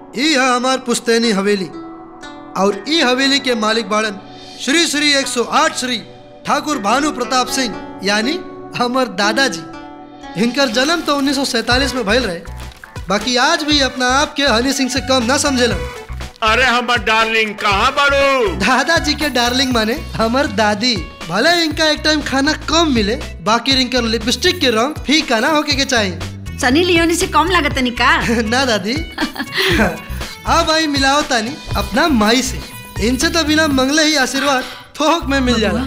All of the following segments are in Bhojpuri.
ई है हमार पुश्तैनी हवेली और ई हवेली के मालिक बाड़न श्री श्री 108 श्री ठाकुर भानु प्रताप सिंह यानी हमर दादाजी इनकर जन्म तो 1947 में भइल रहे बाकी आज भी अपना आप के हनी सिंह से कम ना समझेलन अरे हमर डार्लिंग कहाँ बाड़ू दादाजी के डार्लिंग माने हमर दादी भले इनका एक टाइम खाना कम मिले बाकी इनकर लिपस्टिक के रंग फीका ना होके के चाहिए सनी लियोनी से कम लागत का ना दादी अब आई मिलाओ तानी अपना माई से इनसे तो बिना मंगले ही आशीर्वाद थोक में मिल जाला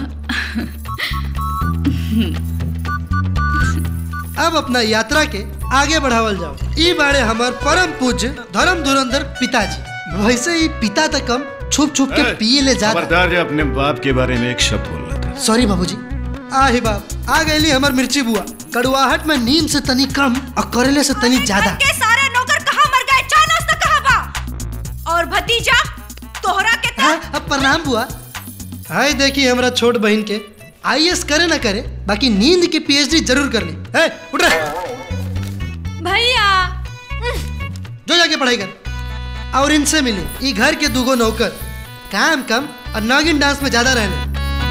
अब अपना यात्रा के आगे बढ़ावल जाओ ई बारे हमार परम पूज्य धर्म धुरंधर पिताजी वैसे ही पिता तक कम छुप छुप के पिए ले जाता खबरदार है अपने बाप के बारे में एक शब्द बोल रहा था सॉरी बाबूजी आ ही बाप आ गईली हमार मिर्ची बुआ कड़ुआहट में नीम से तनी कम और करेले से तनी ज्यादा के सारे नौकर कहाँ मर गए चाय नाश्ता कहाँ बा और भतीजा तोहरा के था हाँ, अब प्रणाम बुआ हाय देखी हमरा छोट बहन के आईएएस करे ना करे बाकी नींद की पीएचडी जरूर कर ली है उठ रहे भैया जो जाके पढ़ाई कर और इनसे मिले ये घर के दूगो नौकर काम कम और नागिन डांस में ज्यादा रहने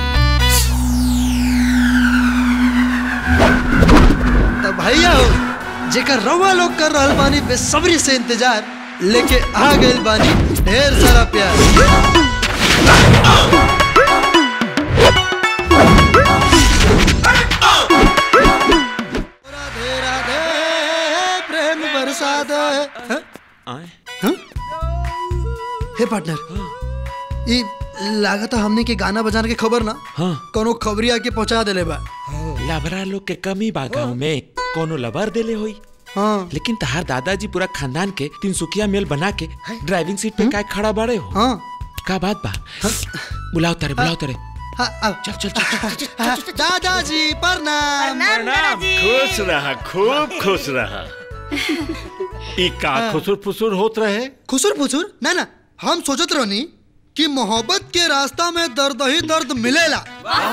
तो भैया हो जेकर रवा लोग कर रहल बानी बेसब्री से इंतजार लेके आ गइल बानी ढेर सारा प्यार राधे राधे प्रेम बरसा दे हाँ? हाँ? हे पार्टनर ये लागत हमने के गाना बजाने के खबर ना हाँ कोनो खबरी आके पहुंचा देले बा लबरा लोग के कमी बा गाँव में कोनो लबर देले होई हाँ लेकिन तहार दादाजी पूरा खानदान के तिनसुकिया मेल बना के ड्राइविंग सीट पे काय खड़ा बाड़े हो हाँ का बात बा बुलाओ तारे बुलाओ तारे हाँ आओ चल चल चल हाँ, दादाजी प्रणाम खुश रहा खूब खुश रहा ई का खुसुर फुसुर होत रहे खुसुर फुसुर ना ना हम सोचत रहनी कि मोहब्बत के रास्ता में दर्द ही दर्द मिलेला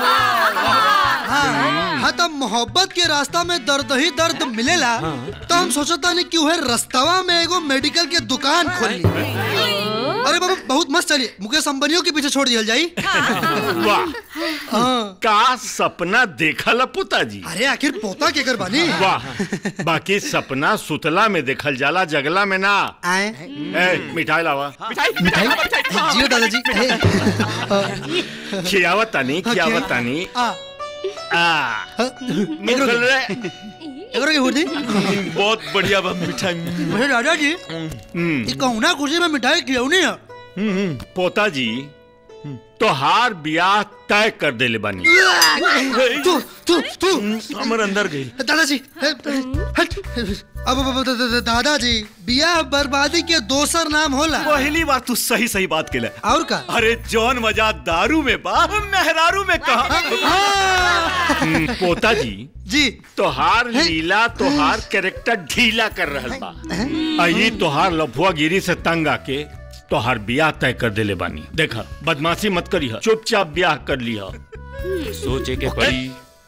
हाँ हाँ तब मोहब्बत के रास्ता में दर्द ही दर्द मिलेला तो हम सोचता नहीं कि वह रस्तवा में एगो मेडिकल के दुकान खोल ली अरे बाबा बहुत मस्त चलिए मुकेश अंबानियों के पीछे छोड़ दिया जाई वाह हाँ का सपना देखल पुताजी अरे आखिर पोता के कर बानी वाह बाकी सपना सुतला में देखल जाला जगला में ना आए ए मिठाई लावा मिठाई जियो दादाजी हे, खियावत तानी हाँ, खियावत खिया- तानी आ, आ हाँ, मुंह खोल रे एकरो के हुर्दी बहुत बढ़िया बा मिठाई अरे दादाजी हम्म, ये कहुना खुशी में मिठाई खिलौनी है हम्म, पोताजी तोहार ब्याह तय कर देले बानी तू तू तू हमर अंदर गई दादाजी हे, हट अब अब- अब- द- द- दादाजी बियाह बर्बादी के दोसर नाम होला पहली बार तू सही सही बात केला और का अरे जौन मजा दारू में बा मेहरारू में कहा हम्म, पोताजी जी तोहार लीला तोहार कैरेक्टर ढीला कर रहल बा आई तोहार लफुआ गिरी से तंग आके तोहार ब्याह तय कर देले बानी देखा बदमाशी मत करी चुपचाप ब्याह कर लिया सोचे के पड़ी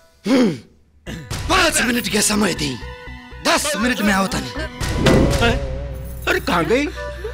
पाँच मिनट के समय दी दस मिनट में आओ तनी अरे कहाँ गई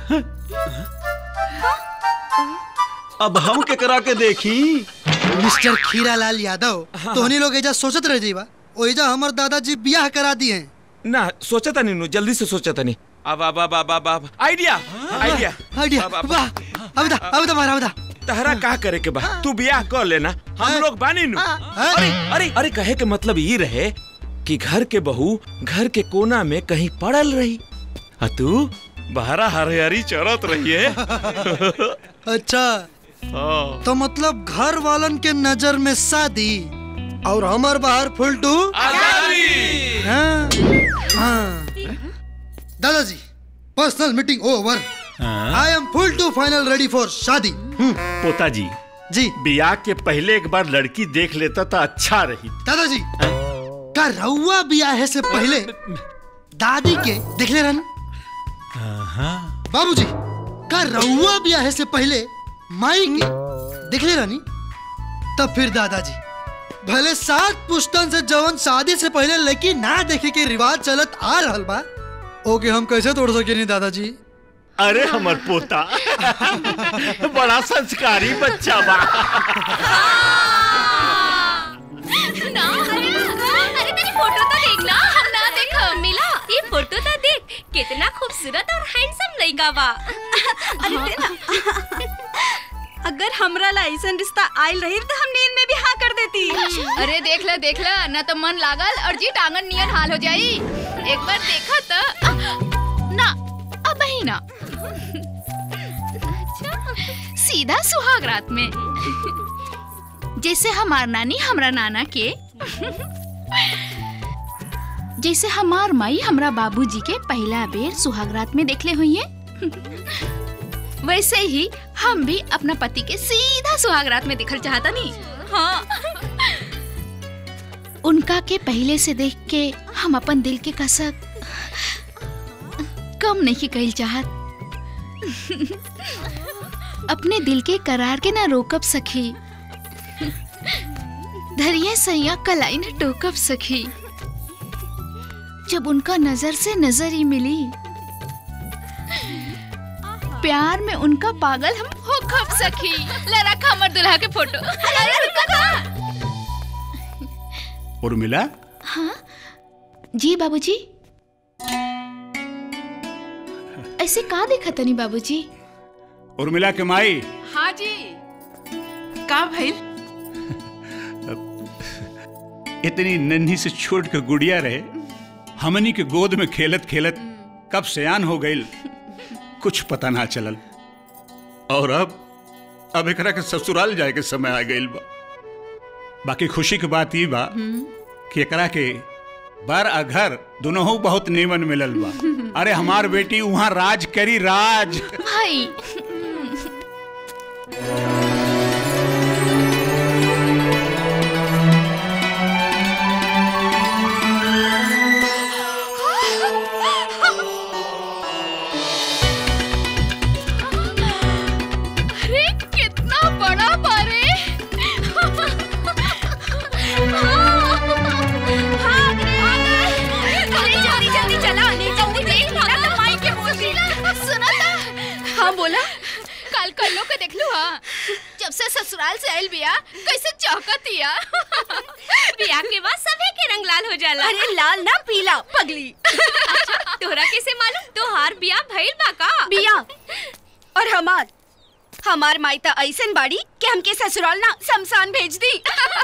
अब हम के करा के देखी मिस्टर खीरालाल यादव तोहनी लोग एजा सोचत रह जीवा ओइजा हमर दादाजी बियाह करा दिए ना सोचा था नहीं जल्दी से सोचा था नहीं अब अब अब अब अब अब आइडिया आइडिया आइडिया अब- अब- वाह अब दा अब दा मारा अब दा तहरा का करे के बा तू ब्याह कर लेना हम लोग बानी नु अरे अरे अरे कहे के मतलब ये रहे कि घर के बहू घर के कोना में कहीं पड़ल रही आ तू बहरा हरियारी चरत रहिए अच्छा तो मतलब घर वालन के नजर में शादी और हमर बाहर फुलटू हाँ, हाँ। दादाजी personal meeting over I am full to final ready for शादी हम्म, पोताजी जी ब्याह के पहले एक बार लड़की देख लेता तो अच्छा रही दादाजी का रउआ बियाह से पहले दादी के देख ले रहन बाबूजी का रउआ बियाह से पहले माई के देख ले रहनी तब फिर दादाजी भले सात पुश्तन से जवन शादी से पहले लड़की ना देखे के रिवाज चलत आ रहल बा ओके हम कैसे तोड़ सके नहीं दादाजी अरे हमर पोता बड़ा संस्कारी बच्चा बा ना अरे अरे तेरी फोटो तो देख ना हम ना देख मिला ये फोटो तो देख कितना खूबसूरत और हैंडसम लड़का बा अरे देना अगर हमरा ला ऐसा रिश्ता आयल रही तो हम नींद में भी हाँ कर देती अरे देख ल देख ल ना तो मन लागल और जी टांगन नियन हाल हो जाई एक बार देखा तो ना अब ही ना सीधा सुहाग रात में जैसे हमार नानी हमरा नाना के जैसे हमार माई हमरा बाबूजी के पहला बेर सुहाग रात में देखले हुई है वैसे ही हम भी अपना पति के सीधा सुहाग रात में दिखल चाहता नहीं हाँ उनका के पहले से देख के हम अपन दिल के कसक कम नहीं कही चाहत अपने दिल के करार के ना रोकब सखी धरिए सैया कलाई न टोकब सखी जब उनका नजर से नजर ही मिली प्यार में उनका पागल हम हो खप सखी ले रखा हमर दुल्हा के फोटो अरे रुका था उर्मिला जी बाबूजी ऐसे का देखा तनी बाबूजी उर्मिला के माई हाँ जी का भइल इतनी नन्ही से छोट के गुड़िया रहे हमनी के गोद में खेलत खेलत कब सयान हो गई कुछ पता ना चलल और अब अब एकरा के ससुराल जाए के समय आ गइल बा बाकी खुशी की बात ई बा कि एकरा के बर आ घर दोनों बहुत नीमन मिलल बा अरे हमार बेटी वहाँ राज करी राज भाई अरे कितना बड़ा बारे जल्दी जल्दी चला जल्दी देख ना तो माई के बोल दी सुना था हाँ बोला कल कल्लो के देख लू हाँ जब से ससुराल से आयल बिया कैसे चौकतिया बिया के बाद सभी के रंग लाल हो जाला अरे लाल ना पीला पगली तोरा कैसे मालूम तोहार बिया भइल बा का बिया और हमार हमार माई त ऐसन बाड़ी कि हमके ससुराल ना शमशान भेज दी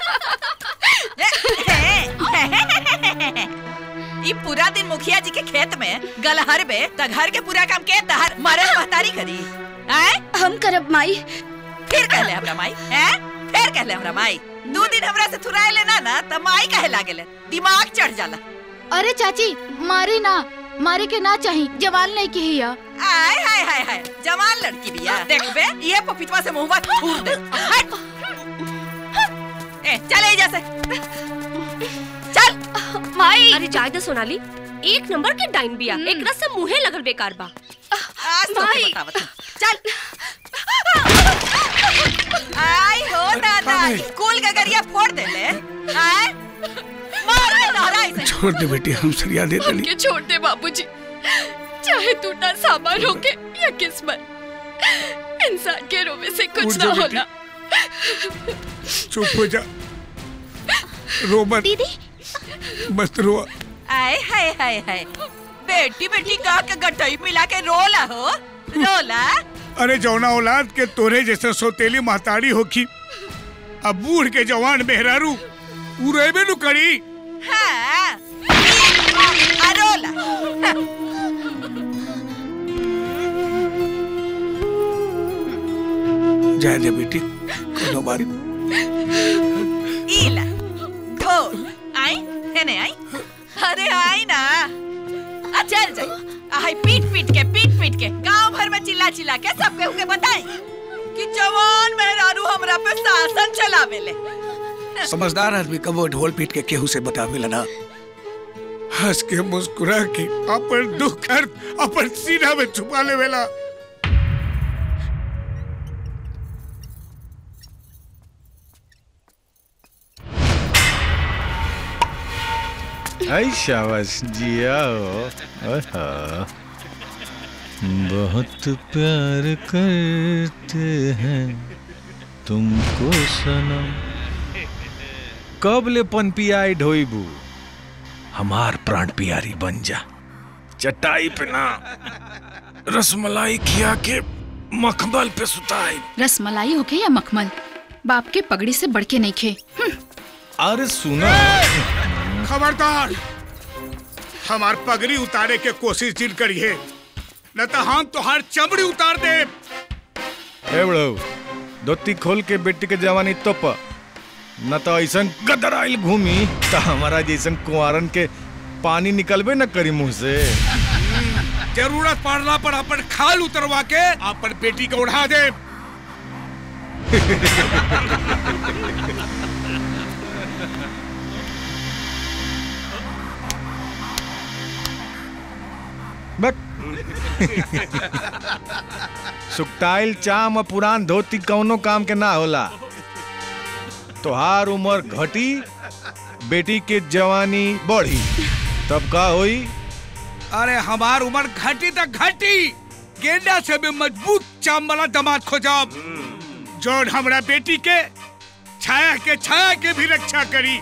ई पूरा दिन मुखिया जी के खेत में गलहर बे त घर के पूरा काम के दहर मरल महतारी करी आय हम करब माई फिर कहले हमरा माई हैं फिर कहले हमरा माई दो दिन हमरा से थुराए लेना ना त माई कहे लागेले दिमाग चढ़ जाला अरे चाची मारी ना मारे के ना चाही जवान नहीं की हिया आय हाय हाय हाय जवान लड़की बिया देखबे ये पपीतवा से मुंहवा फूल दे हट ए चल एजा से चल माई अरे जाय दे सोनाली एक नंबर के डाइन बिया एक रस से मुंहे लगल बेकार बा आज तो माई। बतावत हूँ। चल आय हो दादा कुल गगरिया फोड़ दे ले आय मार दे तोहरा ऐसे छोड़ दे बेटी हम सरिया दे देनी के छोड़ दे बाबूजी चाहे टूटा सामान होके या किस्मत इंसान के रोवे से उठ कुछ जा ना बेटी। होना चुप हो जा रो मत दीदी मत रो आय हाय हाय हाय बेटी बेटी कह के गठई मिला के रोला हो रोला अरे जौना औलाद के तोरे जैसे सोतेली महतारी होखी अब बूढ़ के जवान मेहरारू उ रेबे नु करी हाँ आ रोला जाए दे बेटी कोनो बारी इला ढोल आई है नहीं आई अरे आई ना आ चल जाई आई पीट पीट के पीट पीट के गांव भर में चिल्ला चिल्ला के सब केहू के बताई कि जवान मेहरारू हमरा पे शासन चलावेले समझदार आदमी कबो ढोल पीट के केहू से बतावेला ना हंस के मुस्कुरा के अपन दुख दर्द अपन सीना में छुपा लेवेला Ay, शाबाश जिया हो ओहो। बहुत प्यार करते हैं तुमको सनम कब ले पनपियाई ढोइबू हमार प्राण पियारी बन जा चटाई पे ना रसमलाई खिया के मखमल पे सुताई रसमलाई होके या मखमल बाप के पगड़ी से बढ़ के नहीं खे अरे सुना खबरदार हमार पगड़ी उतारे के कोशिश जिन करिए न तो हम तोहार चमड़ी उतार दे ए बड़ो धोती खोल के बेटी के जवानी तोप न तो ऐसा गदराइल घूमी तो हमारा जैसन कुंवारन के पानी निकलबे न करी मुंह से जरूरत पड़ला पर अपन खाल उतरवा के अपन बेटी को उड़ा दे सुकटाइल चाम और पुरान धोती कौनो काम के ना होला तोहार उम्र घटी बेटी के जवानी बढ़ी तब का होई अरे हमार उम्र घटी तक घटी गेंडा से भी मजबूत चाम वाला दामाद खोजाब जोन हमरा बेटी के छाया के छाया के भी रक्षा करी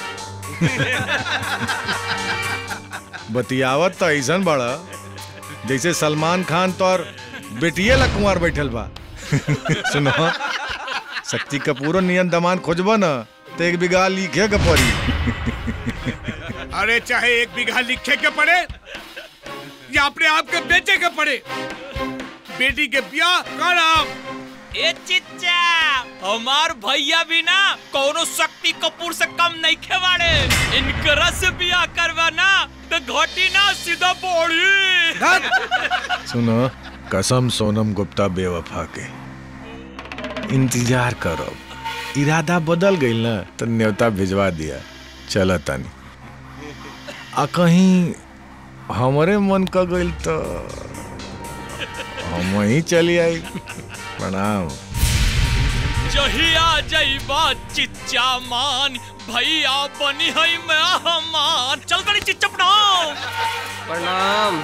बतियावत तो ऐसन बड़ा जैसे सलमान खान तो और बेटिए ला कुंवार बैठल बा सुनो शक्ति कपूर नियन दमान खोजबा न तो एक बिगा लिखे के पड़ी अरे चाहे एक बीघा लिखे के पड़े या अपने आप के बेचे के पड़े बेटी के ब्याह कराम ए चिच्चा हमार भैया भी ना कोनो शक्ति कपूर से कम नहीं खेवाड़े इनकरा से बियाह करवा ना तो घटी ना सीधा बोड़ी सुनो कसम सोनम गुप्ता बेवफा के इंतजार करो इरादा बदल गई ना तो न्योता भिजवा दिया चलो तनी आ कहीं हमारे मन का गई तो हम वहीं चली आई प्रणाम जहिया जईबा चिच्चा मान भैया बनी है मैं हमान चल गड़ी चिच्चा प्रणाम प्रणाम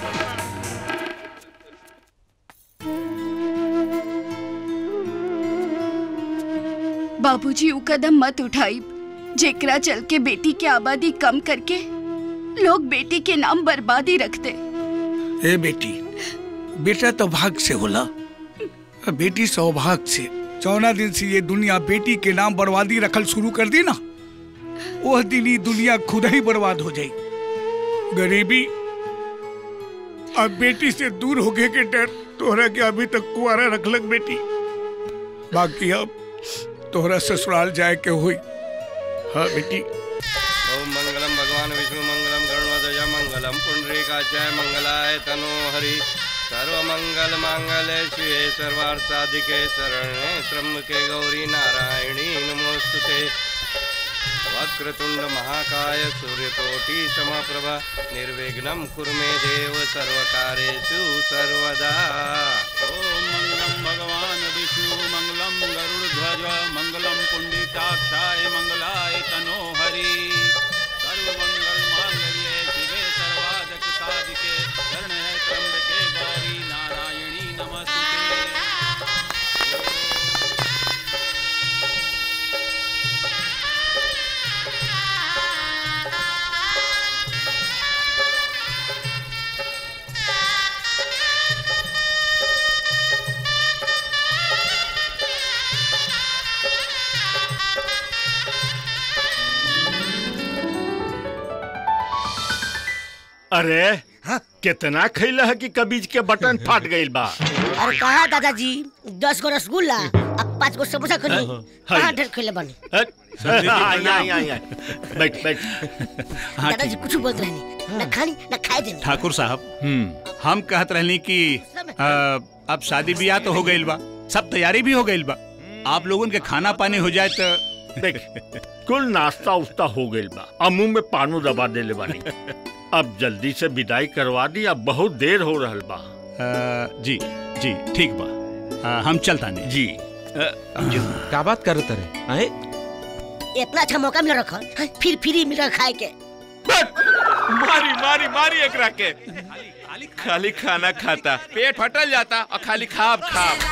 बाबूजी ऊ कदम मत उठाई जेकरा चल के बेटी के आबादी कम करके लोग बेटी के नाम बर्बादी रखते ए बेटी बेटा तो भाग से होला बेटी सौभाग्य से चौदह दिन से ये दुनिया बेटी के नाम बर्बादी रखल शुरू कर दी ना वह दिन ही दुनिया खुद ही बर्बाद हो जाई गरीबी अब बेटी से दूर होके के डर तोहरा के अभी तक कुआरा रखलक बेटी बाकी अब तोहरा ससुराल जाए के हुई हाँ बेटी ओम मंगलम भगवान विष्णु मंगलम गरुणध्वज मंगलम पुंडरीकाचार्य मंगलाय तनो हरि सर्वमंगल मांगल्ये शिवे सर्वार्थ साधिके शरण्ये त्र्यंबके गौरी नारायणी नमोस्तुते वक्रतुंड महाकाय सूर्यकोटि समप्रभा निर्विघ्नं कुरु मे देव सर्वकार्येषु सर्वदा ओम मंगलम भगवान विष्णु मंगलम गरुड़ध्वज मंगलम पुंडिताक्षाय मंगलाय तनो हरि सर्वमंगल मांगल्ये शिवे सर्वादक साधिके शरण्ये त्र्यंबके गौरी नारायणी नमस्ते अरे कितना खैला है कि कबीज के बटन फाट गईल बा अरे कहा दादाजी दस गो रसगुल्ला अब पाँच गो समोसा खरी हाँ। कहाँ ढेर खेले बने हट। आई, आई, आई, आई। बैठ बैठ दादाजी कुछ बोलते रहनी न खानी न खाए देनी ठाकुर साहब हम कहत रहनी कि अ, अब शादी ब्याह तो हो गईल बा सब तैयारी भी हो गईल बा आप लोगन के खाना पानी हो जाए तो देख कुल नाश्ता उस्ता हो गईल बा अब मुंह में पानो दबा देले बानी अब जल्दी से विदाई करवा दी अब बहुत देर हो रहल बा जी जी ठीक बा अ, हम चलता नहीं जी का बात करत रहे आए इतना अच्छा मौका मिल रखा है, फिर फ्री मिल रहा खाए के मारी मारी मारी एकरा के खाली खाना खाता पेट फटल जाता और खाली खाब खाब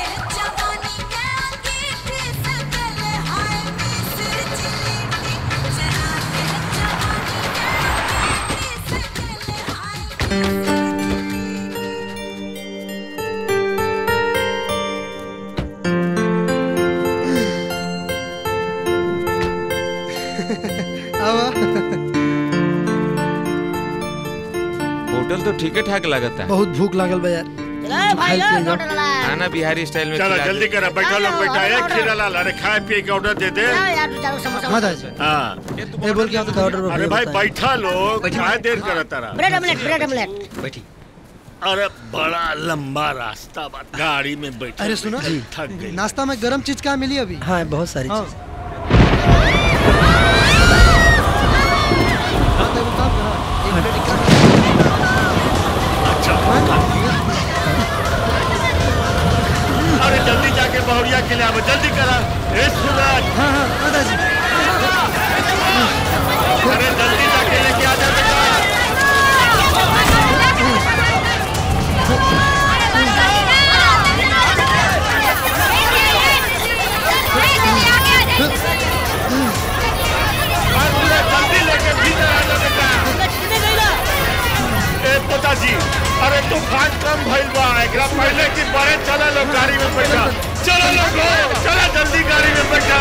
आवा होटल तो ठीक ठाक लगता बहुत भूख लागल बा यार भाई खाई पिए जाओ। खाना बिहारी स्टाइल में चलो खिला जल्दी दे। करा बैठा लोग बैठा एक खीरा लाल अरे खाए पिए के ऑर्डर दे दे यार तू चारों समोसा हाँ दादा हाँ ये बोल के आपका ऑर्डर अरे भाई बैठा लोग काय देर करा तारा ब्रेड ऑमलेट ब्रेड ऑमलेट बैठी अरे बड़ा लंबा रास्ता बा गाड़ी में बैठ अरे सुनो थक गई नाश्ता में गरम चीज क्या मिली अभी हाँ बहुत सारी हाँ। चीज अरे जल्दी जाके बहुरिया के लिए आओ जल्दी करा ए सूरज हाँ हाँ दादाजी अरे जल्दी जाके लेके आ जा बेटा अरे जल्दी लेके भीतर आ जा बेटा ए पिताजी अरे तूफान कम भइल बा एकरा पहले कि बड़े चला लोग गाड़ी में बैठा चलो लोग चला जल्दी गाड़ी में बैठा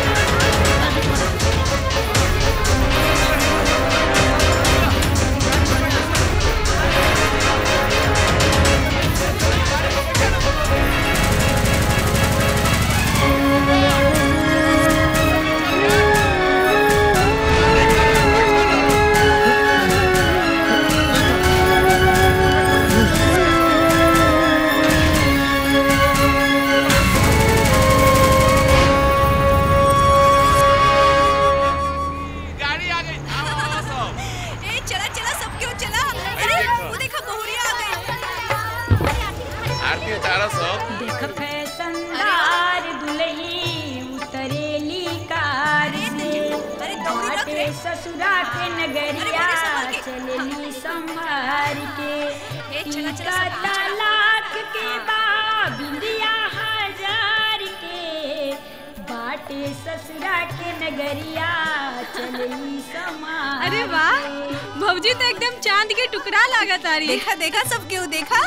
गाड़ी आ गई आओ, आओ, सब। ए चला चला सब क्यों चला अरे वो देखो बहुरिया आ गई आरती उतारो सब देख फैशनदार दुल्ही उतरेली कार से बाटे ससुरा के नगरिया चलेली संभार के टीका लाख के बा बिंदिया हजार के बाटे ससुरा के नगरिया चलेली समार अरे वाह भौजी तो एकदम चांद के टुकड़ा लागत आ रही देखा देखा सब क्यों देखा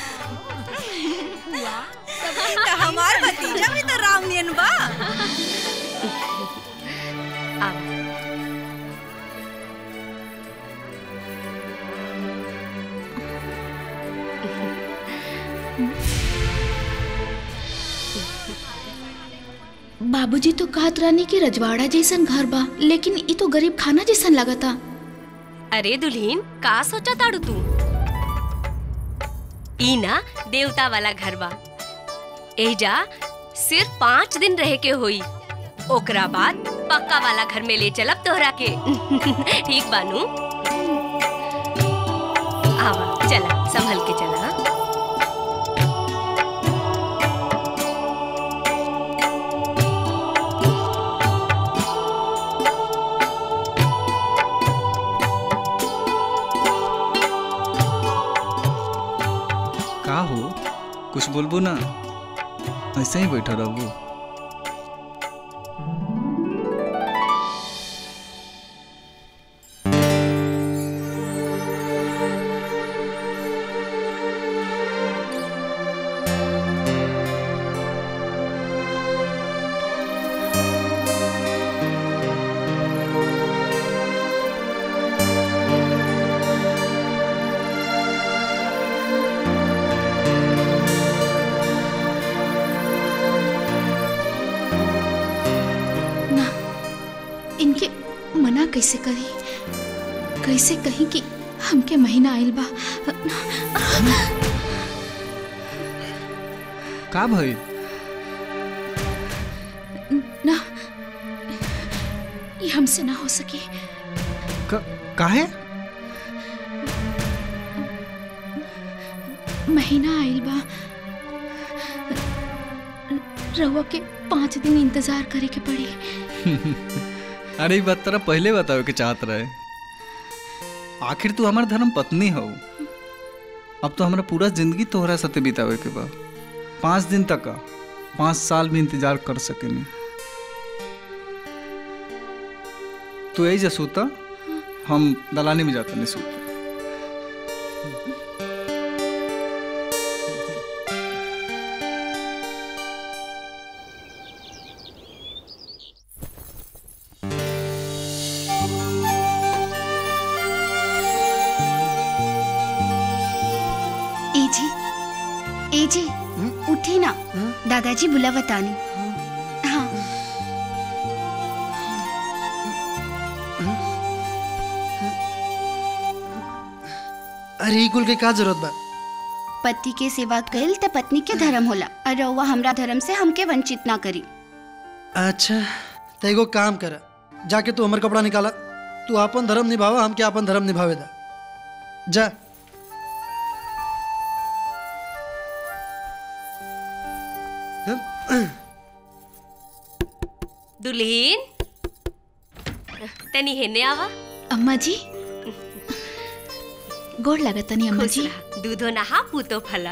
तो हमार भतीजा भी तो रामनियन बा बाबूजी तो कहत रहनी कि रजवाड़ा जैसन घर बा लेकिन ई तो गरीब खाना जैसन लगता अरे दुल्हीन का सोचा ताड़ू तू ई ना देवता वाला घर बा एजा सिर्फ पाँच दिन रहे के होई ओकरा बाद पक्का वाला घर में ले चलब तोहरा के ठीक बानू आवा चला संभल के चला हाँ? का हो कुछ बोलबो ना ऐसे ही बैठा रहबो ना इनके मना कैसे करी कैसे कहीं कि हमके महीना आइल बा का भइल ना ये हमसे ना हो सके क- काहे महीना आइल बा रहुआ के पाँच दिन इंतजार करे के पड़ी अरे ई बात तरा पहले बतावे के चाहत रहे आखिर तू हमार धर्म पत्नी हो अब तो हमरा पूरा जिंदगी तोहरा साथे बितावे के बा पाँच दिन तक का पाँच साल भी इंतजार कर सकेनी तू यही जा सूता हम दलानी में जाता नहीं सूता ए जी ए जी उठी ना दादाजी बुलावतानी हाँ अरे ई कुल के का जरूरत बा पति के सेवा कइल त पत्नी के धर्म होला और रउआ हमरा धर्म से हमके वंचित ना करी अच्छा तो एगो काम कर जाके तू हमर कपड़ा निकाला तू अपन धर्म निभावा हमके अपन धर्म निभावे दा जा दुल्हीन तनी हेने आवा अम्मा जी गोड़ लगतनी अम्मा खुश जी रहा। दूधो नहा पूतो फला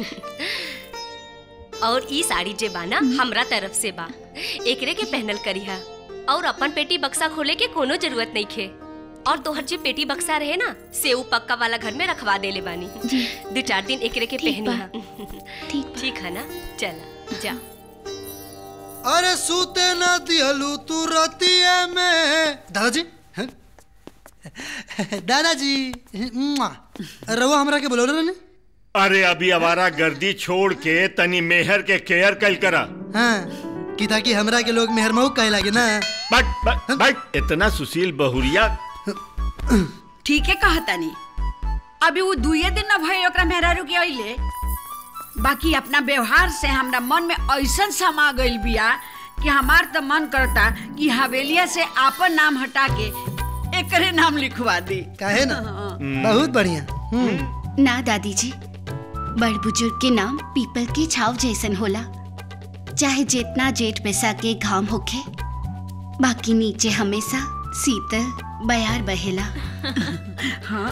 और ई साड़ी जे बा ना हमरा तरफ से बा एकरे के पहनल करिहा और अपन पेटी बक्सा खोले के कोनो जरूरत नहीं खे और तोहर जे पेटी बक्सा रहे ना से ऊ पक्का वाला घर में रखवा देले बानी दो चार दिन एकरे के ठीक पहनी बा। ठीक ठीक है ना चला जा अरे सूते ना दिहलू तू रतिया में दादाजी हैं? दादाजी मुआ। रउआ हमरा के बोलौले रहने अरे अभी आवारा गर्दी छोड़ के तनी मेहर के केयर कल करा हाँ कि ताकि हमरा के लोग मेहरमऊ कहे लागे ना बट बट बट इतना सुशील बहुरिया ठीक है कहा तानी अभी वो दुए दिन न भई ओकरा मेहरारू के अइले बाकी अपना व्यवहार से हमरा मन में ऐसन समा गइल बिया कि हमार तो मन करता कि हवेलिया से आपन नाम हटा के एकरे नाम लिखवा दी काहे ना बहुत बढ़िया हम्म। ना दादी जी बड़ बुजुर्ग के नाम पीपल की छाव जैसन होला चाहे जितना जेठ बैसा के घाम होखे बाकी नीचे हमेशा शीतल बयार बहेला हाँ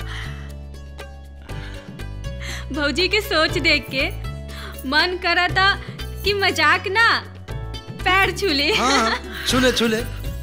भौजी के सोच देख के मन करा था कि मजाक ना पैर छूले हाँ छूले छूले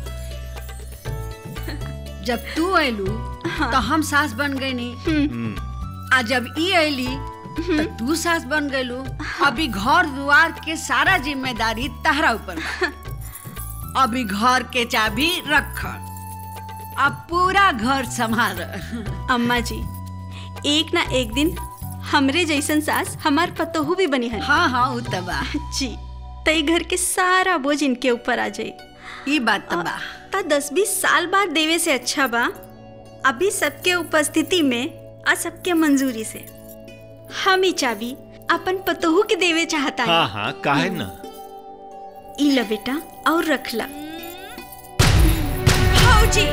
जब तू अयलू तो हम सास बन गई नी आ जब ई अयली तो तू सास बन गईलू अभी घर दुआर के सारा जिम्मेदारी तहरा ऊपर बा। अभी घर के चाबी रख अब पूरा घर संभाल अम्मा जी एक ना एक दिन हमरे जैसन सास हमार पतोहू भी बनी है हाँ हाँ उ त बा जी तई घर के सारा बोझ इनके ऊपर आ जाई ई बात त बा ता दस बीस साल बाद देवे से अच्छा बा अभी सबके उपस्थिति में और सबके मंजूरी से हम ही चाबी अपन पतोहू के देवे चाहता है हाँ हाँ काहे ना ई ला बेटा और रख ला भौजी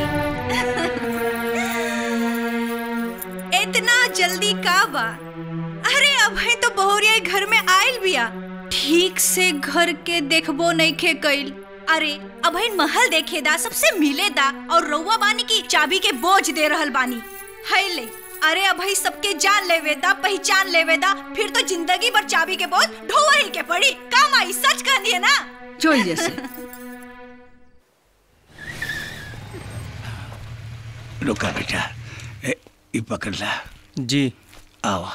इतना जल्दी का बा अरे अब है तो बहुरिया घर में आयल बिया ठीक से घर के देखबो नहीं खे कइल अरे अब है महल देखेदा सबसे मिलेदा और रउआ बानी की चाबी के बोझ दे रहल बानी है ले अरे अब है सबके जान लेवेदा पहचान लेवेदा फिर तो जिंदगी भर चाबी के बोझ ढोआ ही के पड़ी काम आई सच कह दिए ना चल जैसे रुका बेटा ए, ई पकड़ ला जी आओ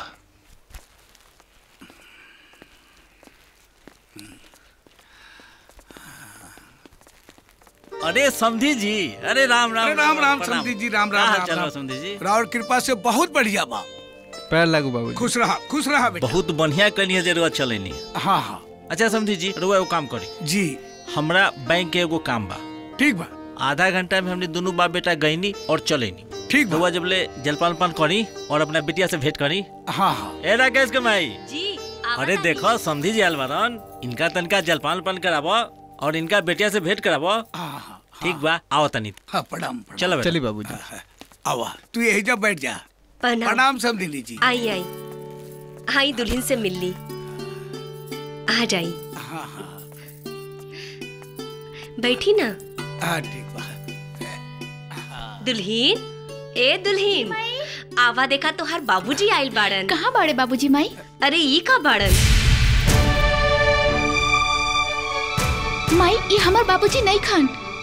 अरे समधी जी अरे राम राम अरे राम राम प्रणाम। समधी जी राम का राम हाल राम चाल बा राम। समधी जी राउर कृपा से बहुत बढ़िया बा पैर लागू बाबू खुश रहा खुश रहा बेटा बहुत बढ़िया कनी है जरूरत चलेनी हाँ हाँ अच्छा समधी जी रुआ एगो काम करी जी हमरा बैंक के एगो काम बा ठीक बा आधा घंटा में हमने दोनों बाप बेटा गईनी और चलेनी ठीक रुआ जब ले जलपान पान करी और अपना बिटिया से भेंट करी हाँ हाँ ए राकेश के माई जी अरे देखो समधी जी आलवारन इनका तनका जलपान पान कराबो और इनका बेटिया से भेंट कराबो ठीक बा आओ तनी हाँ प्रणाम चलो बेटा। चली बाबू जी आवा तू यही जब बैठ जा प्रणाम। प्रणाम समझी जी आई आई आई दुल्हन से मिल ली आ जाई हाँ हाँ बैठी ना हाँ ठीक बा दुल्हीन ए दुल्हीन आवा देखा तो हर बाबूजी आइल बाड़न कहाँ बाड़े बाबूजी माई अरे ई का बाड़न माई ये हमार बाबूजी नहीं खान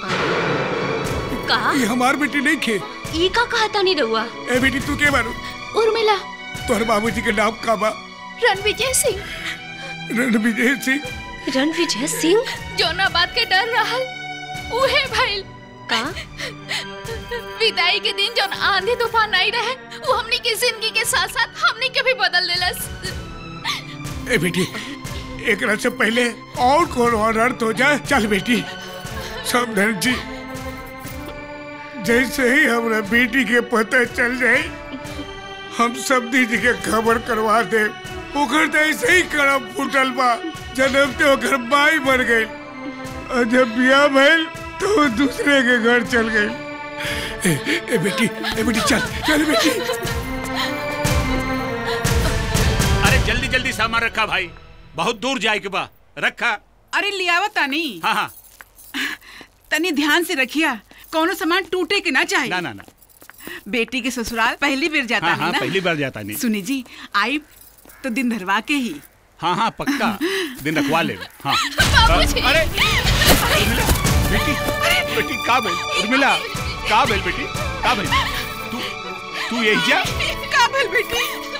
कहा ये हमार बेटी नहीं खे ई का कहा तानी रहुआ ए बेटी तू के बारू उर्मिला तोहर बाबूजी के नाम का बा रणविजय सिंह रणविजय सिंह रणविजय सिंह जोना बात के डर रहल उहे भइल का विदाई के दिन जौन आंधी तूफान आई रहे वो हमनी की जिंदगी के साथ साथ हमनी के भी बदल देलस ए बेटी एक रात से पहले और कौन अनर्थ हो जाए चल बेटी समधन जी जैसे ही हमरा बेटी के पता चल जाए हम सब जी के खबर करवा दे ओकर तो ऐसे ही करम फूटल बा जन्मते ओकर माई मर गई और जब बियाह भइल तो वो दूसरे के घर चल गई ए, ए बेटी ए बेटी चल चल बेटी अरे जल्दी जल्दी सामान रखा भाई बहुत दूर जाए के बा रखा अरे लियावा तानी हाँ हाँ तनी ध्यान से रखिया कोनो सामान टूटे के ना चाहिए ना ना ना बेटी के ससुराल पहली बार जाता हाँ है हाँ ना पहली बार जाता नहीं सुनी जी आई तो दिन धरवा के ही हाँ हाँ पक्का दिन रखवा ले हाँ बाबूजी। अरे उर्मिला, बेटी बेटी का बेल उर्मिला का बेल बेटी का बेल तू तू यही जा काबल बेटी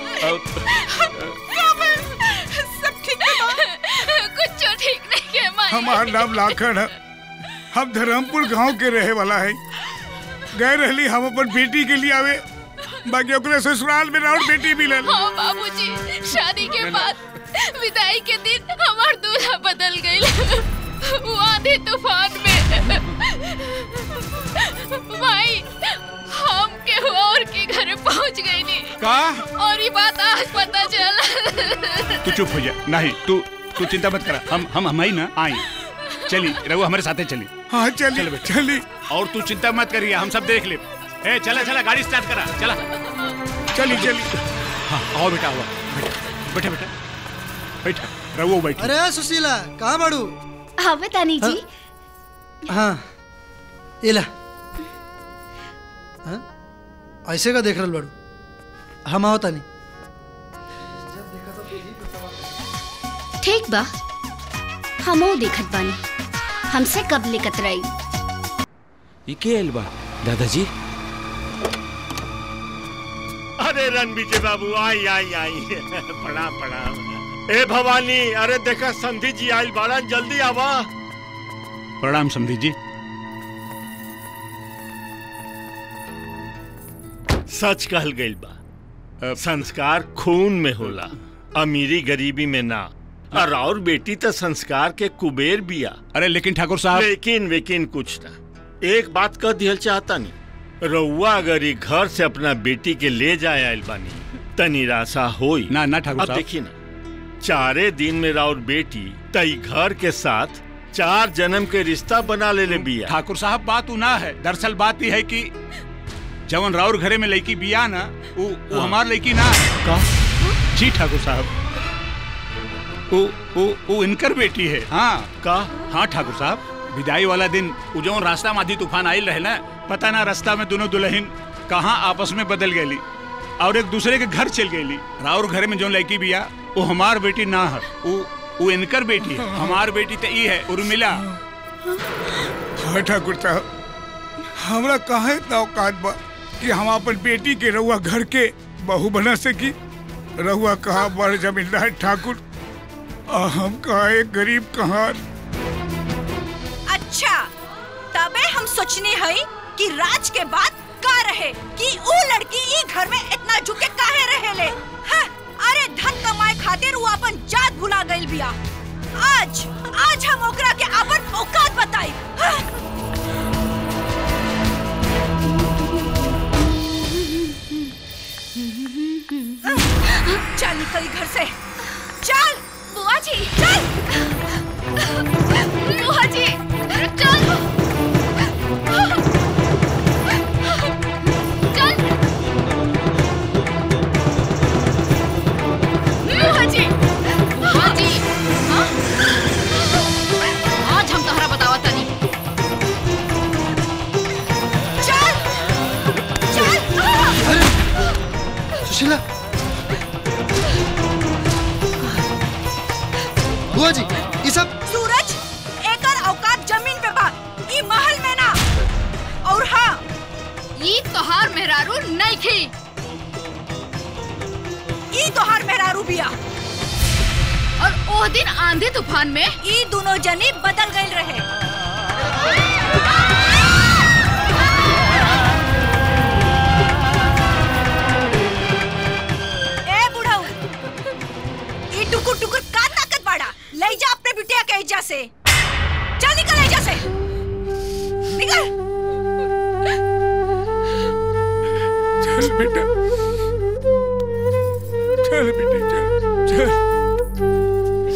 काबल सब ठीक है कुछ ठीक नहीं है माई हमार नाम लाखन है हम धर्मपुर गांव के रहे वाला है गए रहली हम अपन बेटी के लिए आवे बाकी ओकरे ससुराल में और बेटी मिलल हाँ बाबूजी शादी के बाद विदाई के दिन हमार दूल्हा बदल गई वो आंधी तूफान में भाई हम के और के घर पहुंच गई नी का और ये बात आज पता चला तू चुप हो जा नहीं तू तू चिंता मत करा हम हम हम ही ना आई चली रघु हमारे साथे चली हाँ चली चल बेटा चली और तू चिंता मत करिए हम सब देख ले ए चला चला गाड़ी स्टार्ट करा चला चली चली हाँ आओ बेटा आओ बैठे बेटा बैठा रघु बैठ अरे सुशीला कहाँ बाड़ू हाँ बतानी जी हाँ इला हाँ? ऐसे का देख रहल बाड़ू हम आओ तानी ठीक बा हमो देखत बानी हमसे कब ले कतराई ये के आइल बा दादाजी अरे रण विजय बाबू आई आई आई प्रणाम प्रणाम ए भवानी अरे देखा संधि जी आइल बाड़ा जल्दी आवा प्रणाम समधी जी सच कहल गइल बा संस्कार खून में होला अमीरी गरीबी में ना और और बेटी तो संस्कार के कुबेर बिया अरे लेकिन ठाकुर साहब लेकिन वेकिन कुछ ना एक बात कह दिहल चाहता नहीं रउआ अगर ये घर से अपना बेटी के ले जाए आइल बानी त निराशा होई ना ना ठाकुर अब साहब। देखिए ना चारे दिन में राउर बेटी तई घर के साथ चार जन्म के रिश्ता बना ले ले बिया ठाकुर साहब बात उ ना है दरअसल बात यह है कि जवन राउर घरे में लड़की बिया ना वो वो हाँ। हमार लड़की ना का जी ठाकुर साहब वो वो वो इनकर बेटी है हाँ का हाँ ठाकुर साहब विदाई वाला दिन वो जवन रास्ता में आधी तूफान आयल रहे ना पता ना रास्ता में दोनों दुल्हन कहाँ आपस में बदल गई और एक दूसरे के घर चल गई राउर घरे में जो लड़की बिया वो हमार बेटी ना है वो वो इनकर बेटी है हमार बेटी तो ये है उर्मिला हाँ ठाकुर साहब हमरा कहा इतना औकात बा कि हम अपन बेटी के रहुआ घर के बहू बना सकी रहुआ कहा बड़ जमींदार ठाकुर और हम कहा एक गरीब कहाँ अच्छा तबे हम सोचने हई कि राज के बाद का रहे कि ऊ लड़की ई घर में इतना झुके काहे रहेले हाँ, अरे धन कमाए खातिर वो अपन जात भुला गइल बिया आज आज हम ओकरा के अपन औकात बताई हाँ। चल निकल घर से चल बुआ जी चल बुआ जी चल चल बुआ जी बुआ जी हाँ? आज हम तोहरा बतावा तनी चल चल बुआ जी ये सब सूरज एकर औकात जमीन पे बा ई महल में ना और हाँ ई तोहार मेहरारू नहीं खी ई तोहार मेहरारू बिया और ओ दिन आंधी तूफान में ई दोनों जनी बदल गए रहे ए बुढ़ऊ ई टुकुर टुकुर का ताकत बाड़ा ले जा अपने बिटिया के एजा से चल निकल एजा से निकल चल बेटा चल बेटी चल चल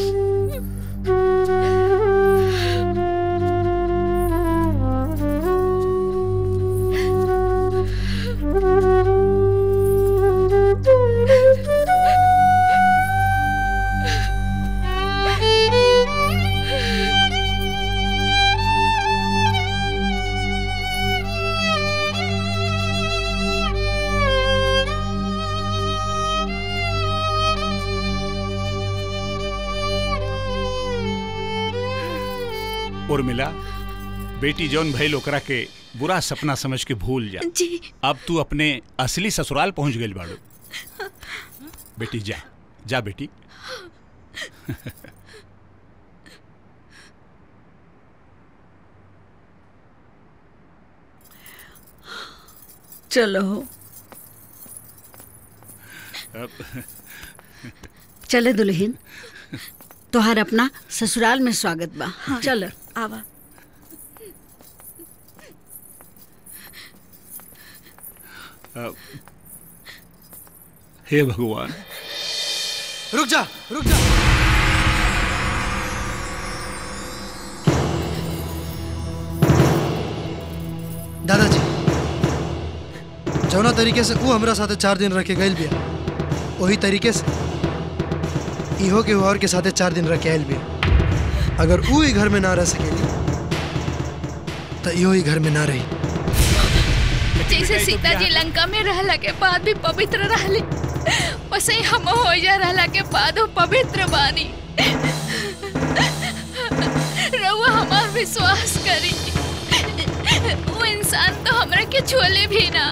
उर्मिला बेटी जौन भइल ओकरा के बुरा सपना समझ के भूल जा जी अब तू अपने असली ससुराल पहुंच गई बाड़ू बेटी जा जा बेटी चलो अब चले दुल्हन तोहार अपना ससुराल में स्वागत बा हाँ। चल आवा अब हे भगवान रुक जा रुक जा दादाजी जौना तरीके से ऊ हमरा साथे चार दिन रह के गइल बिया वही तरीके से इहो के और के साथे चार दिन रह के आइल बिया अगर ऊ ही घर में ना रह सकेली तो इहो ही घर में ना रही जैसे सीता जी लंका में रहला के बाद भी पवित्र रहली वैसे ही हम हो जा रहला के बाद वो पवित्र बानी रउआ हमार विश्वास करी वो इंसान तो हमरा के छोले भी ना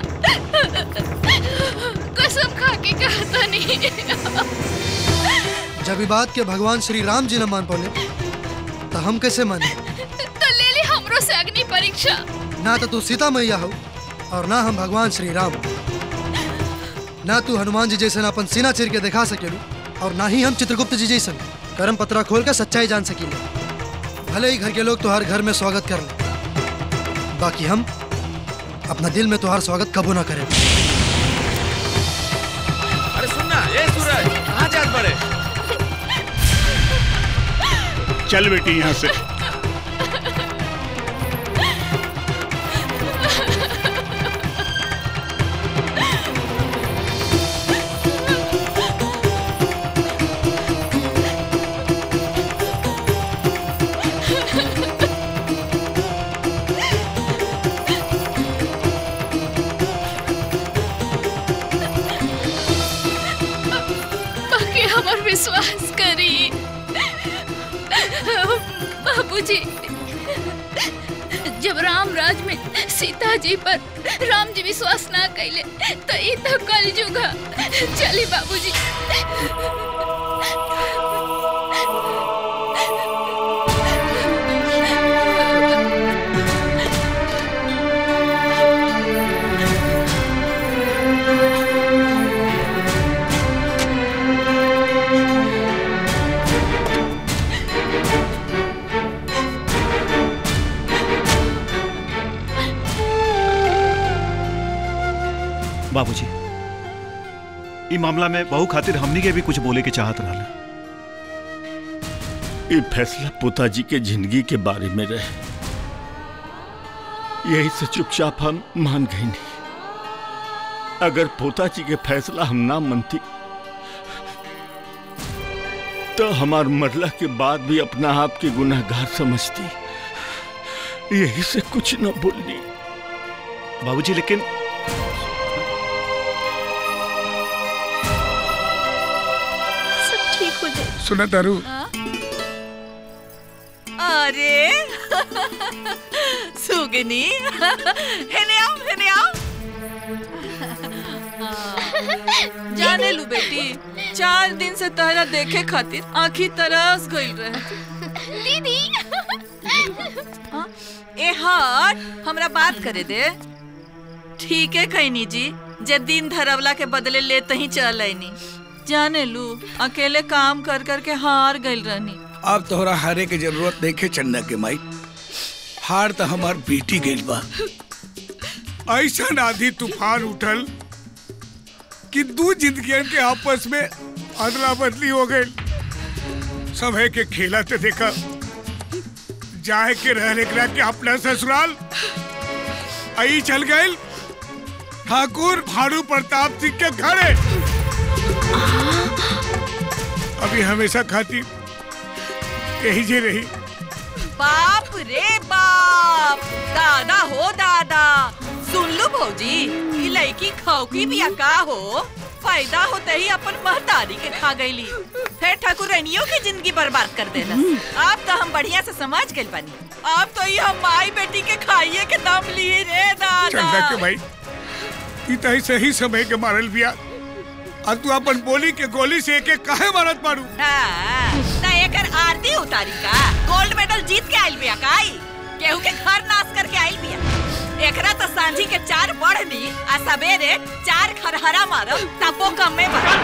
कसम खा के कहता नहीं जब ई बात के भगवान श्री राम जी न मान पौले तो हम कैसे माने तो ले ली हमरो से अग्नि परीक्षा ना तो तू सीता मैया हो और ना हम भगवान श्री राम ना तू हनुमान जी जैसे अपन सीना चीर के दिखा सकेलू और ना ही हम चित्रगुप्त जी जैसन करम पत्रा खोल कर सच्चाई जान सकीले भले ही घर के लोग तुहार घर में स्वागत कर ले बाकी हम अपना दिल में तुहार स्वागत कबो ना करें अरे सुनना ए सूरज कहाँ जात बड़े चल बेटी यहाँ से बाकी हमार विश्वास करी बाबूजी जब राम राज में सीता जी पर राम जी विश्वास ना कैले तो ई तो कल जुगा चली बाबूजी बाबूजी ई मामला में बहू खातिर हमनी के भी कुछ बोले के चाहत रहल ये फैसला पिताजी के जिंदगी के बारे में रहे यही से चुपचाप हम मान गए नहीं अगर पोताजी के फैसला हम ना मनती तो हमार मरला के बाद भी अपना आप के गुनाहगार समझती यही से कुछ न बोलनी बाबूजी लेकिन सब ठीक हो जाए सुना तारू अरे सुगनी हेने आओ हेने आओ जाने लू बेटी चार दिन से तहरा देखे खातिर आंखी तरस गइल रहे दीदी ए हट हमरा बात करे दे ठीक है कहनी जी जे दिन धरवला के बदले लेते ही चल आईनी जाने लू अकेले काम कर कर के हार गइल रहनी अब तोहरा हारे के जरूरत नहीं है चंदा के माई हार तो हमार बेटी गइल बा ऐसा आधी तूफान उठल कि दू जिंदगियन के आपस में अदला बदली हो गई सब है के खेला ते देखा जाए के रहने के के अपना ससुराल आई चल गए ठाकुर भानु प्रताप सिंह के घरे अभी हमेशा खाती यही जे रही बाप रे बाप दादा हो दादा सुन लो भौजी ई लड़की खौकी बिया का हो फायदा होते ही अपन महतारी के खा गईली फिर ठाकुरनियों की जिंदगी बर्बाद कर देना अब तो हम बढ़िया से समझ गए बनी अब तो ये हम माई बेटी के खाइए के दम लिए रे चंदा दादा के भाई ई तही सही समय के मारल बिया और तू अपन बोली के गोली से एक एक काहे मारत मारू हाँ, ता एकर आरती उतारी का गोल्ड मेडल जीत के आइल बिया काई केहू के घर नाश करके आइल बिया एकरा तो सांझी के चार बढ़नी आ सवेरे चार खरहरा मारब तबो कमे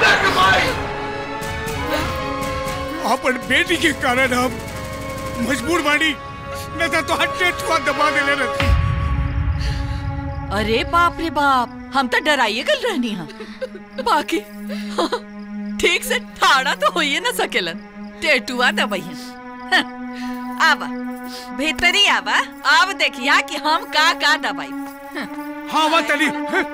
अपन बेटी के कारण हम मजबूर बानी न तो तो हट्टे छुआ दबा देले रहती अरे बाप रे बाप हम तो डराइए गल रहनी हा बाकी ठीक से ठाड़ा तो होइए न सकेलन टेटुआ दबाइए आवा भीतरी आवा अब देखिया कि हम का का दबाई हाँ वा तली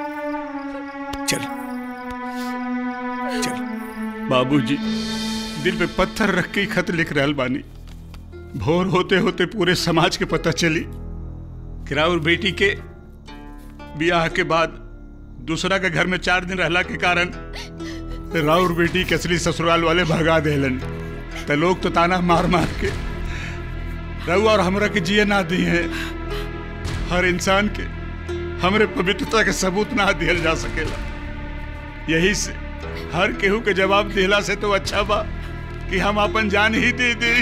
बाबूजी दिल पे पत्थर रख के ही खत लिख रहल बानी भोर होते होते पूरे समाज के पता चली कि राउर बेटी के ब्याह के बाद दूसरा के घर में चार दिन रहला के कारण राउर बेटी के असली ससुराल वाले भगा देलन तो लोग तो ताना मार मार के रहू और हमरा के जिए ना दिए हैं हर इंसान के हमरे पवित्रता के सबूत ना दिहल जा सकेला यही से हर केहू के जवाब दिला से तो अच्छा बा कि हम अपन जान ही दे दे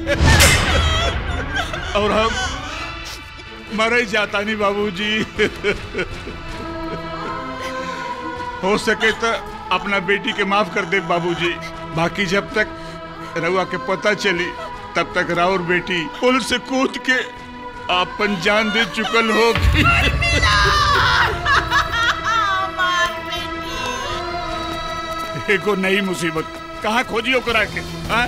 और हम मर जाता नहीं बाबूजी हो सके तो अपना बेटी के माफ कर दे बाबूजी बाकी जब तक रउआ के पता चली तब तक राउर बेटी पुल से कूद के अपन जान दे चुकल होगी एगो नई मुसीबत कहाँ खोजी ओकरा के हाँ?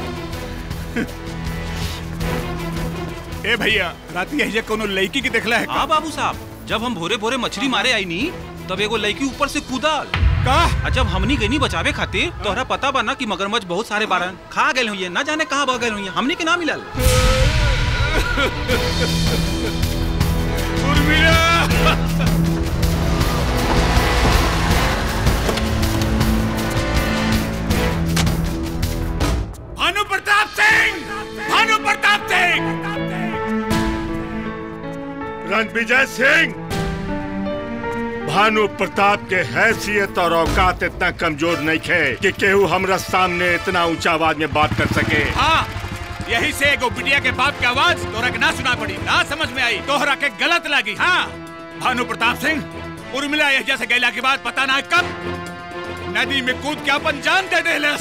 ए भैया राती है कोनो लड़की के देखला है हाँ बाबू साहब जब हम भोरे भोरे मछली मारे आई नी तब एगो लड़की ऊपर से कूदल का जब हमनी गई बचावे खातिर तोहरा पता बा ना कि मगरमच्छ बहुत सारे बारन खा गए हुई ना जाने कहाँ बह गए हुई हमनी के ना मिलल भानु प्रताप सिंह भानु प्रताप सिंह रणविजय सिंह भानु प्रताप के हैसियत और औकात इतना कमजोर नहीं थे कि केहू हमरा सामने इतना ऊंचा आवाज में बात कर सके हाँ यही से एगो बिटिया के बाप की आवाज तोहरा के ना सुना पड़ी ना समझ में आई तोहरा के गलत लगी हाँ भानु प्रताप सिंह उर्मिला यह जैसे गैला के बाद पता ना कब नदी में कूद के अपन जान दे दे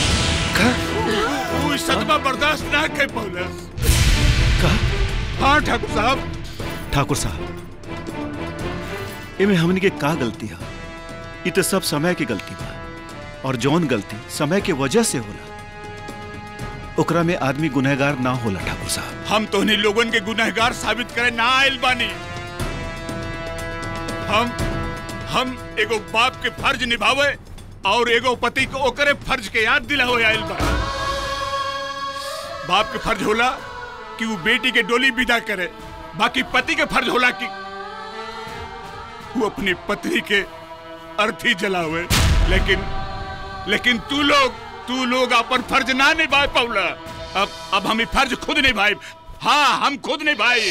तू सदमा बर्दाश्त ना कर पौलस हाँ ठाकुर साहब ठाकुर साहब एमे हमनी के का गलती है इ तो सब समय की गलती बा और जौन गलती समय के वजह से होला ओकरा में आदमी गुनहगार ना होला ठाकुर साहब हम तोहनी लोगन के गुनहगार साबित करे ना आयल बानी हम हम एगो बाप के फर्ज निभावे और एगो पति को ओकरे फर्ज के याद दिलावे आयल बा बाप के फर्ज होला कि वो बेटी के डोली विदा करे बाकी पति के फर्ज होला कि वो अपनी पत्नी के अर्थी जलावे लेकिन लेकिन तू लोग तू लोग अपन फर्ज ना निभा पाउला अब अब हम ई फर्ज खुद निभाए हाँ हम खुद निभाई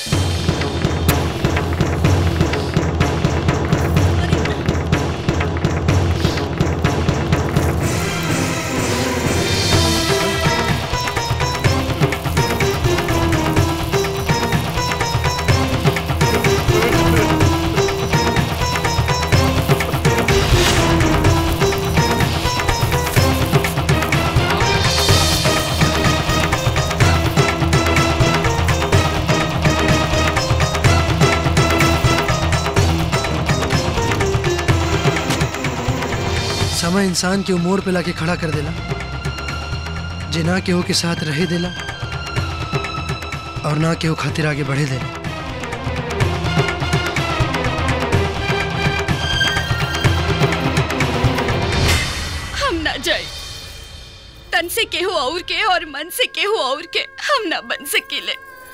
समय इंसान के मोड़ पे लाके खड़ा कर देला जे ना केहू के साथ रहे देला और ना केहू खातिर आगे बढ़े देला हम ना जाए तन से केहू और के और मन से केहू और के हम ना बन सकीले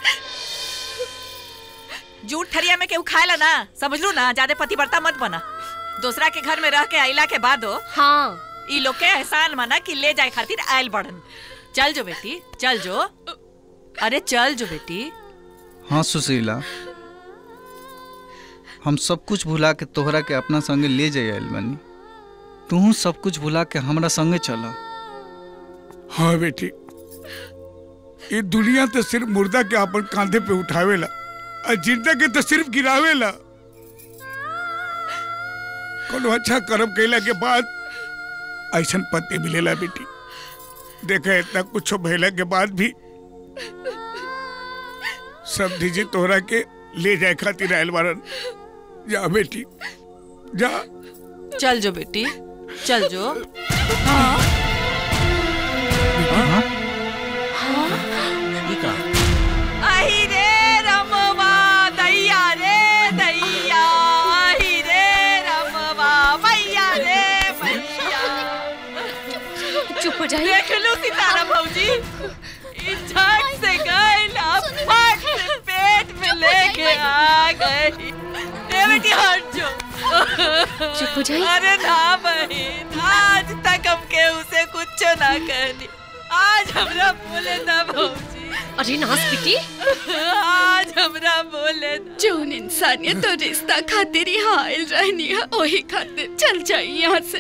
जूठ ठरिया में केहू खाएला ना समझ लू ना ज्यादा पतिव्रता मत बना दूसरा के घर में रह के आइला के बाद हाँ ई लोग के एहसान मना कि ले जाए खातिर आयल बढ़न चल जो बेटी चल जो अरे चल जो बेटी हाँ सुशीला हम सब कुछ भुला के तोहरा के अपना संगे ले जाए आइल बानी तू सब कुछ भुला के हमरा संगे चला हाँ बेटी ये दुनिया तो सिर्फ मुर्दा के अपन कांधे पे उठावेला और जिंदा के तो सिर्फ गिरावेला कोनो अच्छा कर्म कैला के बाद ऐसा पति मिलेला बेटी देखा इतना कुछ भैला के बाद भी सब दीजिए तोहरा के ले जाए खातिर आयल बारन जा बेटी जा चल जो बेटी चल जो हाँ आही रे रमवा दैया रे दैया आही रे रमवा मैया रे मैया चुप हो जाइए देख लो सितारा भौजी ई झट से गए ना फट से पेट में लेके आ गई ए बेटी हट जो चुप हो जाइए। अरे ना बहन आज तक हम के उसे कुछ ना कहनी आज हमरा बोले ना भौजी अरे नास बेटी आज हमरा बोले ना जौन इंसानियत और रिश्ता खातिर यहाँ आयल रहनी है वही खातिर चल जाइए यहाँ से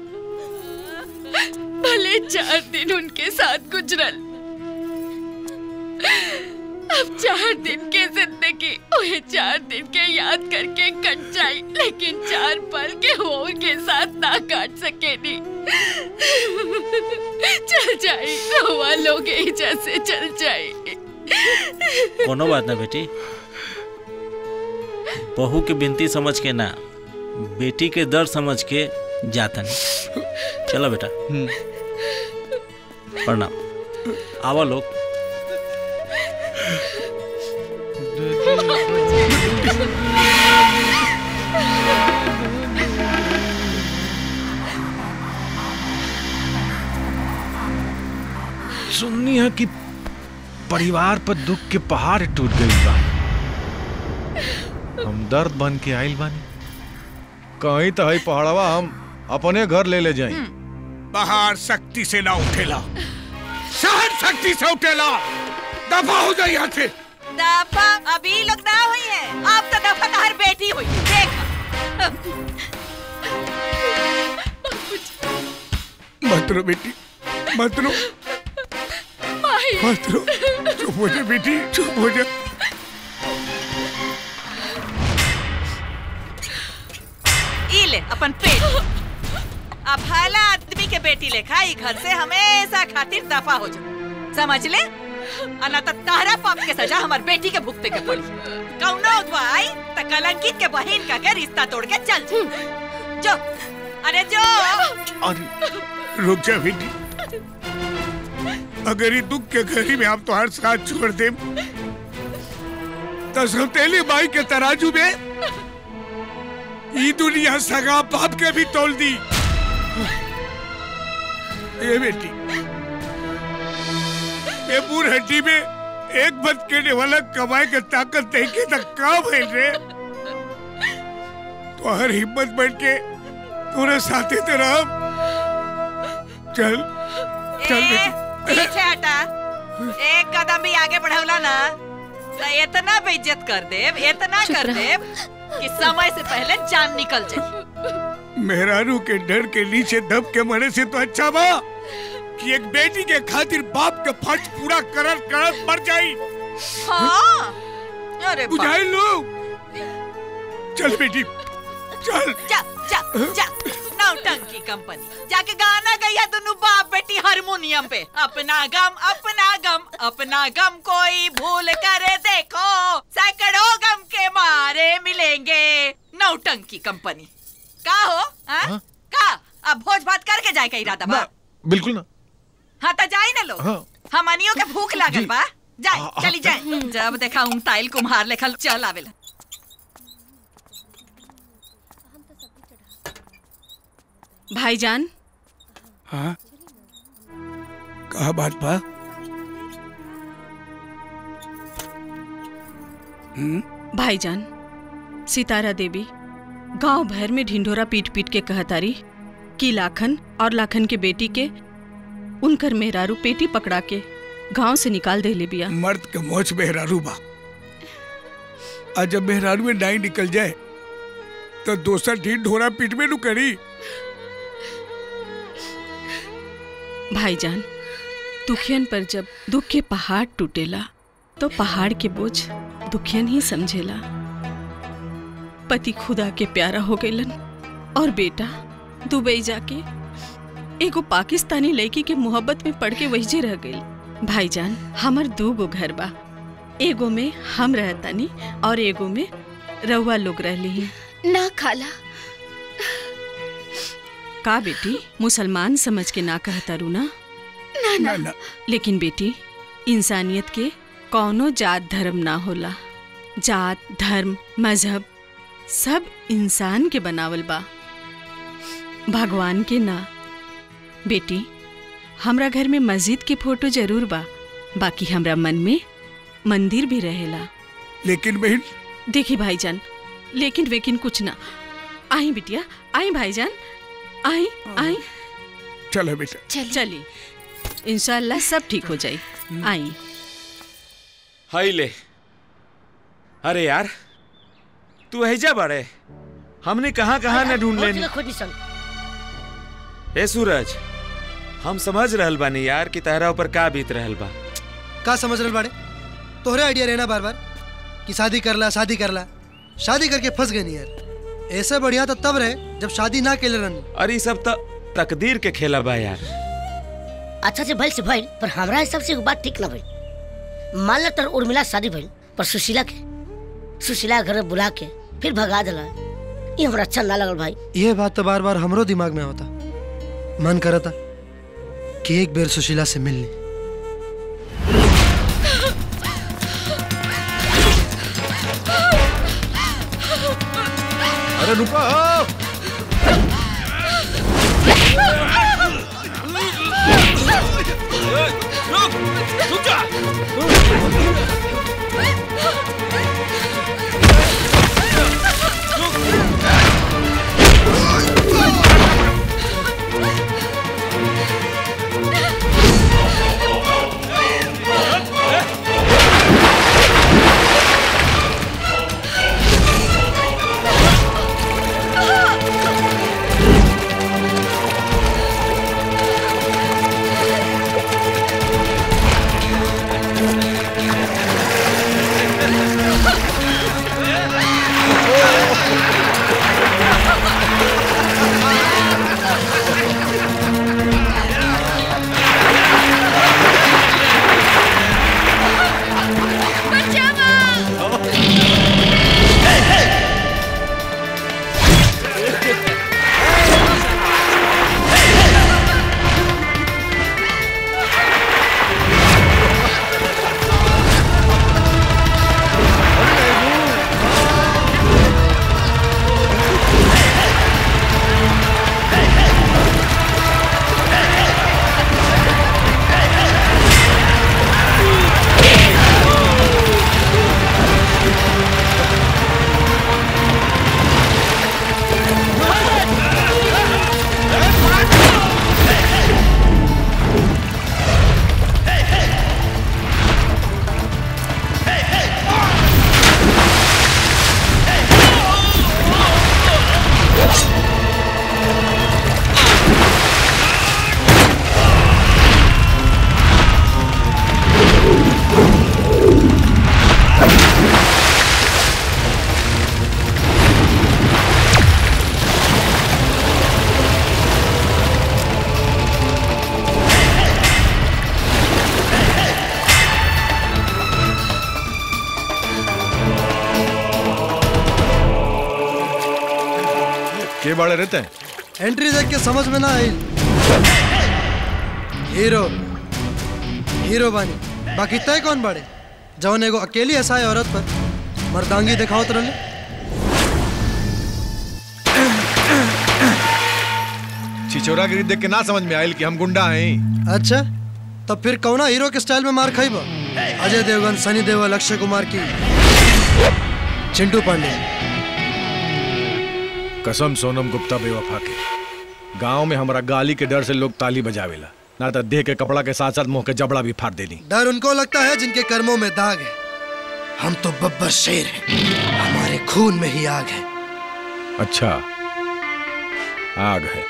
भले चार दिन उनके साथ गुजरल अब चार दिन के जिंदगी वही चार दिन के याद करके कट जाई लेकिन चार पल के हो के साथ ना काट सके नहीं चल जाई हुआ लोग एजा से चल जाई कोनो बात ना बेटी बहू के बिनती समझ के ना बेटी के दर्द समझ के जाता नहीं चलो बेटा प्रणाम आवा लोग सुननी है कि परिवार पर दुख के पहाड़ टूट गई बा हम दर्द बन के आइल बानी कहीं तो है पहाड़वा हम अपने घर ले ले जाई बाहर शक्ति से ना उठेला शहर शक्ति से उठेला दफा हो जाए यहाँ से दफा अभी लोग ना हुई है अब तो दफा तो हर बेटी हुई देख मत रो बेटी मत रो मत रो चुप हो जा बेटी चुप हो जा ई ले अपन पेट अब हला आदमी के बेटी लेखा ई घर से हमेशा खातिर दफा हो जा समझ ले अना तो तारा पाप के सजा हमार बेटी के भुगते के पड़ी कौनो उधवा आई त कलंकित के बहन का के रिश्ता तोड़ के चल जा। जो अरे जो अरे रुक जा बेटी अगर ये दुख के घड़ी में हम तुम्हारे साथ छोड़ दे तो सौतेली माई के तराजू में ये दुनिया सगा बाप के भी तोल दी ये बेटी ये बूढ़ हड्डी में एक बद केने वाला कमाए के ताकत नहीं के तक का भइल रे तो हर हिम्मत बढ़ के तोरे साथे ते रह चल चल ए, बेटी पीछे हटा एक कदम भी आगे बढ़ौला ना तो इतना बेइज्जत कर देव इतना चुप कर रह। देव कि समय से पहले जान निकल जाए मेहरारू के डर के नीचे दब के मरे से तो अच्छा बा कि एक बेटी के खातिर बाप के फर्ज पूरा करत करत मर जाई हाँ अरे बाप। बुझाई लो चल बेटी चल जा जा जा नौटंकी कंपनी जाके गाना गैया दोनों बाप बेटी हारमोनियम पे अपना गम अपना गम अपना गम कोई भूल कर देखो सैकड़ों गम के मारे मिलेंगे नौटंकी कंपनी का हो हाँ? का अब भोज भात करके जाए का इरादा बा बिल्कुल ना हाँ तो जाई ना लोग हाँ। हमनियों के भूख लागल बा जाए चली जाए जब देखा हूँ टाइल कुम्हार लेखा चल आवेला भाईजान हाँ कहा बात बा हम्म भाईजान सितारा देवी गांव भर में ढिंढोरा पीट पीट के कहतारी कि लाखन और लाखन के बेटी के उनकर मेहरारू पेटी पकड़ा के गांव से निकाल दे ले बिया मर्द के मोच मेहरारू बा आज जब मेहरारू में डाई निकल जाए तो दोसर ढीठ ढोरा पीट में नु करी भाईजान दुखियन पर जब दुख के पहाड़ टूटेला तो पहाड़ के बोझ दुखियन ही समझेला पति खुदा के प्यारा हो गईलन और बेटा दुबई जाके एगो पाकिस्तानी लड़की के मोहब्बत में पड़ के वहीजे रह गई भाईजान हमर दू गो घर बा एगो में हम रहतानी और एगो में रउआ लोग रहली ना खाला का बेटी मुसलमान समझ के ना कहता रू ना ना ना, ना। लेकिन बेटी इंसानियत के कौनो जात धर्म ना होला जात धर्म मजहब सब इंसान के बनावल बा भगवान के ना बेटी हमरा घर में मस्जिद के फोटो जरूर बा बाकी हमरा मन में मंदिर भी रहेला लेकिन बहन देखी भाईजान लेकिन वेकिन कुछ ना आई बिटिया आई भाईजान आई आई चलो बेटा चल चली इंशाल्लाह सब ठीक हो जाई आई हाई ले अरे यार तू हैजा बड़े हमने कहाँ कहाँ न ढूंढ लेनी खोजनी सन ए सूरज हम समझ रहल बानी यार कि तहरा ऊपर का बीत रहल बा का समझ रहे बाड़े तोहरे आइडिया रहना बार बार कि शादी कर ला शादी कर ला शादी करके फंस गए नहीं यार ऐसे बढ़िया तो तब रहे जब शादी ना केले रहनी अरे ई सब तो तकदीर के खेला बा यार अच्छा से भइल से भइल पर हमरा हिसाब से एगो बात ठीक ना भइल मान ला तर उर्मिला से शादी भइल पर सुशीला के सुशीला के घर में बुला के फिर भगा दिला ये हमरा अच्छा ना लगल भाई ये बात तो बार बार हमरो दिमाग में होता मन करता कि एक बेर सुशीला से मिल ली अरे रुको रुक रुक जा Ah! के बाड़े रहते हैं एंट्री देख के समझ में ना आई हीरो हीरो बानी बाकी तय कौन बाड़े जवन एगो अकेली ऐसा है औरत पर मर्दांगी दिखाओ तरले छिछोरा गिरी देख के ना समझ में आयल कि हम गुंडा हैं अच्छा तब फिर कौना हीरो के स्टाइल में मार खाई बा अजय देवगन सनी देओल अक्षय कुमार की चिंटू पांडे कसम सोनम गुप्ता बेवफा के गांव में हमारा गाली के डर से लोग ताली बजावेला ना तो देह के कपड़ा के साथ साथ मुंह के जबड़ा भी फाड़ देनी डर उनको लगता है जिनके कर्मों में दाग है हम तो बब्बर शेर हैं हमारे खून में ही आग है अच्छा आग है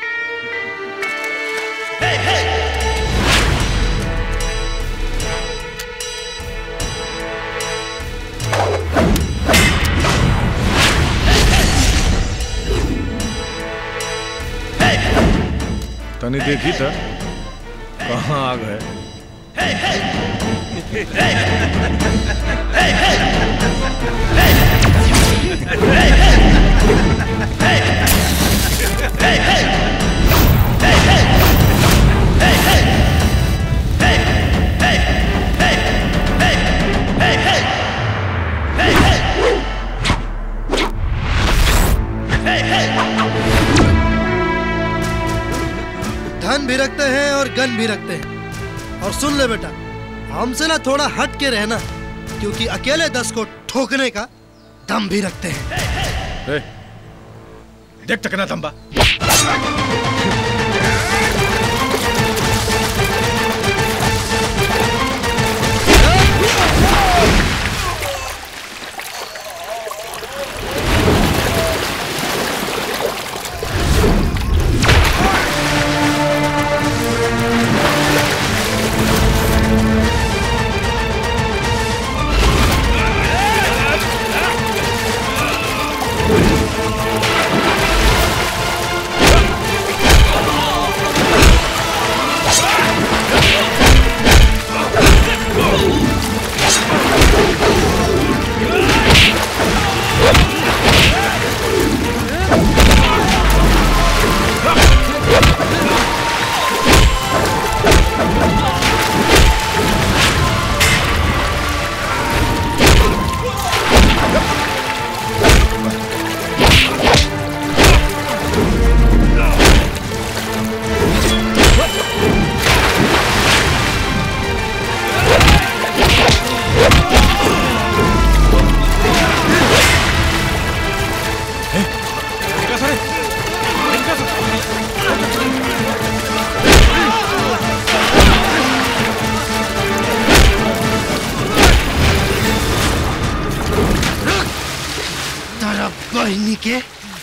तनी देखी था कहाँ आग है धन भी रखते हैं और गन भी रखते हैं और सुन ले बेटा हमसे ना थोड़ा हट के रहना क्योंकि अकेले दस को ठोकने का दम भी रखते हैं ए, देख तक ना तंबा तारा बहनी के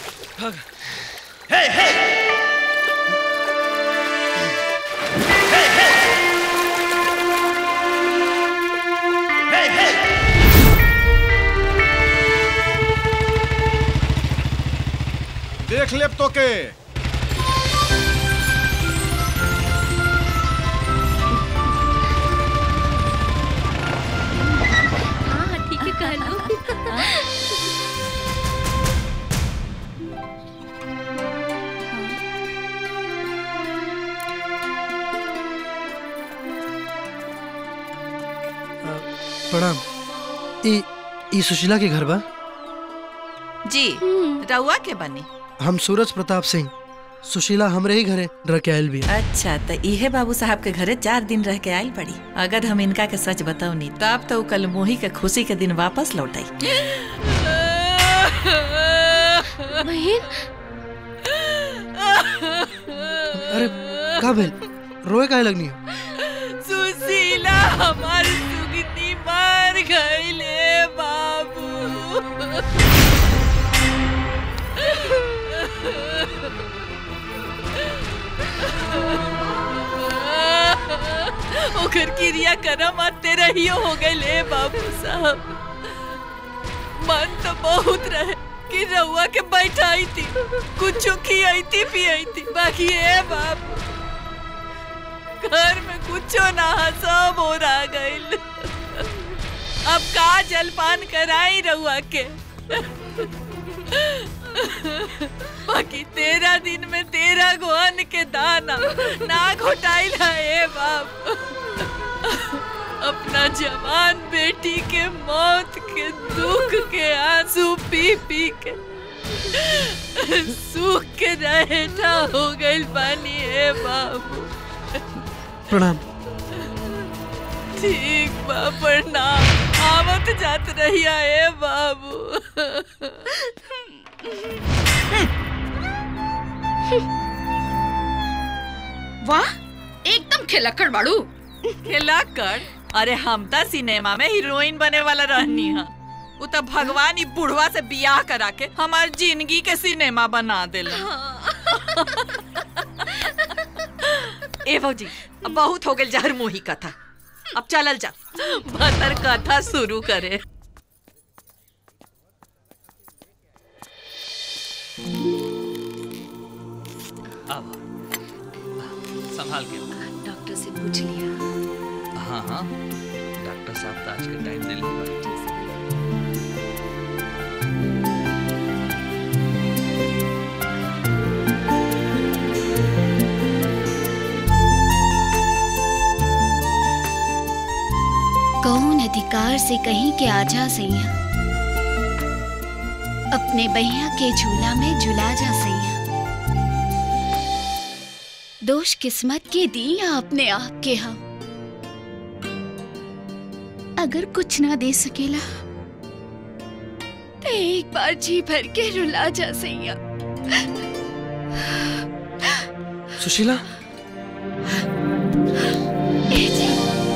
देख ले तो के हाँ ठीक है कहलो प्रणाम ई ई सुशीला के घर बा जी रउआ के बनी हम सूरज प्रताप सिंह सुशीला हमरे ही घरे रह के आयल भी अच्छा तो इहे बाबू साहब के घरे चार दिन रह के आयल पड़ी अगर हम इनका के सच बताऊनी तब तो उ कल मोही के खुशी के दिन वापस लौटाई बहन अरे का भेल रोए काहे लगनी सुशीला हमार सुगनी मर गईले बाबू ओकर क्रिया करम आते रहियो हो गए बाबू साहब मन तो बहुत रहे कि रउआ के बैठाई थी कुछ खियाई थी पियाई थी बाकी ए बाबू घर में कुछो ना हा, सब हो रहा गइल अब का जलपान कराई रउआ के बाकी तेरह दिन में तेरह गो अन्न के दाना ना घोटाइल है ए बाप अपना जवान बेटी के मौत के दुख के आंसू पी पी के सूख के रहेठा हो गइल बानी ए बाबू प्रणाम ठीक बा प्रणाम आवत जात रहिया ए बाबू वाह एकदम खिलक्कड़ बाड़ू खिलक्कड़ अरे हम तो सिनेमा में हीरोइन बने वाला रहनी हा उ तो भगवान ही बुढ़वा से बियाह करा के हमार जिंदगी के सिनेमा बना देला ए भौजी अब बहुत हो गई जहर मुही कथा अब चलल जा भतर कथा शुरू करे अब संभाल के डॉक्टर से पूछ लिया हाँ हाँ डॉक्टर साहब तो आज के टाइम दे लेंगे कौन अधिकार से कहीं के आजा सैया अपने बहिया के झूला में झुला जा सैया दोष किस्मत के दी या अपने आप के हम अगर कुछ ना दे सकेला तो एक बार जी भर के रुला जा सैया सुशीला ए जी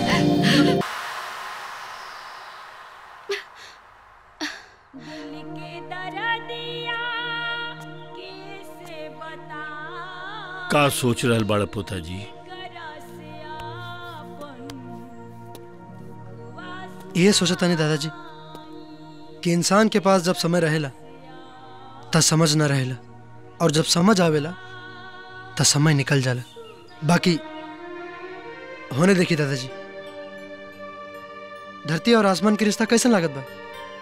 का सोच रहल बड़ा पोता जी ये सोचता नहीं दादाजी कि इंसान के पास जब समय रहेला तब समझ ना रहेला और जब समझ आवेला तब समय निकल जाला बाकी होने देखी दादाजी धरती और आसमान के रिश्ता कैसे लागत बा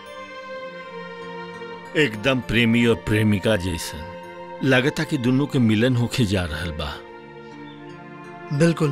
एकदम प्रेमी और प्रेमिका जैसन लगता कि दोनों के मिलन होके जा रहल बा बिल्कुल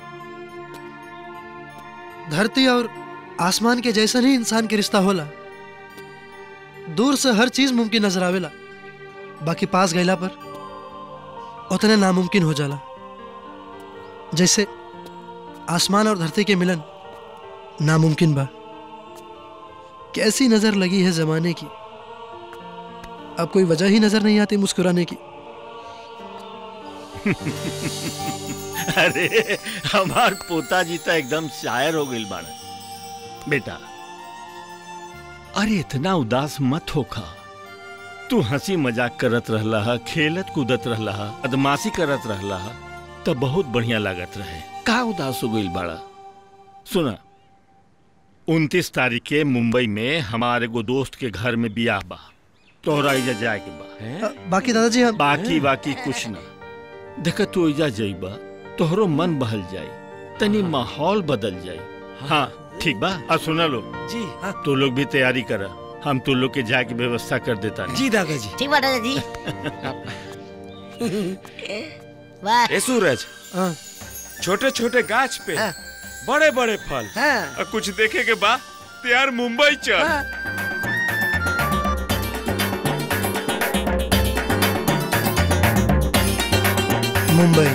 धरती और आसमान के जैसन ही इंसान के रिश्ता होला दूर से हर चीज मुमकिन नजर आवेला बाकी पास गईला पर उतने नामुमकिन हो जाला जैसे आसमान और धरती के मिलन नामुमकिन बा कैसी नजर लगी है जमाने की अब कोई वजह ही नजर नहीं आती मुस्कुराने की अरे हमार पोता जी तो एकदम शायर हो गई बाड़ा बेटा अरे इतना उदास मत होखा तू हंसी मजाक करत रहला हा खेलत कूदत रहला हा बदमाशी करत रहला हा तो बहुत बढ़िया लागत रहे का उदास हो गई बाड़ा सुना उनतीस तारीख के मुंबई में हमारे एगो दोस्त के घर में बियाह बा तोहरा इजा जाए के बा अ, बाकी दादाजी हम बाकी बाकी कुछ ना देख तू इजा जाइबा तोहरो मन बहल जाई तनी माहौल बदल जाई हाँ ठीक बा आ सुना लो जी तू लोग भी तैयारी करा हम तू लोग के जाए की व्यवस्था कर देता जी दादाजी ठीक बा दादाजी वाह ए सूरज छोटे छोटे गाछ पे बड़े बड़े फल और कुछ देखे के बाद तैयार मुंबई चल मुंबई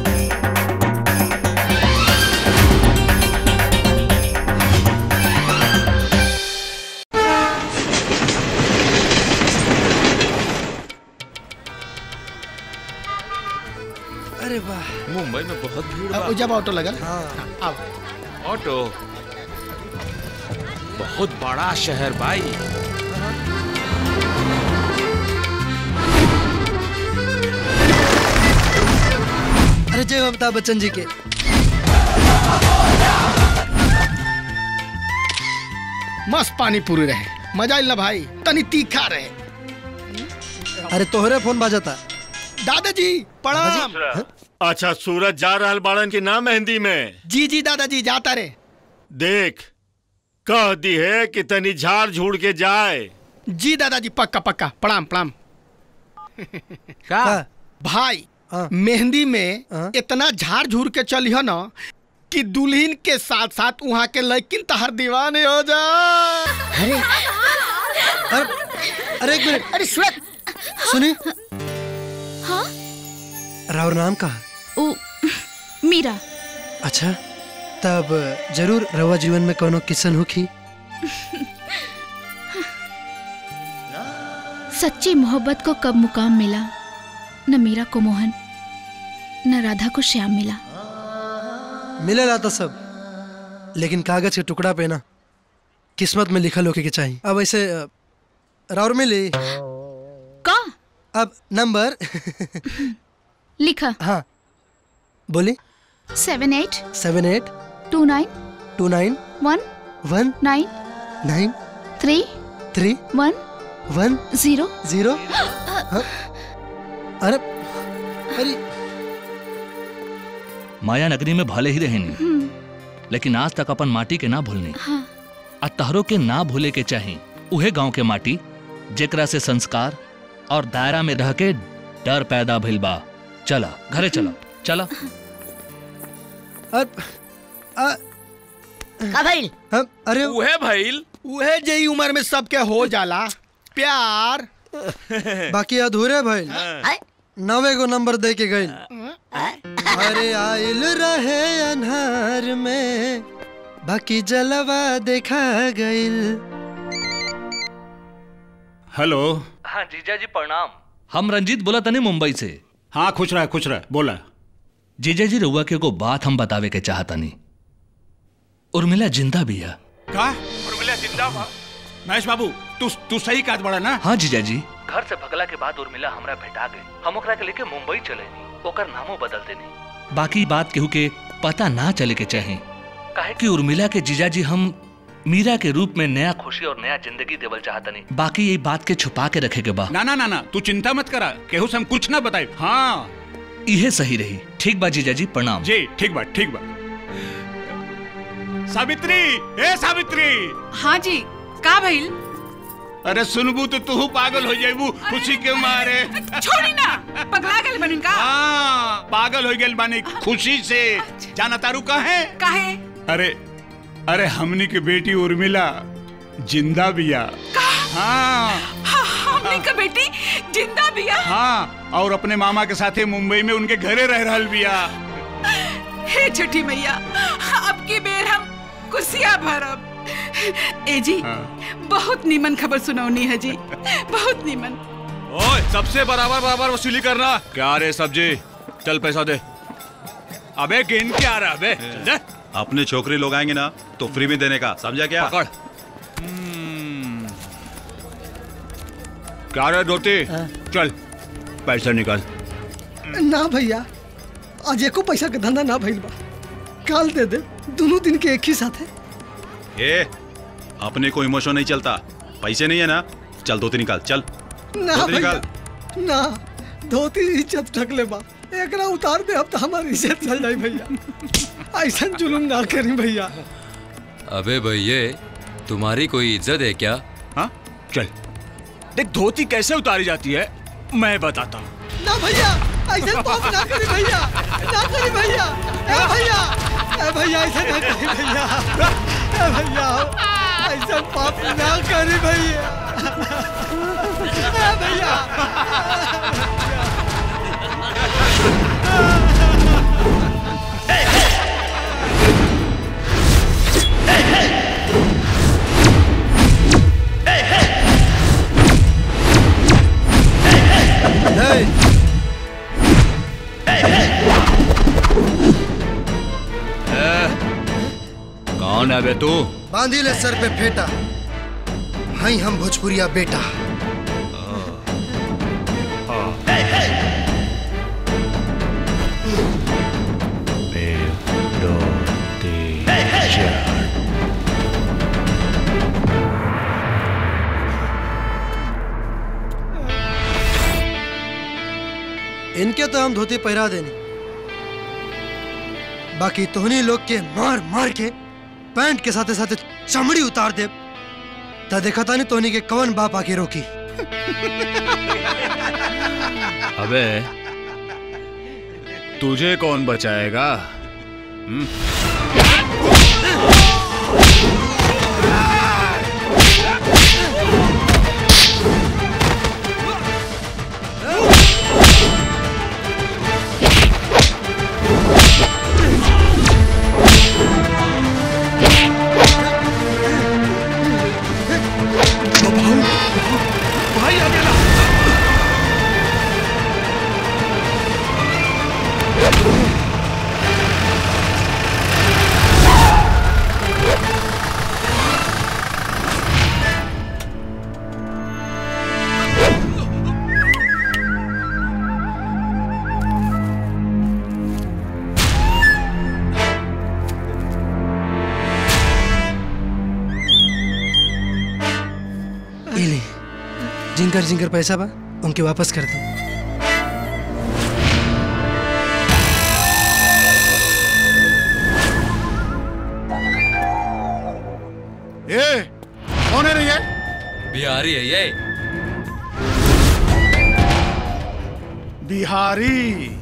अरे वाह मुंबई में बहुत भीड़ अब बा जब ऑटो लगा अब ऑटो बहुत बड़ा शहर भाई अरे जय हो अमिताभ बच्चन जी के मस्त पानी पूरी रहे मजा इल्ला भाई तनी तीखा रहे अरे तोहरे फोन बाजता दादाजी प्रणाम अच्छा सूरज जा रहल बाड़न के नाम मेहंदी में जी जी दादाजी जाता रे देख कह दी है कि तनी झाड़ झूड़ के जाए जी दादाजी पक्का पक्का प्रणाम प्रणाम का भाई मेहंदी में इतना झाड़ झूर के चलिह ना कि दुल्हन के साथ साथ वहाँ के लड़किन तहर दीवाने हो जा अरे अरे एक मिनट अरे श्वेत सुनी हाँ राउर नाम का ओ मीरा अच्छा तब जरूर रवा जीवन में कोनो किसन होखी सच्ची मोहब्बत को कब मुकाम मिला न मीरा को मोहन न राधा को श्याम मिला मिलेला तो सब लेकिन कागज के टुकड़ा पे ना किस्मत में लिखल होके के चाहिए अब ऐसे अ, राउर मिली का अब नंबर लिखा हाँ बोली seven eight seven eight two nine two nine one one nine nine three three one one zero zero हाँ? अरे अरे माया नगरी में भले ही रहेनी हम्म, लेकिन आज तक अपन माटी के ना भूलनी हाँ आ तहरो के ना भूले के चाही उहे गांव के माटी जेकरा से संस्कार और दायरा में रह के डर पैदा भइल बा चला घरे चला चला का भाई अरे उहे भइल उहे जई उम्र में सबके हो जाला प्यार बाकी अधूरे भाई नवे गो नंबर दे के गई अरे आइल रहे अनहार में बाकी जलवा देखा गइल हेलो हाँ जीजा जी प्रणाम हम रंजीत बोला तनी मुंबई से हाँ खुश रहा खुश रहा बोला जीजा जी रउआ के एगो बात हम बतावे के चाहतनी उर्मिला जिंदा भी है का उर्मिला जिंदा बा महेश बाबू तू तू सही काज बड़ा ना हाँ जीजा जी घर से भगला के बाद उर्मिला हमरा भेटा गई हम ओकरा के लेके मुंबई चले नी ओकर नामो बदल देनी बाकी बात केहू के पता ना चले के चाहे काहे कि उर्मिला के जीजा जी हम मीरा के रूप में नया खुशी और नया जिंदगी देवल चाहतनी बाकी ये बात के छुपा के रखे के बा ना ना ना ना तू चिंता मत करा केहू से हम कुछ ना बताए हाँ इहे सही रही ठीक बा जीजा जी प्रणाम जी ठीक बा ठीक बा सावित्री ए सावित्री हाँ जी का भइल अरे सुनबू तो तू पागल हो जाबू खुशी के मारे छोड़ी ना पगला गल बनिन का हाँ पागल हो गए बानी खुशी से जाना तारू कहे काहे अरे अरे हमनी के बेटी उर्मिला जिंदा बिया हाँ हमनी का बेटी जिंदा बिया हाँ और अपने मामा के साथे मुंबई में उनके घरे रह रहल बिया हे छठी मैया अब की बेर हम कुर्सियां भरब ए जी बहुत नीमन खबर सुनौनी है जी बहुत नीमन ओए सबसे बराबर बराबर वसूली करना क्या रे सब्जी चल पैसा दे अबे गिन के आ रहा अबे चल दे अपने छोकरी लोग आएंगे ना तो फ्री में देने का समझा क्या पकड़ क्या रे धोती चल पैसा निकाल ना भैया आज एको पैसा के धंधा ना भइल बा काल दे दे दोनों दिन के एक ही साथ है ए अपने को इमोशन नहीं चलता पैसे नहीं है ना चल धोती निकाल चल ना धोती भैया निकाल ना धोती इज्जत ढक ले बा एकरा उतार दे अब तो हमारी इज्जत चल जाई भैया ऐसा जुलुम ना करी भैया अबे भैये तुम्हारी कोई इज्जत है क्या हाँ चल देख धोती कैसे उतारी जाती है मैं बताता हूँ ना भैया ऐसा पाप ना करी भैया ना करी भैया ए भैया ए भैया ऐसा ना करी भैया ए भैया ऐसा पाप ना करी भैया ए भैया कौन है बे तू बांधी ले सर पे फेटा हई हम भोजपुरिया बेटा इनके तो हम धोती पहरा देनी बाकी तोहनी लोग के मार मार के पैंट के साथे साथे चमड़ी उतार दे ता देखा था नहीं तोहनी के कवन बाप आके रोकी अबे तुझे कौन बचाएगा हम्म? भाई आ गया ये ले जिनकर जिनकर पैसा बा उनके वापस कर दो ए कौन है रे ये बिहारी है ये बिहारी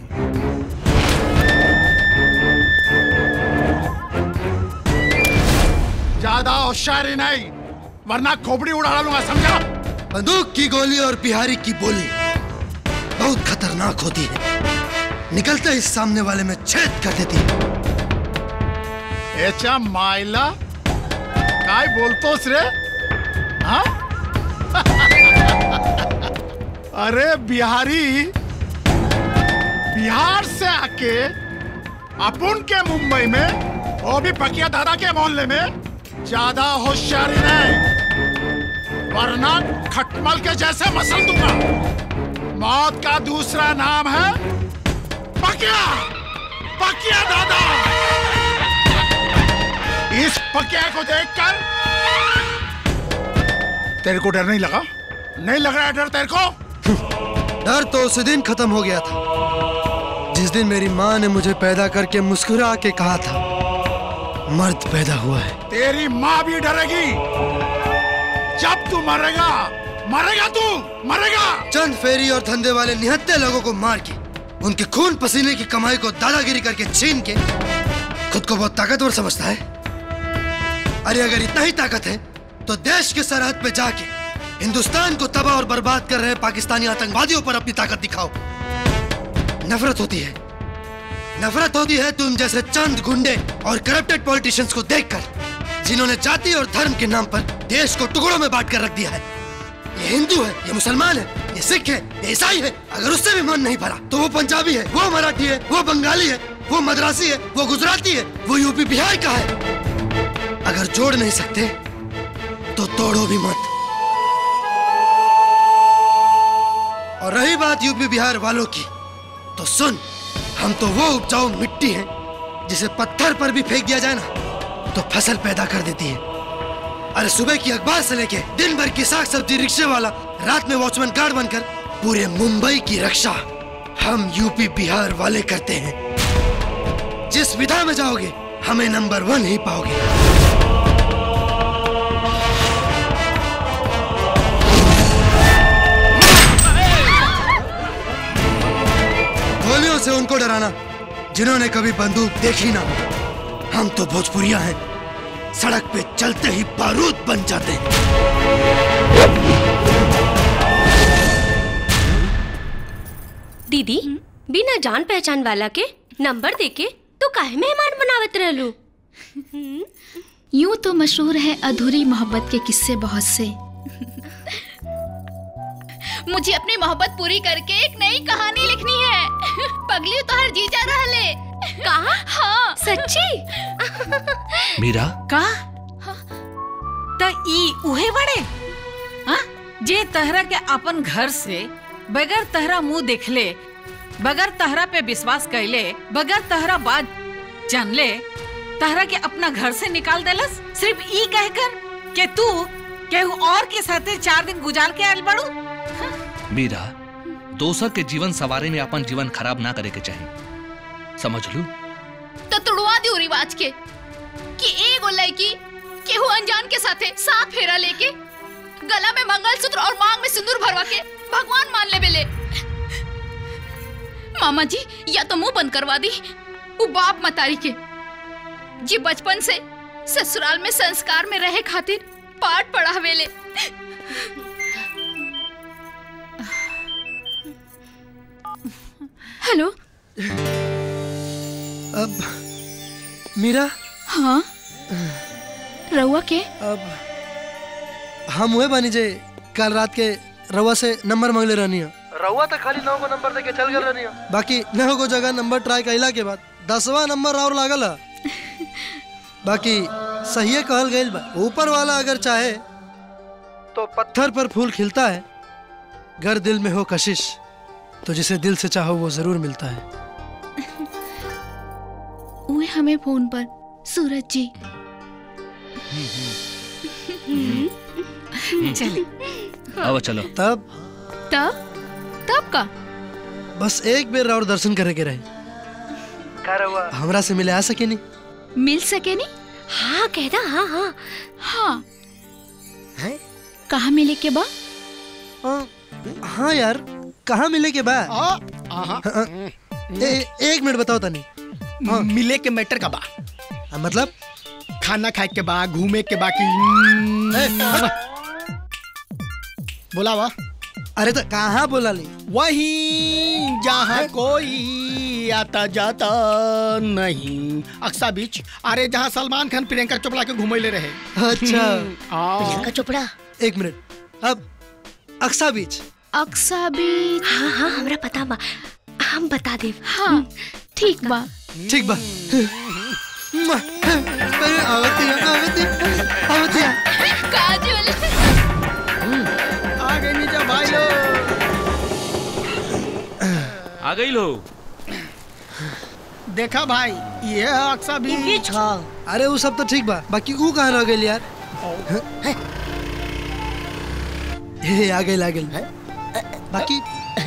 ज्यादा होशियारी नहीं वरना खोपड़ी उड़ा लूंगा समझा बंदूक की गोली और बिहारी की बोली बहुत खतरनाक होती है निकलते ही सामने वाले में छेद कर देती है एचा मायला काय बोलतोस रे हाँ अरे बिहारी बिहार से आके अपुन के मुंबई में वो भी पकिया दादा के मोहल्ले में ज्यादा होशियारी नहीं वरना खटमल के जैसे मसल दूंगा मौत का दूसरा नाम है पकिया पकिया दादा इस पकिया को देखकर तेरे को डर नहीं लगा नहीं लग रहा है डर तेरे को डर तो उस दिन खत्म हो गया था जिस दिन मेरी माँ ने मुझे पैदा करके मुस्कुरा के कहा था मर्द पैदा हुआ है तेरी माँ भी डरेगी जब तू मरेगा मरेगा तू मरेगा चंद फेरी और धंधे वाले निहत्ते लोगों को मार के उनके खून पसीने की कमाई को दादागिरी करके छीन के खुद को बहुत ताकतवर समझता है अरे अगर इतना ही ताकत है तो देश के सरहद पे जाके हिंदुस्तान को तबाह और बर्बाद कर रहे पाकिस्तानी आतंकवादियों पर अपनी ताकत दिखाओ नफरत होती है नफरत होती है तुम जैसे चंद गुंडे और करप्टेड पॉलिटिशियंस को देखकर जिन्होंने जाति और धर्म के नाम पर देश को टुकड़ों में बांट कर रख दिया है ये हिंदू है ये मुसलमान है ये सिख है ये ईसाई है अगर उससे भी मन नहीं भरा तो वो पंजाबी है वो मराठी है वो बंगाली है वो मद्रासी है वो गुजराती है वो यूपी बिहार का है अगर जोड़ नहीं सकते तो तोड़ो भी मत और रही बात यूपी बिहार वालों की तो सुन हम तो वो उपजाऊ मिट्टी हैं जिसे पत्थर पर भी फेंक दिया जाए ना तो फसल पैदा कर देती है अरे सुबह की अखबार से लेके दिन भर की साग सब्जी रिक्शे वाला रात में वॉचमैन गार्ड बनकर पूरे मुंबई की रक्षा हम यूपी बिहार वाले करते हैं जिस विधा में जाओगे हमें नंबर वन ही पाओगे गोलियों से उनको डराना जिन्होंने कभी बंदूक देखी ना हम तो भोजपुरिया हैं सड़क पे चलते ही बारूद बन जाते हैं दीदी बिना जान पहचान वाला के नंबर देके तो काहे मेहमान बनावत रहलू यूं तो मशहूर है अधूरी मोहब्बत के किस्से बहुत से मुझे अपनी मोहब्बत पूरी करके एक नई कहानी लिखनी है पगली तो हर जी जा रहा ले कहा हाँ सच्ची मीरा का त ई उहे बड़े हाँ जे तहरा के अपन घर से बगैर तहरा मुंह देखले बगैर तहरा पे विश्वास कैले बगैर तहरा बात जानले तहरा के अपना घर से निकाल देलस सिर्फ ई कहकर के तू केहू और के साथे चार दिन गुजार के आयल बड़ू मीरा दोसर के जीवन सवारे में अपन जीवन खराब ना करे के चाहिए समझ लू तो तुड़वा दियो रिवाज के कि एगो लड़की केहू अनजान के साथे साफ फेरा लेके गला में मंगलसूत्र और मांग में सिंदूर भरवा के भगवान मान ले बेले मामा जी या तो मुंह बंद करवा दी वो बाप मतारी के जी बचपन से ससुराल में संस्कार में रहे खातिर पाठ पढ़ावेले हेलो अब मीरा हाँ रउआ के अब हम हुए बानी जे कल रात के रवा से नंबर मांगले रहनी है रवा तो खाली नौ को नंबर दे के चल गए रहनी है बाकी नौ को जगह नंबर ट्राई कैला के बाद दसवा नंबर और लागल है बाकी सही कहल गई बा ऊपर वाला अगर चाहे तो पत्थर पर फूल खिलता है घर दिल में हो कशिश तो जिसे दिल से चाहो वो जरूर मिलता है उहे हमें फोन पर सूरज जी चले अब चलो तब तब तब का बस एक बेर और दर्शन करे के रहे हमरा से मिले आ सके नहीं मिल सके नहीं हाँ कहना हाँ हाँ हाँ कहाँ मिले के बा हाँ यार कहाँ मिले के बाद हाँ, ए, एक मिनट बताओ तनी हाँ। मिले के मैटर का बा मतलब खाना खाए के बा घूमे के बा की बोला वा अरे तो कहाँ बोला ली वही जहाँ कोई आता जाता नहीं अक्सा बीच अरे जहाँ सलमान खान प्रियंका चोपड़ा के घूमे रहे अच्छा प्रियंका चोपड़ा एक मिनट अब अक्सा बीच अक्सा बीच हाँ हाँ हमरा पता बा हम बता दे हाँ ठीक बा ठीक बा आवती आवती आवती काजल आ गए नीचे भाई लोग आ गई लो देखा भाई ये है अक्सा बीच अरे वो सब तो ठीक बा बाकी वो कहाँ रह गई यार हे आ गई आ गई बाकी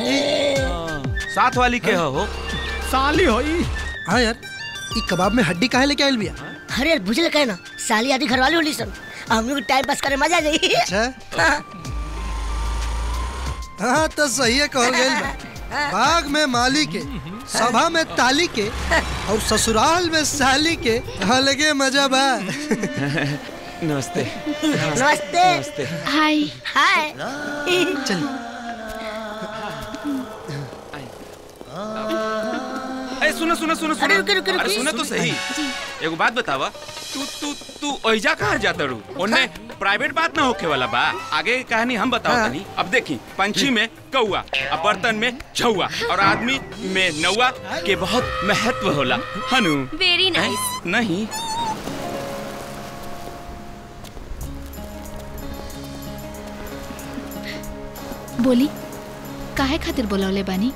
साथ वाली के हो साली होई हाँ यार ये कबाब में हड्डी काहे लेके आयल बिया अरे यार बुझल कहे ना साली आदि घरवाली होली सन हम लोग टाइम पास करे मजा जाई अच्छा हाँ तो सही है कहल गई बा बाग में माली के सभा में ताली के और ससुराल में साली के अलगे मजा बा नमस्ते नमस्ते नमस्ते हाय हाय चल अरे सुनो सुनो सुनो सुनो अरे रुके, रुके, रुके। अरे सुनो तो सही एगो बात बतावा तू तू तू ओइजा कहाँ जाता रू ओने प्राइवेट बात ना होके वाला बा आगे की कहानी हम बताओ हाँ। तनी अब देखी पंछी में कौआ अब बर्तन में छौआ और आदमी में नौआ के बहुत महत्व होला हनु वेरी नाइस नहीं बोली काहे खातिर बोलौले बानी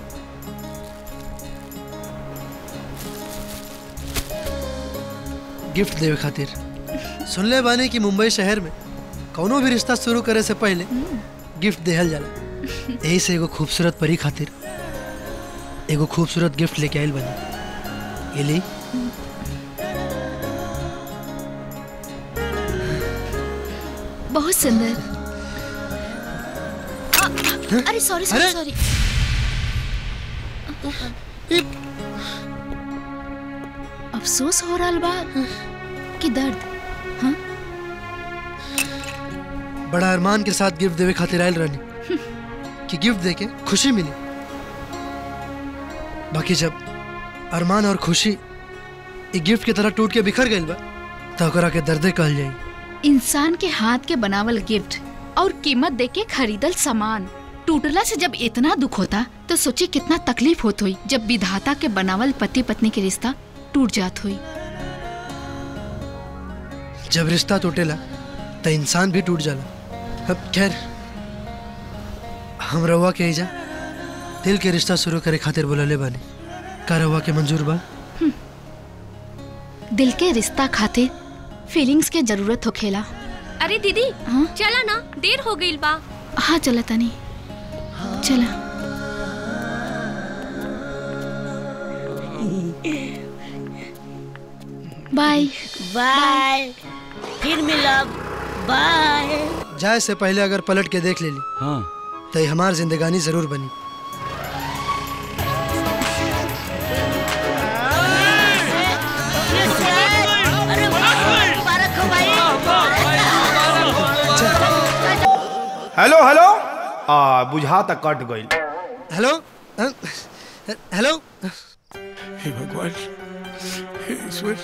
गिफ्ट देवे खातिर सुनले बानी कि मुंबई शहर में कौनो भी रिश्ता शुरू करे से पहले गिफ्ट देहल जाला यही से एगो खूबसूरत परी खातिर एगो खूबसूरत गिफ्ट लेके आइल बनी ये ली बहुत सुंदर आ, अरे सॉरी सॉरी अरे! सॉरी अफसोस हो रहा बा कि दर्द बड़ा अरमान के साथ गिफ्ट देवे खातिर आयल रहनी कि गिफ्ट देके खुशी मिली बाकी जब अरमान और खुशी एक गिफ्ट की तरह टूट के बिखर गइल बा तो ओकरा के दर्दे कहल जाई इंसान के हाथ के बनावल गिफ्ट और कीमत दे के खरीदल सामान टूटला से जब इतना दुख होता तो सोची कितना तकलीफ होत हुई जब विधाता के बनावल पति पत्नी के रिश्ता टूट जात हुई जब रिश्ता टूटेला तो इंसान भी टूट जाला अब खैर हम रवा के एजा दिल के रिश्ता शुरू करे खातिर बोलले बानी का रवा के मंजूर बा दिल के रिश्ता खातिर फीलिंग्स के जरूरत होखेला अरे दीदी चला ना देर हो गई बा हाँ चला तनी चला बाय बाय फिर मिलब बाय जाए से पहले अगर पलट के देख ले ली हाँ तो ये हमार जिंदगानी जरूर बनी मुबारक हो भाई हेलो हेलो आ बुझा तक कट गई हेलो अ, हेलो हे भगवान हे ईश्वर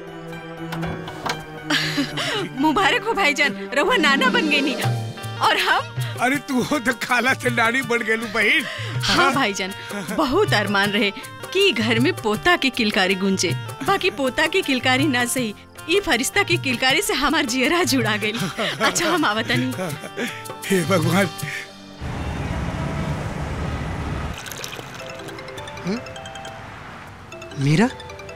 मुबारक हो भाईजान रहुआ नाना बन गई नी और हम अरे तू हो तो खाला से नानी बन गेलू बहन हाँ भाईजान बहुत अरमान रहे कि घर में पोता की किलकारी गुंजे बाकी पोता की किलकारी ना सही ये फरिश्ता की किलकारी से हमार जियरा जुड़ा गई अच्छा हम आवतनी हे भगवान मीरा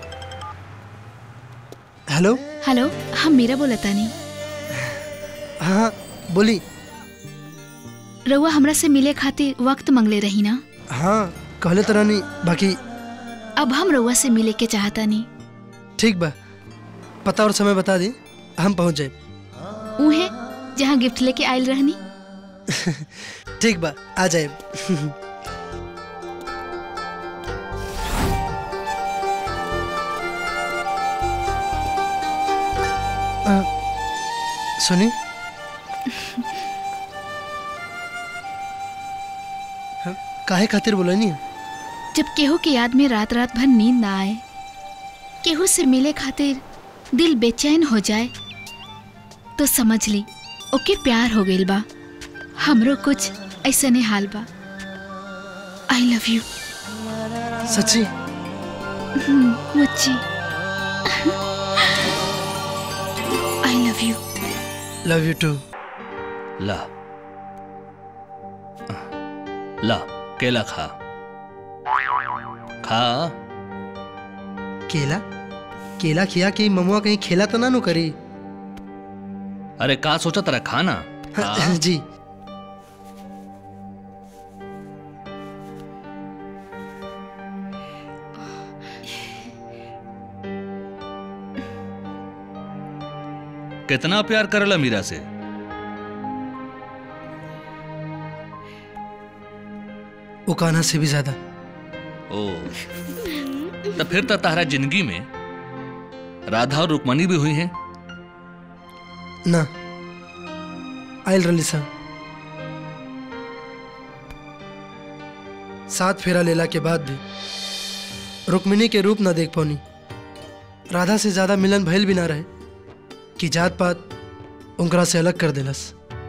हेलो हेलो हम मीरा बोलता नहीं हाँ बोली रउआ हमरा से मिले खातिर वक्त मंगले रही ना हाँ कहले तो रानी बाकी अब हम रउआ से मिले के चाहता नहीं ठीक बा पता और समय बता दी हम पहुँच जाए उहे जहाँ गिफ्ट लेके आयल रहनी ठीक बा आ जाए अ, सुनी हाँ, काहे खातिर बोला नहीं जब केहू के याद में रात रात भर नींद ना आए केहू से मिले खातिर दिल बेचैन हो जाए तो समझ ली ओके प्यार हो गइल बा हमरो कुछ ऐसने हाल बा आई लव यू सच्ची मुच्ची I love you love you too ला ला केला खा खा केला केला खिया कि ममुआ कहीं खेला तो ना नु करी अरे का सोचा तेरा खाना खा। जी कितना प्यार करला मीरा से वो कान्हा से भी ज्यादा ओ तो फिर तो तारा जिंदगी में राधा और रुक्मणी भी हुई हैं ना आयल रली सा सात फेरा लेला के बाद भी रुक्मिणी के रूप ना देख पौनी राधा से ज्यादा मिलन भइल भी ना रहे कि जात पात उनकरा से अलग कर देलस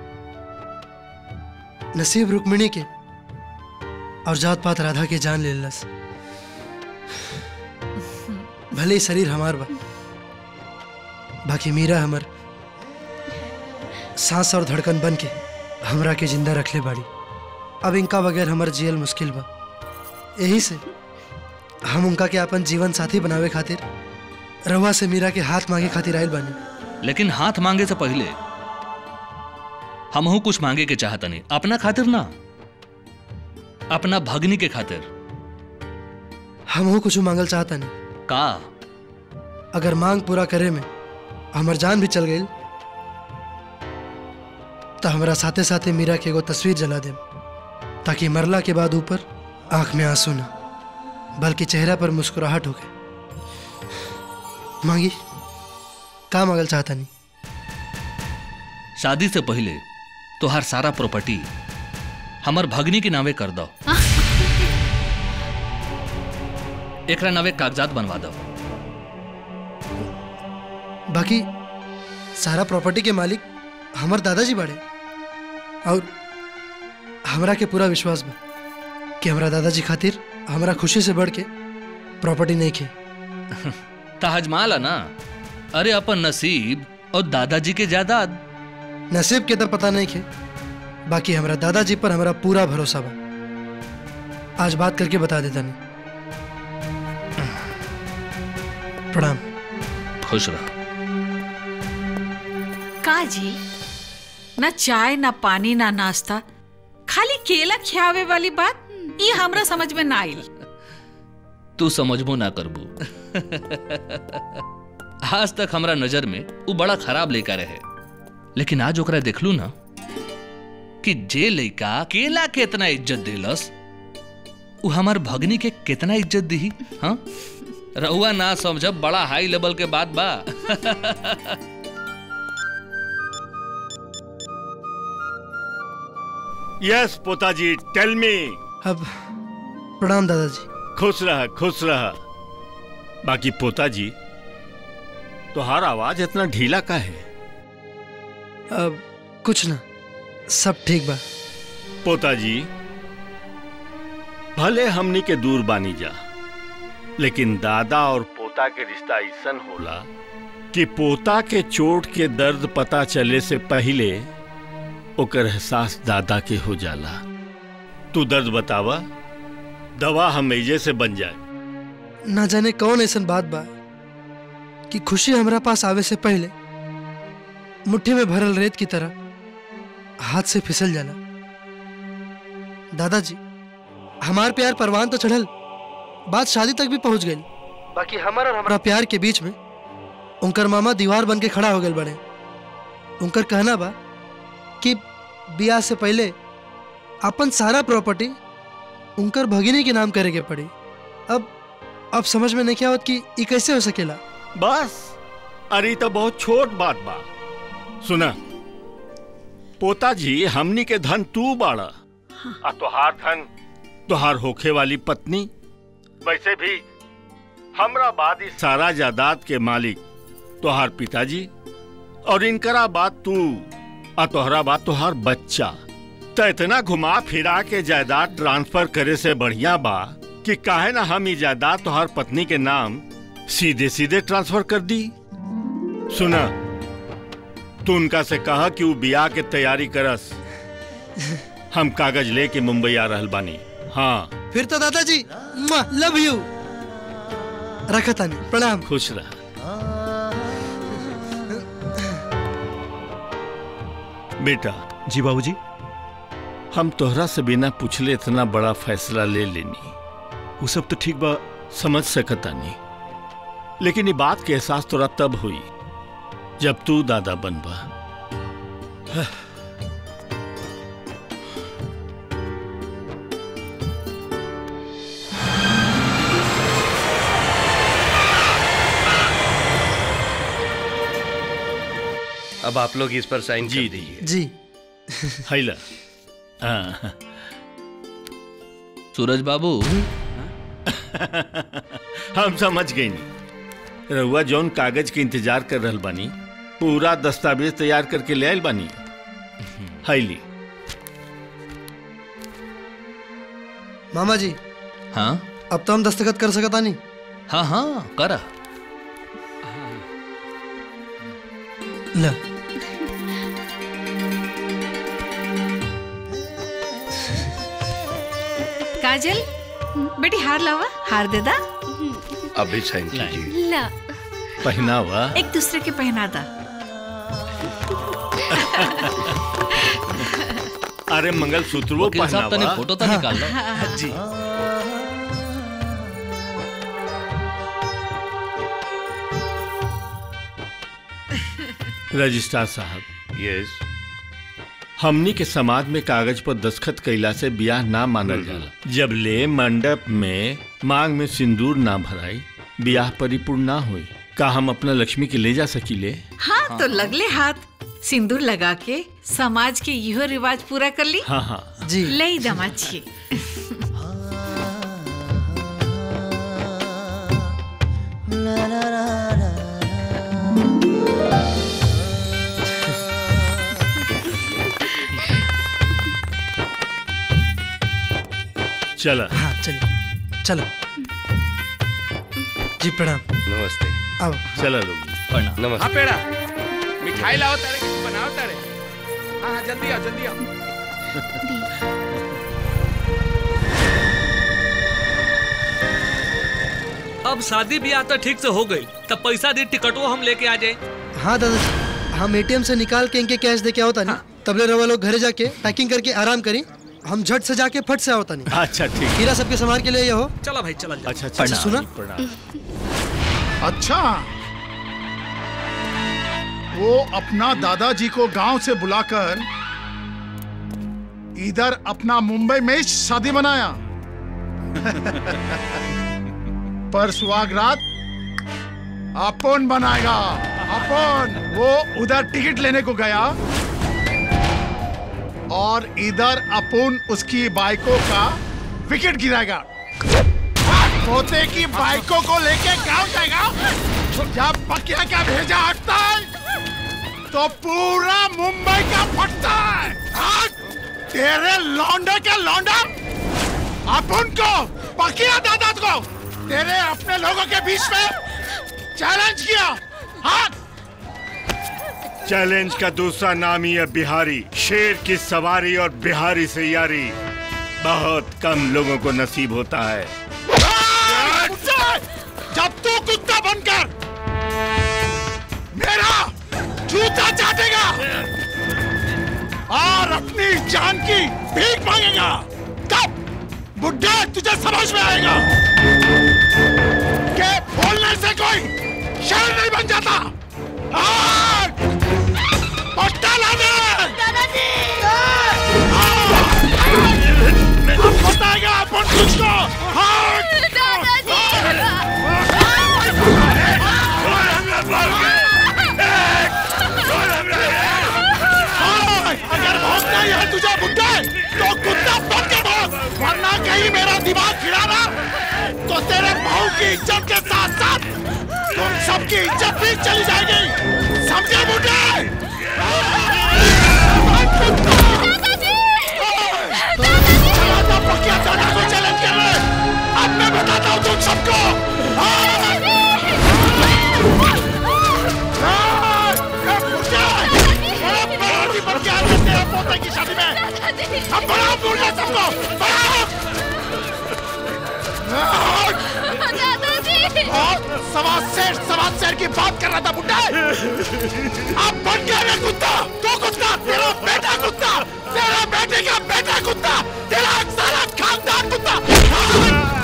नसीब रुक्मिणी के और जात पात राधा के जान ले लेलस भले ही शरीर हमार बा बाकी मीरा हमर सांस और धड़कन बन के हमरा के जिंदा रखले बाड़ी अब इनका बगैर हमर जियल मुश्किल बा यही से हम उनका के अपन जीवन साथी बनावे खातिर रहुआ से मीरा के हाथ मांगे खातिर आयल बानी लेकिन हाथ मांगे से पहले हमहू कुछ मांगे के चाहता नहीं अपना खातिर ना अपना भगनी के खातिर हम कुछ मांगल चाहता नहीं का अगर मांग पूरा करे में हमर जान भी चल गई तो हमरा साथे साथे मीरा के एगो तस्वीर जला दे ताकि मरला के बाद ऊपर आंख में आंसू ना बल्कि चेहरा पर मुस्कुराहट हो गए मांगी का मांगल चाहता नहीं शादी से पहले तोहार सारा प्रॉपर्टी हमर भगनी के नावे कर दो एकरा नावे कागजात बनवा दो बाकी सारा प्रॉपर्टी के मालिक हमर दादाजी बाड़े और हमरा के पूरा विश्वास बा कि हमरा दादाजी खातिर हमरा खुशी से बढ़ के प्रॉपर्टी नहीं खे ताजमाल ना अरे अपन नसीब और दादाजी के जायदाद नसीब के तो पता नहीं खे बाकी हमरा दादाजी पर हमरा पूरा भरोसा बा आज बात करके बता देता नहीं प्रणाम खुश रह का जी ना चाय ना पानी ना नाश्ता खाली केला खियावे वाली बात ये हमरा समझ में ना आई तू समझबो ना करबू आज तक हमरा नजर में वो बड़ा खराब लेकर रहे लेकिन आज ओकरा देखलू ना कि जे लइका केला के इतना इज्जत देलस उ हमार भगनी के कितना इज्जत दी हाँ रहुआ ना समझब बड़ा हाई लेवल के बात बा यस पोताजी टेल मी अब प्रणाम दादाजी खुश रह खुश रह बाकी पोताजी तोहार आवाज इतना ढीला का है अब कुछ ना सब ठीक बा पोताजी भले हमनी के दूर बानी जा लेकिन दादा और पोता के रिश्ता ऐसन होला कि पोता के चोट के दर्द पता चले से पहले ओकर एहसास दादा के हो जाला तू दर्द बतावा दवा हम एजे से बन जाए ना जाने कौन ऐसन बात बा कि खुशी हमरा पास आवे से पहले मुट्ठी में भरल रेत की तरह हाथ से फिसल जाला दादाजी हमार प्यार परवान तो चढ़ल बात शादी तक भी पहुंच गई बाकी हमारा और हमारा प्यार के बीच में उनकर मामा दीवार बन के खड़ा हो गए बड़े उनकर कहना बा कि बियाह से पहले अपन सारा प्रॉपर्टी उनकर भगिनी के नाम करे के पड़ी अब अब समझ में नहीं क्या होत कि ये कैसे हो सकेला बस अरे तो बहुत छोट बात बा सुना पोताजी हमनी के धन तू बाड़ा आ तोहार धन तोहार होखे वाली पत्नी वैसे भी हमरा बाद इस सारा जायदाद के मालिक तोहार पिताजी और इनकरा बात तू आ तोहरा बात तोहार बच्चा तो इतना घुमा फिरा के जायदाद ट्रांसफर करे से बढ़िया बा कि काहे ना हम ये जायदाद तोहार पत्नी के नाम सीधे सीधे ट्रांसफर कर दी सुना तू उनका से कहा कि वो बियाह के तैयारी करस हम कागज लेके मुंबई आ रहल बानी हाँ फिर तो दादाजी लव यू रखा तानी प्रणाम खुश रह बेटा जी बाबूजी हम तोहरा से बिना पूछले इतना बड़ा फैसला ले लेनी वो सब तो ठीक बा समझ सकता नहीं लेकिन ये बात के एहसास तोरा तब हुई जब तू दादा बनबा अब आप लोग इस पर साइन कर दीजिए जी हैला हाँ। सूरज बाबू हम समझ गई नहीं रहुआ जौन कागज के इंतजार कर रहल बानी पूरा दस्तावेज तैयार करके ले आयल बानी हैली मामा जी हाँ अब तो हम दस्तखत कर सकता नहीं हाँ हाँ करा ल काजल बेटी हार लावा हार दे दा अभी साइन कीजिए ला पहनावा एक दूसरे के पहना दा अरे मंगल सूत्र वो वकील साहब, तनी पहनावा फोटो तो निकाल लो। हाँ। जी रजिस्ट्रार साहब यस हमनी के समाज में कागज पर दस्खत कैला से ब्याह ना मानल जाला जब ले मंडप में मांग में सिंदूर ना भराई ब्याह परिपूर्ण ना हुई का हम अपना लक्ष्मी के ले जा सकीले हाँ तो लगले हाथ सिंदूर लगा के समाज के इहो रिवाज पूरा कर ली हाँ हाँ जी ले ही दामाद जी चला हाँ चलिए चलो जी प्रणाम नमस्ते अब चला लोग नमस्ते हाँ पेड़ा मिठाई लाओ तारे कुछ बनाओ तारे हाँ हाँ जल्दी आओ जल्दी आओ अब शादी ब्याह तो ठीक से हो गई तब पैसा दी टिकटो हम लेके आ जाए हाँ दादाजी हम एटीएम से निकाल के इनके कैश दे के होता नहीं तबले रवा लोग घरे जाके पैकिंग करके आराम करी हम झट से जाके फट से आवता नहीं अच्छा ठीक हीरा सबके संभाल के लिए हो चला भाई चला अच्छा अच्छा सुना अच्छा वो अपना दादाजी को गांव से बुलाकर इधर अपना मुंबई में शादी बनाया पर सुहागरात अपन बनाएगा अपन वो उधर टिकट लेने को गया और इधर अपन उसकी बाइकों का विकेट गिराएगा पोते की बाइकों को लेके गांव जाएगा जब बकिया का भेजा हटता है तो पूरा मुंबई का फटता है हाँ? तेरे लौंडे के लौंडा अपन को बकिया दादा को तेरे अपने लोगों के बीच में चैलेंज किया हाँ चैलेंज का दूसरा नाम ही है बिहारी शेर की सवारी और बिहारी से यारी बहुत कम लोगों को नसीब होता है जब तू कुत्ता बनकर मेरा जूता चाटेगा और अपनी जान की भीख मांगेगा तब बुढ़े तुझे समझ में आएगा कि बोलने से कोई शेर नहीं बन जाता आग! पट्टा ला दे अब बताएगा अपन तुझको अगर भोंकना ही है तुझे बुड्ढे तो कुत्ता बन के भोंक वरना कहीं मेरा दिमाग खिलाना तो तेरे बहू की इज्जत के साथ साथ तुम सबकी इज्जत भी चली जाएगी समझे बुड्ढे चला था पकिया दादा को चैलेंज कर ले अब मैं बताता हूँ तुम सबको हाँ! हाँ! ये बुड्ढे! बड़ा बड़ा बन के आ गए तेरे पोते की शादी में अब बड़ा बोल रहे सबको बड़ा और सवा शेर सवा शेर की बात कर रहा था बुड्ढा अब बन गया रे कुत्ता तो कुत्ता तेरा बेटा कुत्ता तेरा बेटे का बेटा कुत्ता तेरा सारा खानदान कुत्ता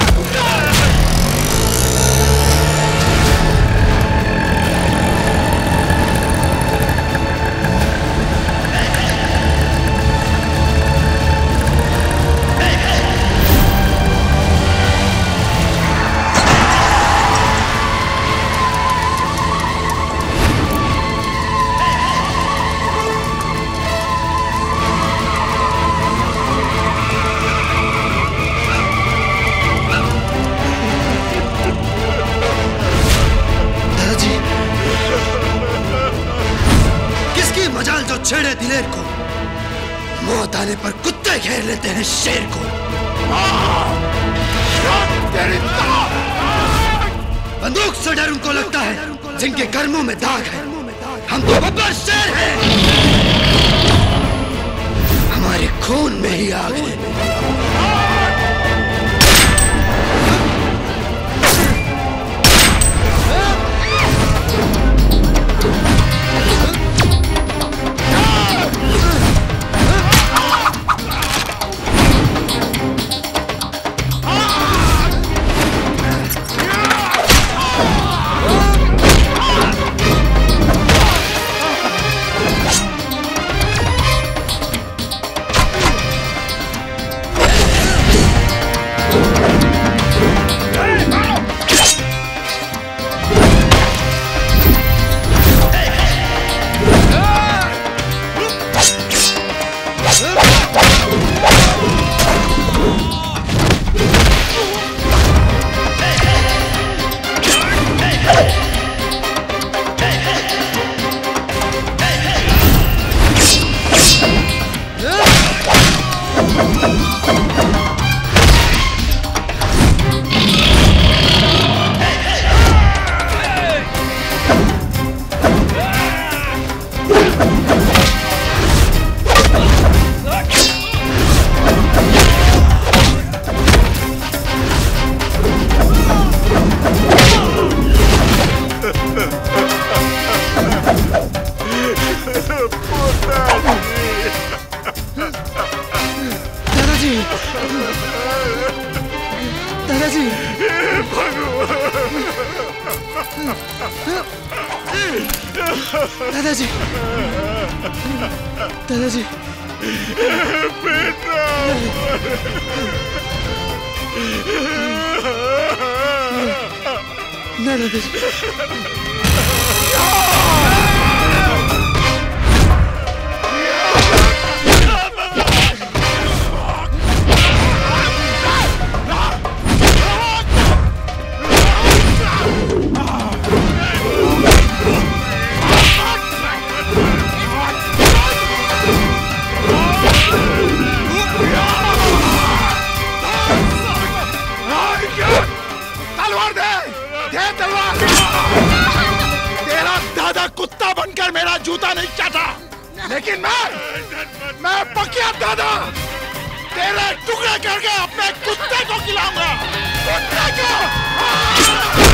दादाजी किसकी मजाल जो छेड़े दिलेर को मौत आने पर कुत्ते घेर लेते हैं शेर को बंदूक से डर उनको लगता है जिनके कर्मों में दाग है हम तो बब्बर शेर हैं हमारे खून में ही आग है दादाजी दादाजी दादाजी दादाजी ना दादाजी तलवार दे दे तलवार तेरा दादा कुत्ता बनकर मेरा जूता नहीं चाटा लेकिन मैं मैं पकिया दादा तेरे टुकड़े करके अपने कुत्ते को खिलाऊंगा कुत्ते को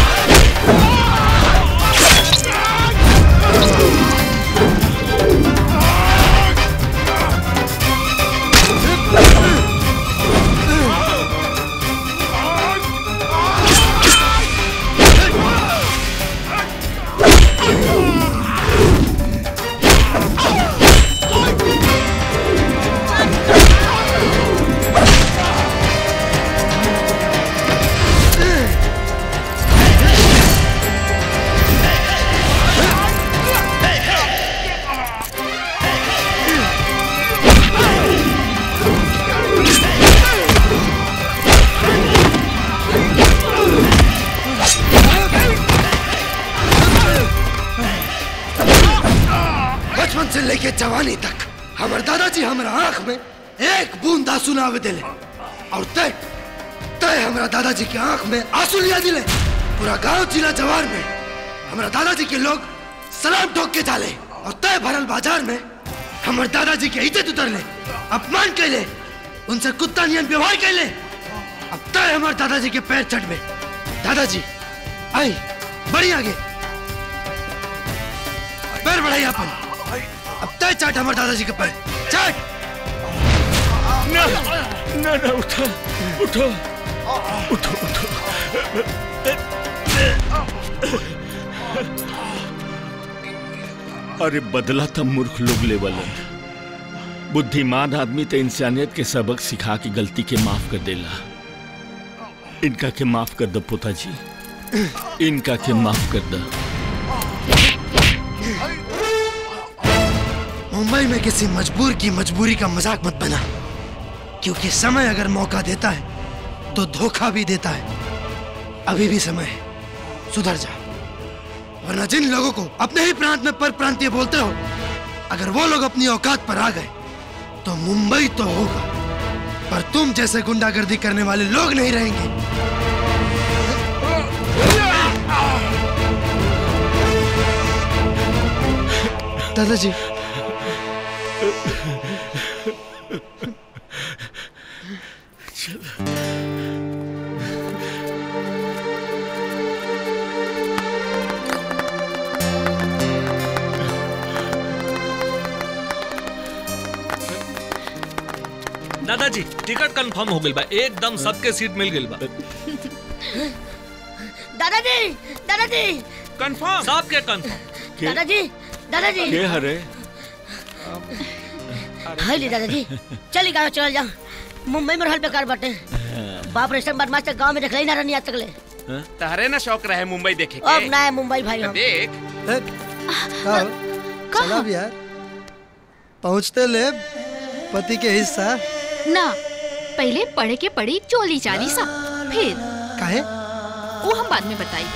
बचपन से लेके जवानी तक हमारे दादाजी हमारा आंख में एक बूंद आंसू ना आवे दिले और तय तय हमारा दादाजी की आंख में आंसू लिया दिले पूरा गांव जिला जवार में हमारा दादाजी के लोग सलाम ठोक के डाले और तय भरल बाजार में हमारे दादाजी के इज्जत उतर ले अपमान कैले उनसे कुत्ता नियन व्यवहार कैले अब तय हमारे दादाजी के पैर चढ़ में दादाजी आई बड़ी आगे पैर बढ़ाई अपन अब तय चाट हमारे दादाजी के पैर चाट ना ना ना उठो उठो उठो उठो अरे बदला था मूर्ख लोग लेवल बुद्धिमान आदमी तो इंसानियत के सबक सिखा के गलती के माफ कर देला इनका के माफ कर दो पोता जी इनका के माफ कर दो मुंबई में किसी मजबूर की मजबूरी का मजाक मत बना क्योंकि समय अगर मौका देता है तो धोखा भी देता है अभी भी समय है सुधर जा वरना जिन लोगों को अपने ही प्रांत में पर प्रांतीय बोलते हो अगर वो लोग अपनी औकात पर आ गए तो मुंबई तो होगा पर तुम जैसे गुंडागर्दी करने वाले लोग नहीं रहेंगे दादाजी दादाजी टिकट कंफर्म हो गइल बा एकदम सबके सीट मिल गइल बा दादाजी दादाजी कंफर्म सबके कंफर्म दादाजी दादाजी के हरे हाय ली दादाजी चली गाँव चल जा मुंबई में रहल बेकार बाटे बाप रे सब बदमाश गांव में देखले ही ना रहनी आज तक ले तहरे ना शौक रहे मुंबई देखे अब के ना है मुंबई भाई हम देख चला भी यार पहुंचते ले पति के हिस्सा ना पहले पढ़े के पड़ी चोली चाली सा फिर काहे वो हम बाद में बताई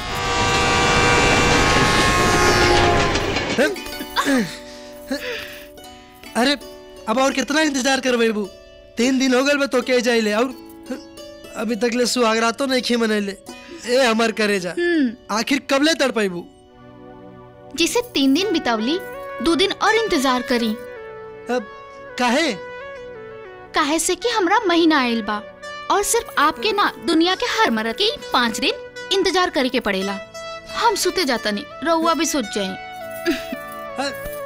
अरे अब और कितना इंतजार कर बेबू तीन दिन हो गए बे तो के जाइले और अभी तक ले सुहागरा तो नहीं खी मनैले ए हमर करे जा आखिर कब ले तड़ पैबू जिसे तीन दिन बितावली दो दिन और इंतजार करी अब काहे काहे से कि हमरा महीना आयल बा और सिर्फ आपके ना दुनिया के हर मर्द के ही पाँच दिन इंतजार करे के पड़ेला हम सुते जाता नहीं रहुआ भी सोच जाए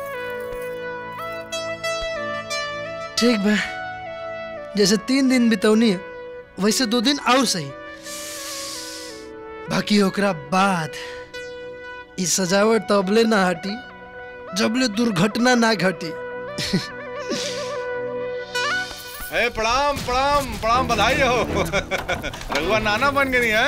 ठीक बा जैसे तीन दिन बितौनी है वैसे दो दिन और सही बाकी ओकरा बाद इस सजावट तबले ना हटी जबले दुर्घटना ना घटी ए प्रणाम प्रणाम प्रणाम बधाई हो रघुआ नाना बन गई है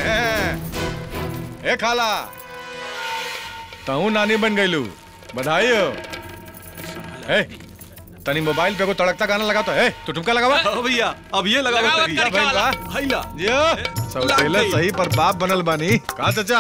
ए खाला तहू नानी बन गईलू बधाई हो ए तनी मोबाइल पे को तड़कता गाना लगा तो ए तू ठुमका लगावा भैया अब ये लगाओ लगाओ तरीका तरीका भइल बा वाला। हैला जियो सब पहले सही पर बाप बनल बानी का चाचा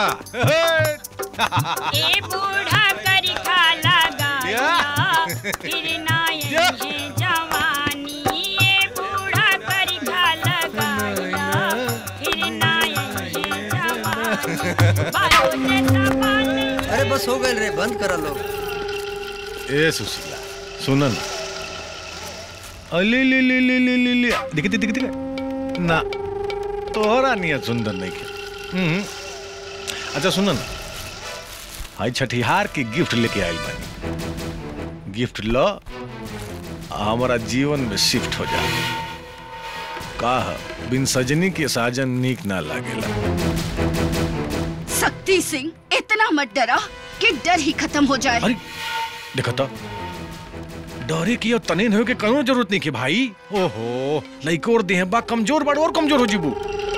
ए बूढ़ा करी खाला गाया फिर ना ये जवानी ए बूढ़ा करी खाला गाया फिर ना ये जवानी बालों से सवानी अरे बस हो गए रे बंद करा लो ए सुशीला सुनन अली ली ली ली ली ली ली दिखती दिखती ना तोहरा नियत सुंदर नहीं के हम्म अच्छा सुनन हाई छठिहार की गिफ्ट लेके आइल बानी गिफ्ट लो आ हमारा जीवन में शिफ्ट हो जा का ह, बिन सजनी के साजन नीक ना लागेला शक्ति सिंह इतना मत डरा कि डर ही खत्म हो जाए देखो तो डरे की और तने न हो के कनो जरूरत नहीं के भाई ओहो लइको और देह बा कमजोर बड़ और कमजोर हो जीबू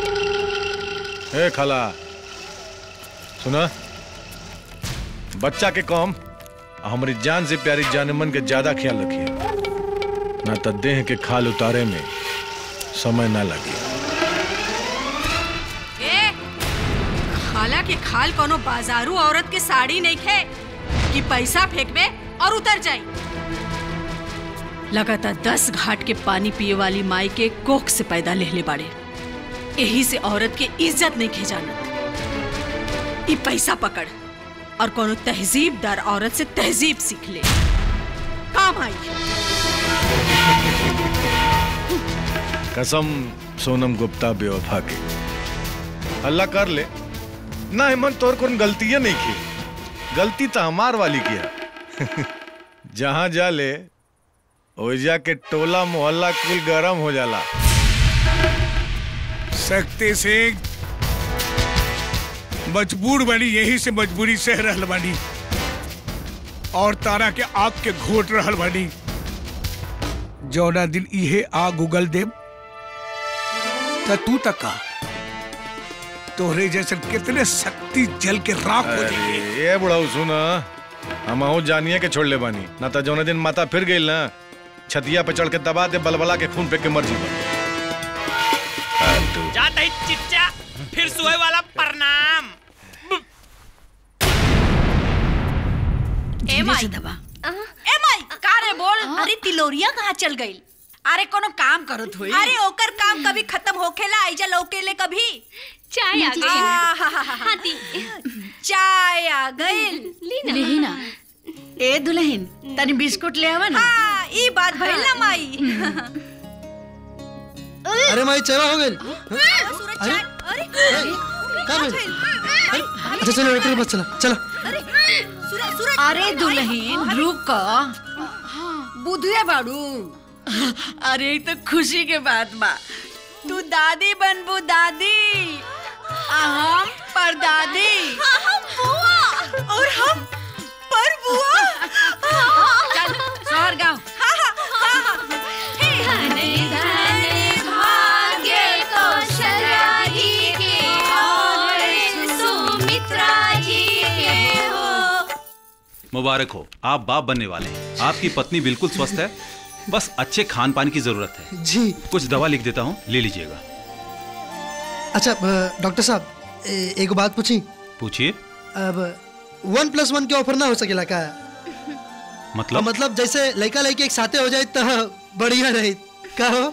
ए खाला सुना बच्चा के कम आ हमारी जान से प्यारी जान मन के ज्यादा ख्याल रखिए ना तो देह के खाल उतारे में समय ना लगे ए खाला के खाल कोनो बाजारू औरत के साड़ी नहीं खे कि पैसा फेंकबे और उतर जाई लगातार दस घाट के पानी पिए वाली माई के कोख से पैदा लेहले बाड़े यही से औरत के इज्जत नहीं खे जानत ई पैसा पकड़ और कोनो तहजीबदार औरत से तहजीब सीख ले काम आई कसम सोनम गुप्ता बेवफा के अल्लाह कर ले ना हेमंत तोर कौन गलती है नहीं की गलती तो हमार वाली की है जहां जा ले ओइजा के टोला मोहल्ला कुल गरम हो जाला शक्ति सिंह मजबूर बनी यही से मजबूरी सह रहल बनी और तारा के आग के घोट रहल बनी जौना दिन इहे आग उगल देव त तू तक का तोहरे जैसे कितने शक्ति जल के राख हो जाएंगे अरे, ये बुढ़ाऊ सुना हम आहू जानिए के छोड़ ले बानी ना तो जौने दिन माता फिर गई ना छतिया पे चढ़ के दबा दे बलबला के खून पे के मर जीवा जाता ही चिच्चा फिर सुहे वाला प्रणाम ए माई ए माई का रे बोल अरे तिलोरिया कहाँ चल गई अरे कोनो काम करो थोड़ी अरे ओकर काम कभी खत्म होखेला आइजा लौकेले कभी चाय आ गई। हाथी चाय आ गई लिही ना ए दुल्हन तनी बिस्कुट ले आवा ना हाँ ई बात भइल ना माई अरे माई चेवा हो गई अरे अरे का भइल? अच्छा चलो डॉक्टर के पास चला चला अरे दुल्हन रुक बुधुए बाड़ू अरे ई तो खुशी के बात बा तू दादी बनबू दादी आ हम परदादी और हम पर बुआ चल शहर गाँव मुबारक हो आप बाप बनने वाले हैं आपकी पत्नी बिल्कुल स्वस्थ है बस अच्छे खान पान की जरूरत है जी कुछ दवा लिख देता हूँ ले लीजिएगा अच्छा अ, डॉक्टर साहब ए- एक बात पूछी पूछिए अब वन प्लस वन के ऑफर ना हो सकेला का मतलब मतलब जैसे लड़का लड़की एक साथे हो जाए तो बढ़िया रही का हो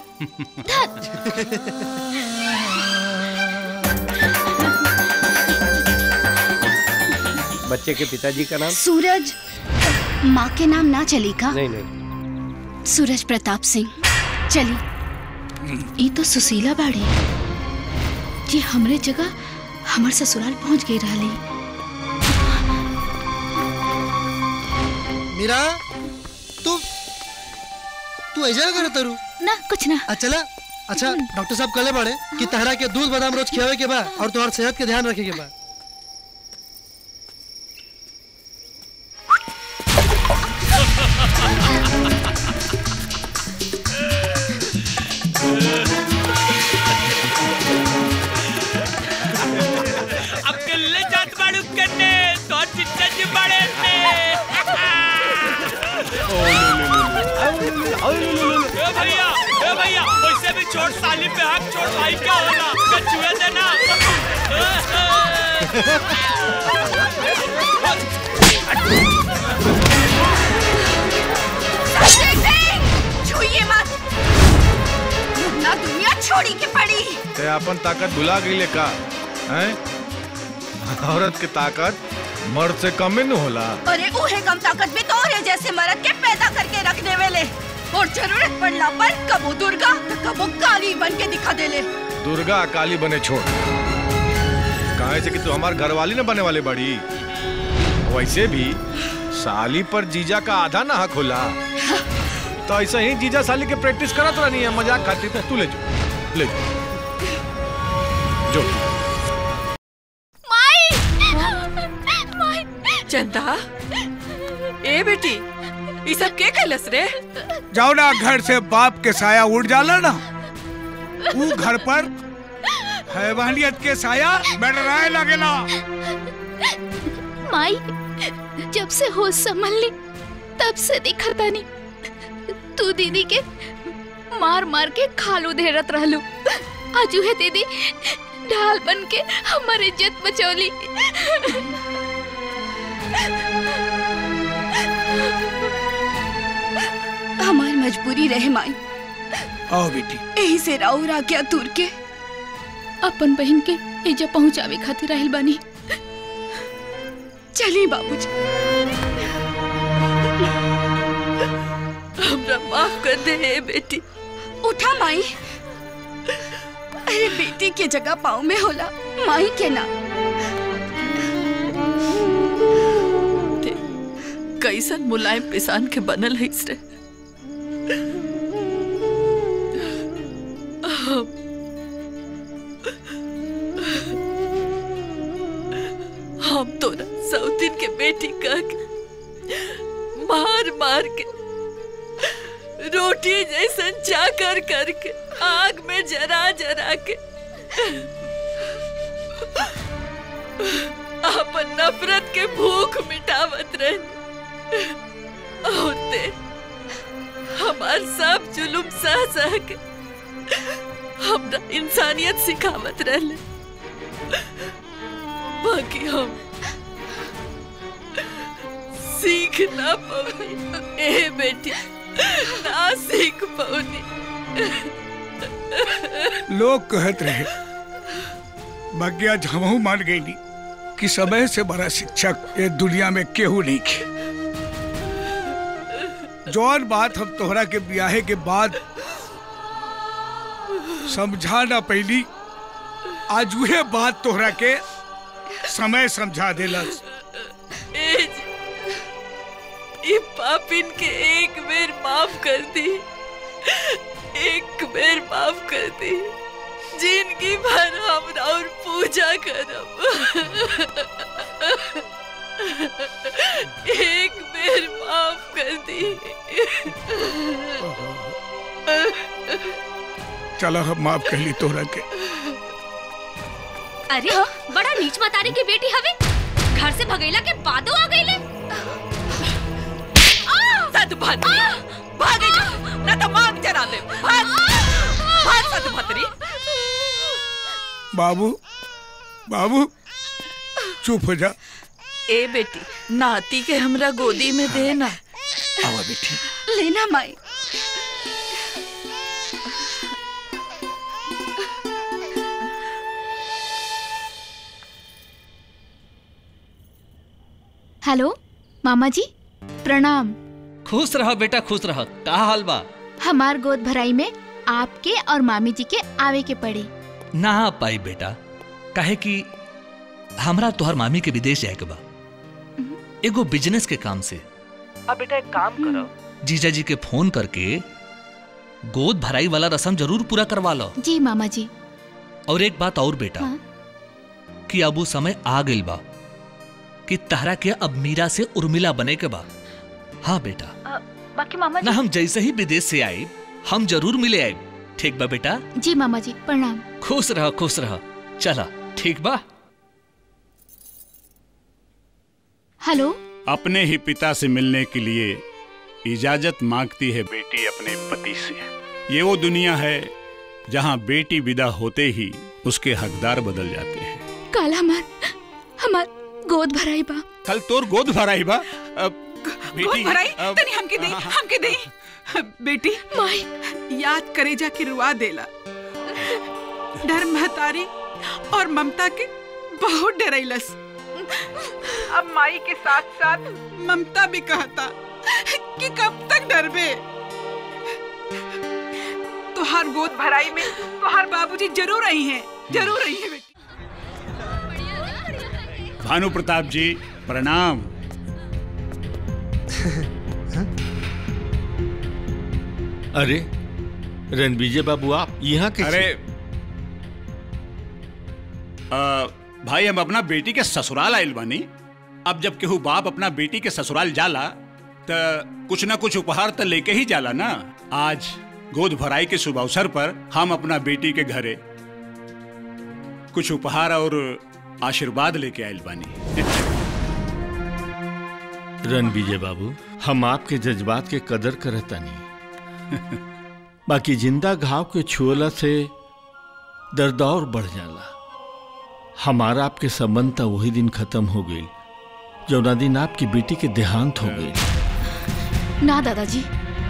बच्चे के पिताजी का नाम सूरज माँ के नाम ना चली का नहीं नहीं सूरज प्रताप सिंह चली ई तो सुशीला बाड़ी ये हमरे जगह हमर ससुराल पहुंच गई रहली मीरा तू तू ऐसा कर तरू ना कुछ ना चला अच्छा डॉक्टर साहब कले बड़े कि तहरा के दूध बादाम रोज खियावे के बा और तुम्हार सेहत के ध्यान रखे के बा ए भैया ए भैया वैसे भी छोट साली पे हक छोट भाई का होला कछुए देना छुइए मत ना दुनिया छोड़ी के पड़ी ते अपन ताकत भुला गई का हैं औरत की ताकत मर्द से कम ही न होला अरे उहे कम ताकत भी तोरे जैसे मर्द के पैदा करके रख देवे ले और जरूरत पड़ला पर कबो दुर्गा तो कबो काली बन के दिखा देले दुर्गा काली बने छोड़ कहे से कि तू हमार घरवाली न बने वाले बड़ी वैसे भी साली पर जीजा का आधा ना हक होला तो ऐसे ही जीजा साली के प्रैक्टिस करत रहनी है मजाक खातिर तू ले जो ले जो जो चंदा ए बेटी ये सब के कैलस रे जाओ ना घर से बाप के साया उड़ जाला ना वो घर पर हैवानियत के साया मंडराए लगेला माई जब से होश संभल ली तब से दिखा तानी तू दीदी के मार मार के खालू धेरत रहलू आजू है दीदी ढाल बन के हमारे इज्जत बचौली हमार मजबूरी रहे माई आओ बेटी यही से राउर आज्ञा दूर के अपन बहन के एजा पहुंचावे खातिर रहल बानी चली बाबूजी हमरा माफ कर दे ए बेटी उठा माई अरे बेटी के जगह पाँव में होला माई के ना कैसन मुलायम पिसान के बनल है रे हम- हम तोरा सौतिन के बेटी कह के मार मार के रोटी जैसन चाकर करके आग में जरा जरा के अपन नफरत के भूख मिटावत रहे और ते हमार सब जुलुम सह सह के हमरा इंसानियत सिखावत रहले बाकी हम सीख ना पौनी ए बेटी ना सीख पौनी लोग कहत रहे बाकी आज हमहू मान गई नी कि समय से बड़ा शिक्षक ये दुनिया में केहू नहीं खे जौन बात हम तोहरा के ब्याहे के बाद समझा ना पैली आज वह बात तोहरा के समय समझा देलस ए जी, ई पापिन के एक बेर माफ कर दी एक बेर माफ कर दी जिंदगी भर हम और पूजा करब एक बेर माफ कर दी चलो हम माफ कर ली तोहरा के अरे बड़ा नीच मतारी की बेटी हवे घर से भगैला के बादो आ गईले सतभद्री भागे जा ना तो मांग जरा ले भाग भाग सतभद्री बाबू बाबू चुप हो जा ए बेटी नाती के हमरा गोदी में देना आवा बेटी लेना माई हेलो मामा जी प्रणाम खुश रह बेटा खुश रह का हाल बा हमार गोद भराई में आपके और मामी जी के आवे के पड़े ना आ पाई बेटा काहे कि हमरा तोहर मामी के विदेश जाए के बा एगो बिजनेस के काम से अब बेटा एक काम करो जीजा जी के फोन करके गोद भराई वाला रस्म जरूर पूरा करवा लो जी मामा जी और एक बात और बेटा हाँ? कि अब वो समय आ गइल बा कि तहरा के अब मीरा से उर्मिला बने के बा हाँ बेटा बाकी मामा ना हम जैसे ही विदेश से आए हम जरूर मिले आए ठीक बा बेटा जी मामा जी प्रणाम खुश रह खुश रह चला ठीक बा हेलो अपने ही पिता से मिलने के लिए इजाजत मांगती है बेटी अपने पति से ये वो दुनिया है जहाँ बेटी विदा होते ही उसके हकदार बदल जाते हैं कल हमार हमार गोद भराई बा कल तोर गोद भराई बा अब गोद भराई तनी हमके दे हमके दे बेटी माई याद करे जा के रुआ देला डर महतारी और ममता के बहुत डरैलस अब माई के साथ साथ ममता भी कहता कि कब तक डरबे तुहार गोद भराई में तुहार बाबूजी जरूर आई हैं जरूर आई हैं बेटी भानु प्रताप जी प्रणाम अरे रणविजय बाबू आप यहाँ के अरे आ, भाई हम अपना बेटी के ससुराल आयल बानी अब जब केहू बाप अपना बेटी के ससुराल जाला त कुछ ना कुछ उपहार तो लेके ही जाला ना आज गोद भराई के शुभ अवसर पर हम अपना बेटी के घरे कुछ उपहार और आशीर्वाद लेके आयल बानी रणविजय बाबू हम आपके जज्बात के कदर करता नहीं बाकी जिंदा घाव के छुअला से दर्द और बढ़ जाला हमारा आपके संबंध था वही दिन खत्म हो गई जौना दिन आपकी बेटी के देहांत हो गई ना दादाजी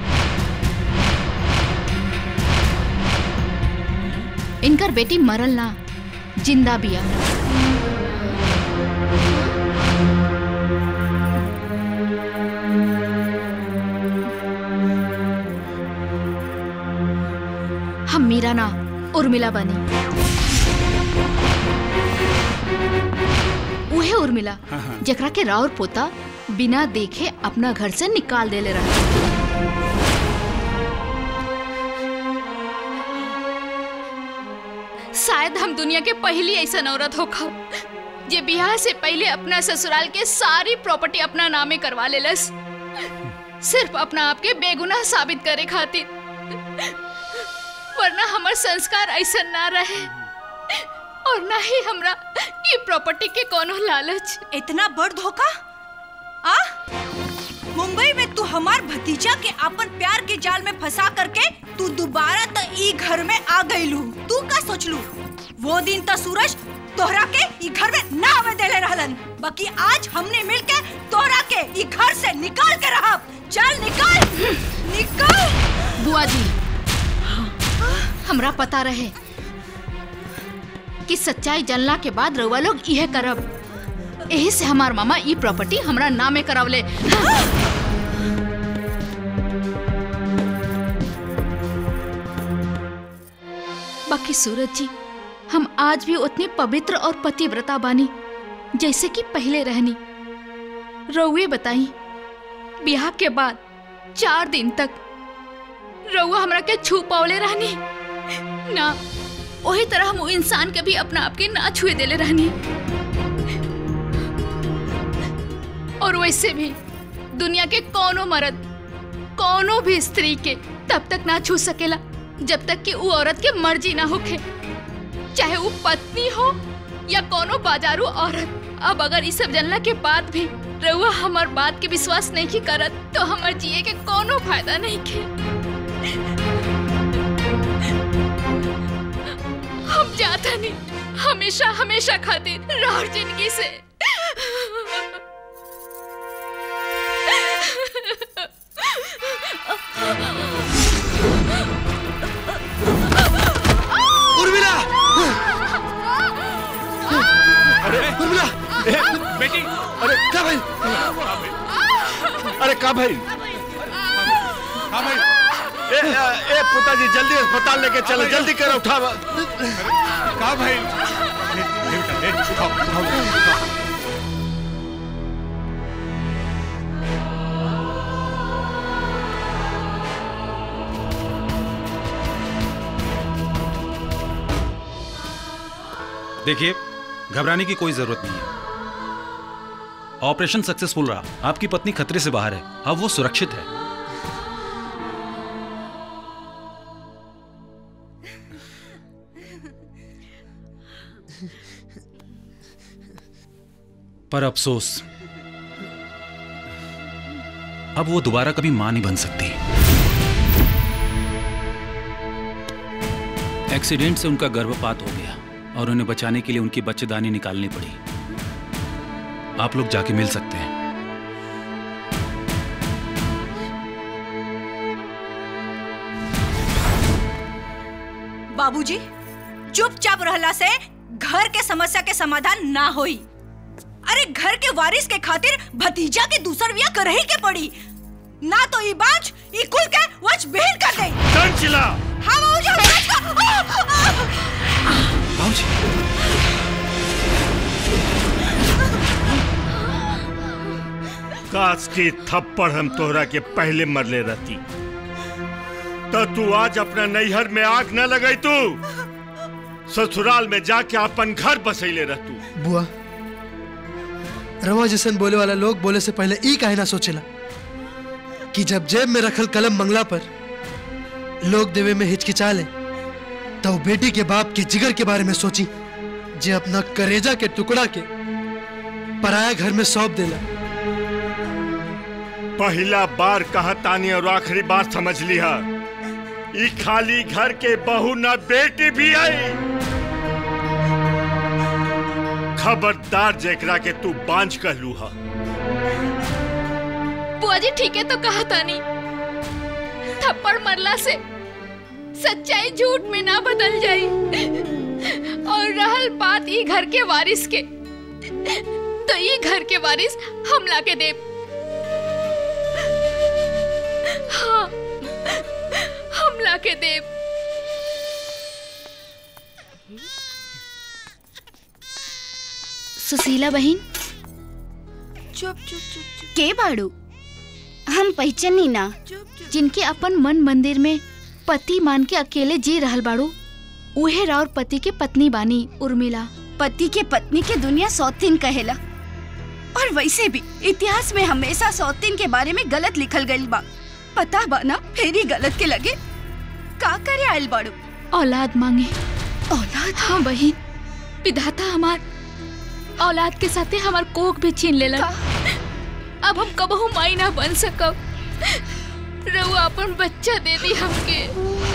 इनकर बेटी मरल ना जिंदा बिया हम मीरा ना उर्मिला बनी उहे उर्मिला जकरा के राउर पोता बिना देखे अपना घर से निकाल देले रहा शायद हम दुनिया के पहली ऐसा औरत हो खा जे बियाह से पहले अपना ससुराल के सारी प्रॉपर्टी अपना नामे करवा लेलस सिर्फ अपना आप के बेगुनाह साबित करे खातिर वरना हमार संस्कार ऐसा ना रहे और ना ही हमरा ये प्रॉपर्टी के कोनो लालच इतना बड़ धोखा आ मुंबई में तू हमार भतीजा के अपन प्यार के जाल में फंसा करके तू दोबारा त ई घर में आ गईलू तू का सोचलू वो दिन त सूरज तोहरा के ई घर में ना आवे देले रहलन बाकी आज हमने मिलके तोहरा के ई घर से निकाल के रहा चल निकाल निकाल बुआ जी हमरा पता रहे कि सच्चाई जानला के बाद रउआ लोग यह करब यही से हमार मामा ई प्रॉपर्टी हमरा नामे करावले बाकी सूरज जी हम आज भी उतने पवित्र और पतिव्रता बानी जैसे कि पहले रहनी रउए बताई ब्याह के बाद चार दिन तक रउआ हमरा के छू पावले रहनी ना वही तरह हम वो इंसान के भी अपना आप के ना छुए देले रहनी और वैसे भी दुनिया के कोनो मर्द कोनो भी स्त्री के तब तक ना छू सकेला जब तक कि वो औरत के मर्जी ना होखे चाहे वो पत्नी हो या कोनो बाजारू औरत अब अगर इस सब जानला के बाद भी रउआ हमार बात के विश्वास नहीं की करत तो हमार जिए के कोनो फायदा नहीं के हम जाता नहीं हमेशा हमेशा खातिर राहुल जिंदगी से उर्मिला अरे उर्मिला बेटी अरे क्या भाई अरे का भाई हाँ भाई ए, ए, ए पुताजी जल्दी अस्पताल लेके चलो जल्दी करो उठा का भाई ए, ए, बेटा, ए, उठाओ, उठाओ, उठाओ। देखिए घबराने की कोई जरूरत नहीं है ऑपरेशन सक्सेसफुल रहा आपकी पत्नी खतरे से बाहर है अब वो सुरक्षित है पर अफसोस अब वो दोबारा कभी मां नहीं बन सकती एक्सीडेंट से उनका गर्भपात हो गया और उन्हें बचाने के लिए उनकी बच्चेदानी निकालनी पड़ी आप लोग जाके मिल सकते हैं बाबूजी चुपचाप रहला से घर के समस्या के समाधान ना होई अरे घर के वारिस के खातिर भतीजा के दूसर बिया करही के पड़ी ना तो ई बाज ई कुल के वच बेल कर दे चंचला हाँ बाबूजी हम बाज का काश के थप्पड़ हम तोहरा के पहले मरले रहती तो तू आज अपना नैहर में आग न लगाई तू ससुराल में जाके अपन घर बसैले रहतू बुआ रवा जैसन बोले वाला लोग बोले से पहले ई काहे ना सोचेला कि जब जेब में रखल कलम मंगला पर लोग देवे में हिचकिचा ले तो बेटी के बाप के जिगर के बारे में सोची जे अपना करेजा के टुकड़ा के पराया घर में सौंप देला पहला बार कहा तानी और आखिरी बार समझ लिया ई खाली घर के बहू न बेटी भी आई खबरदार जेकरा के तू बांझ कहलू हा बुआ जी ठीक है तो कहा तानी थप्पड़ मरला से सच्चाई झूठ में ना बदल जाई और रहल बात ई घर के वारिस के तो ये घर के वारिस हम ला के देब हाँ हम ला के देब सुशीला बहन चुप चुप चुप के बाड़ू हम पहचानी ना जिनके अपन मन मंदिर में पति मान के अकेले जी रहल बाड़ू उहे राउर पति के पत्नी बानी उर्मिला पति के पत्नी के दुनिया सौतीन कहेला और वैसे भी इतिहास में हमेशा सौतीन के बारे में गलत लिखल गईल बा पता बा ना फिर ही गलत के लगे का करे आयल बाड़ू औलाद मांगे औलाद हाँ बहन विधाता हमार औलाद के साथे हमार कोख भी छीन लेला अब हम कबहू माई ना बन सकब रहुआ अपन बच्चा दे दी हमके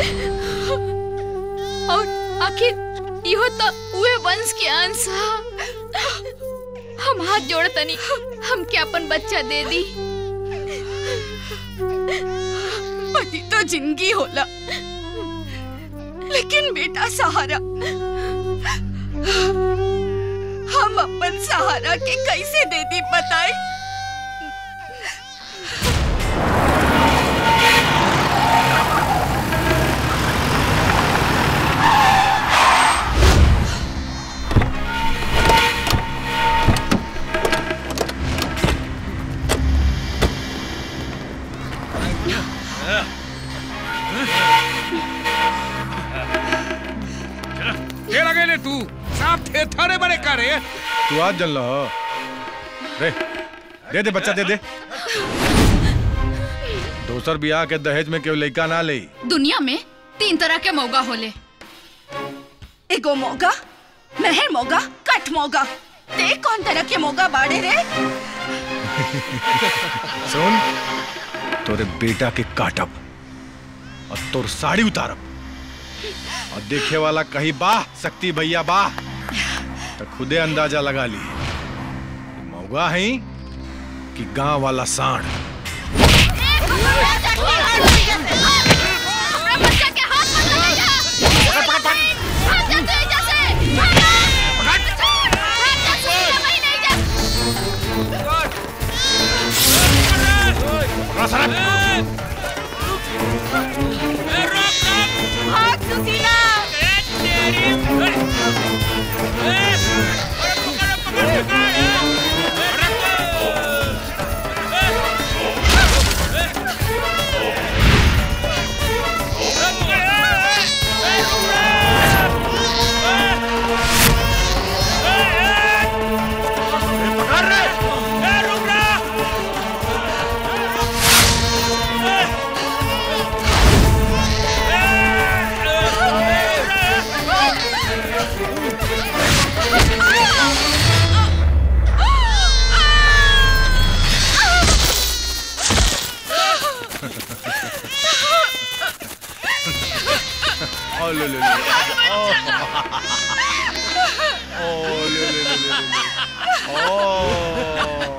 और आखिर इहो तो उहे वंश के अंश हा हम हाथ जोड़ तनी हमके अपन बच्चा दे दी पति तो जिंदगी होला लेकिन बेटा सहारा हम अपन सहारा के कैसे दे दी बताए के लगे ले तू साफ थे थारे बड़े करे तू आज जल लो रे दे दे बच्चा दे दे दोसर बियाह के दहेज में केवल लड़का ना ले दुनिया में तीन तरह के मौगा होले एगो मौगा मेहर मौगा कट मौगा ते कौन तरह के मौगा बाड़े रे सुन तोरे बेटा के काटब और तोर साड़ी उतारब और देखे वाला कहीं बाह शक्ति भैया बाह तो खुदे अंदाजा लगा ली मौगा है कि गांव वाला सांड भाग सुशीला ओ ले ले ले ओ ओ ले ले ले ले ओ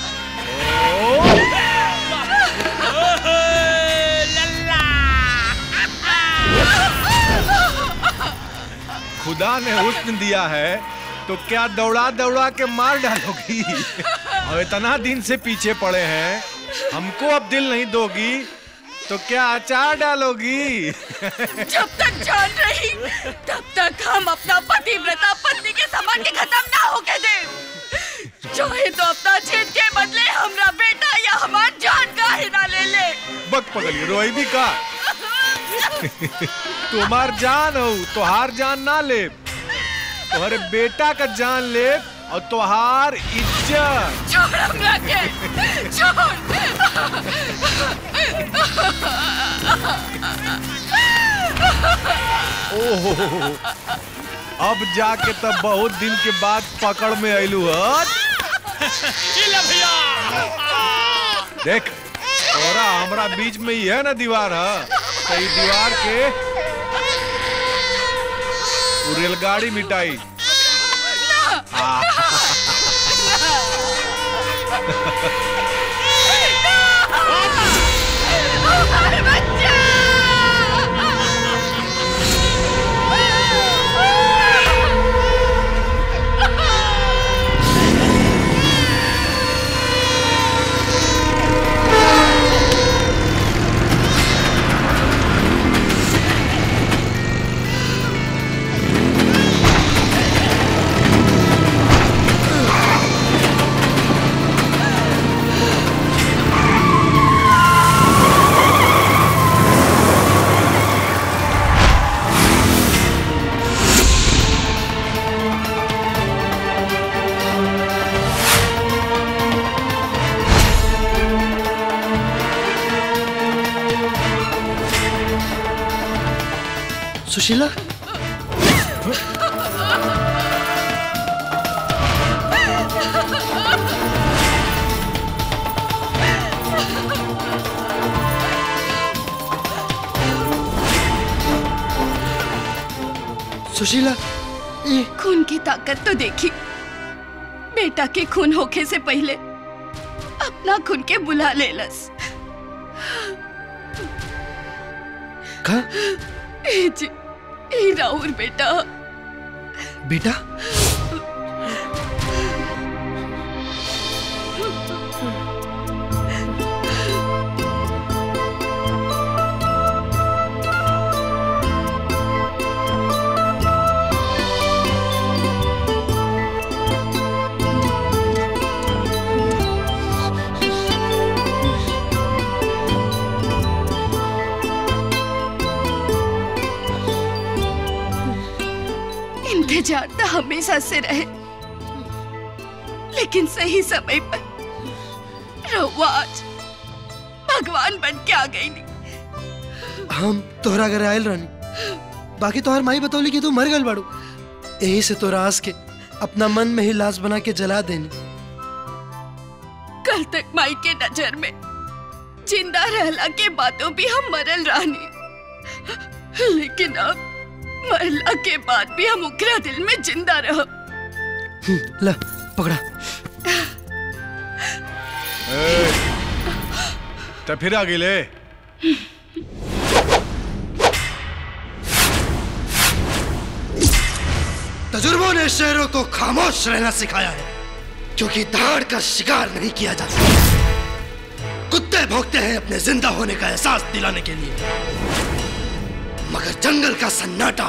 खुदा ने हुस्न दिया है तो क्या दौड़ा दौड़ा के मार डालोगी और इतना दिन से पीछे पड़े हैं हमको अब दिल नहीं दोगी तो क्या अचार डालोगी जब तक जान रही तब तक हम अपना पतिव्रता पत्नी के समान के खत्म ना होके दे चाहे तो अपना जीत के बदले हमरा बेटा या हमार जान का ही ना ले ले बक पगली रोई भी का तुम्हार जान हो तोहार जान ना ले तुम्हारे बेटा का जान ले और तोहार इज्जत छोड़ हमरा के छोड़ ओहो अब जाके तब बहुत दिन के बाद पकड़ में आयलू हत देख तोरा हमरा बीच में ही है ना दीवार है तो ई दीवार के वो रेलगाड़ी मिटाई आ, सुशीला सुशीला ये खून की ताकत तो देखी बेटा के खून होखे से पहले अपना खून के बुला ले लस का ए जी ए राउर बेटा बेटा इंतजार तो हमेशा से रहे लेकिन सही समय पर रहुआ आज भगवान बन के आ गई नी हम तोहरा घरे आयल रहनी बाकी तोहर माई बतौली कि तू मर गल बाड़ू यही से तोरा आस के अपना मन में ही लाश बना के जला देनी कल तक माई के नजर में जिंदा रहला के बातों भी हम मरल रहनी लेकिन अब मरला के बाद भी हम उकरा दिल में जिंदा रह हम्म, ला पकड़ा ए, तो फिर आ गिले तजुर्बों ने शेरों को खामोश रहना सिखाया है क्योंकि दाड़ का शिकार नहीं किया जाता कुत्ते भोगते हैं अपने जिंदा होने का एहसास दिलाने के लिए मगर जंगल का सन्नाटा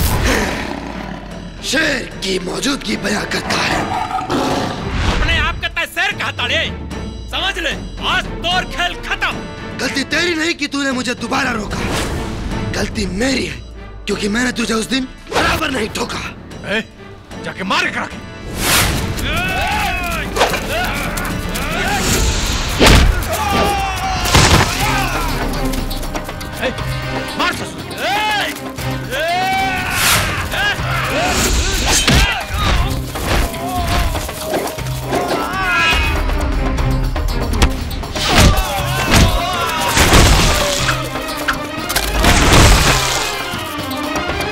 शेर की मौजूदगी बयां करता है अपने आप का तय शेर कहता रे समझ ले आज तोर खेल खत्म गलती तेरी नहीं कि तूने मुझे दोबारा रोका गलती मेरी है क्योंकि मैंने तुझे उस दिन बराबर नहीं ठोका ए, जाके मार करा के ए, मार ससुर ए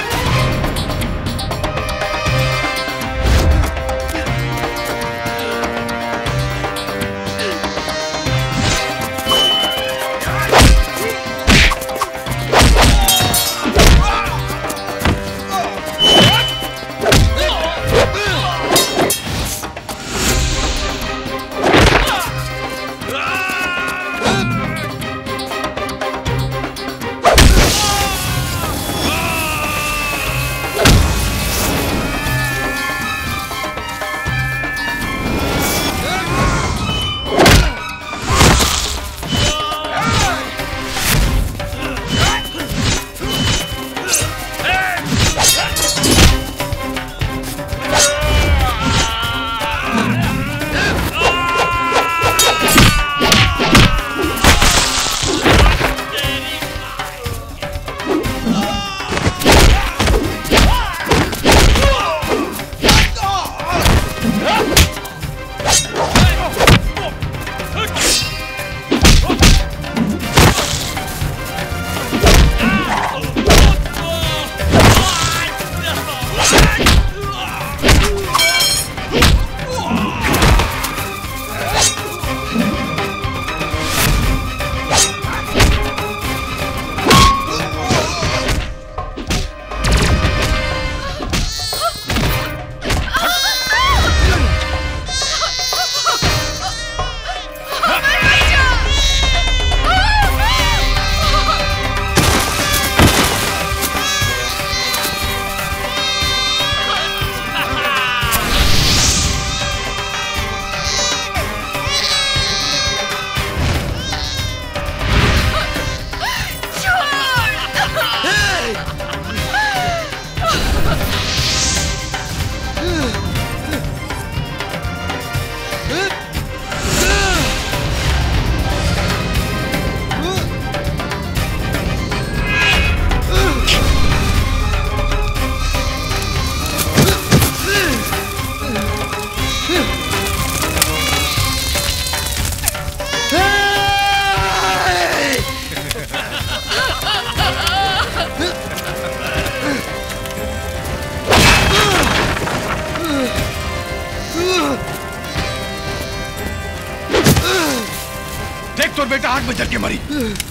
बेटा आग में जल के मरी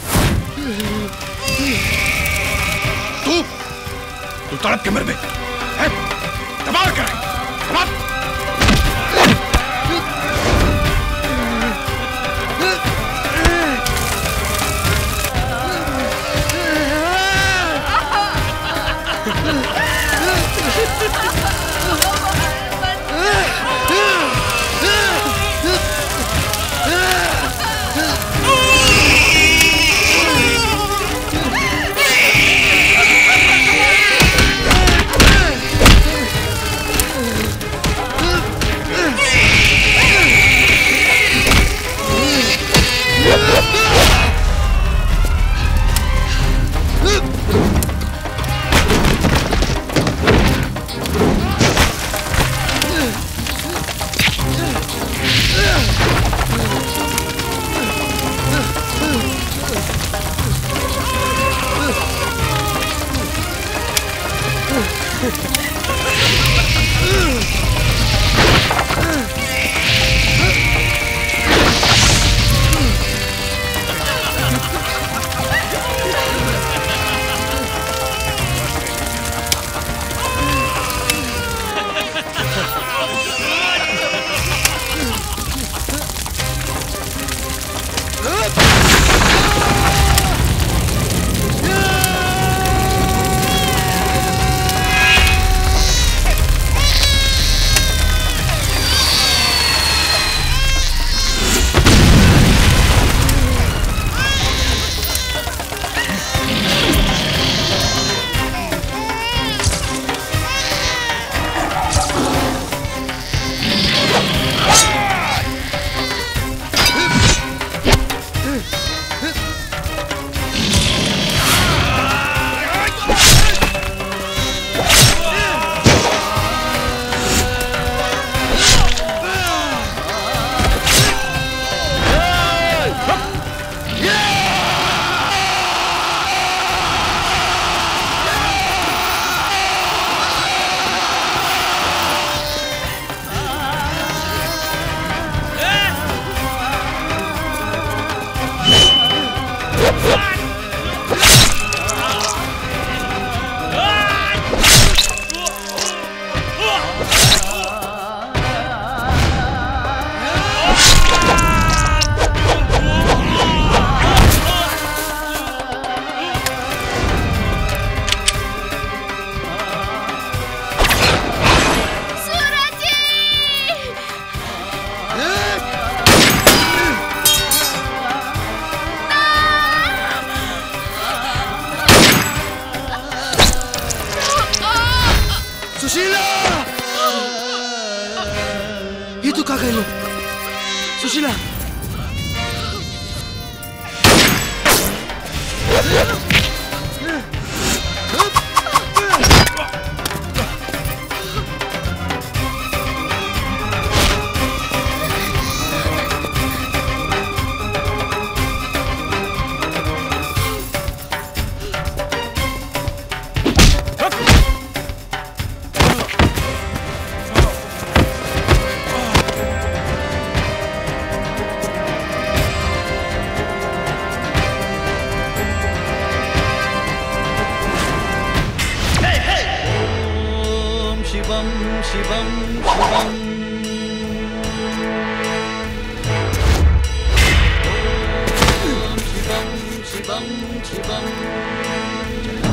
तू तू तड़प के मर बे हैं? दबाव कर दबाव सुशीला ये तू का गइलो सुशीला ॐ शिवं शिवं शिवम् ॐ शिवं शिवं शिवम्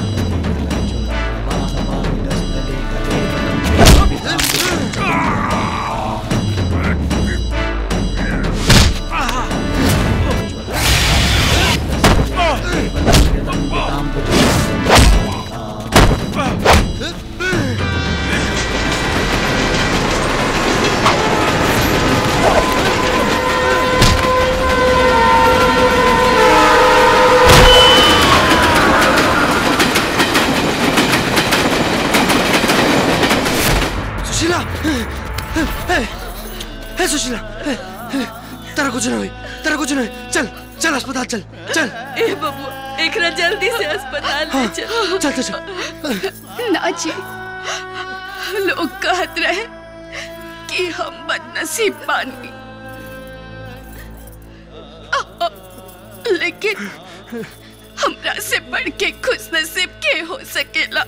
सुशीला ए, ए सुशीला ए, ए, तेरा कुछ नहीं हुई तेरा कुछ नहीं चल चल अस्पताल चल चल ए बबू एकरा जल्दी से अस्पताल ले हाँ, चल चल चल चल ना जी लोग कहत रहे कि हम बदनसीब बानी लेकिन हमरा से बढ़ के खुश नसीब के हो सकेला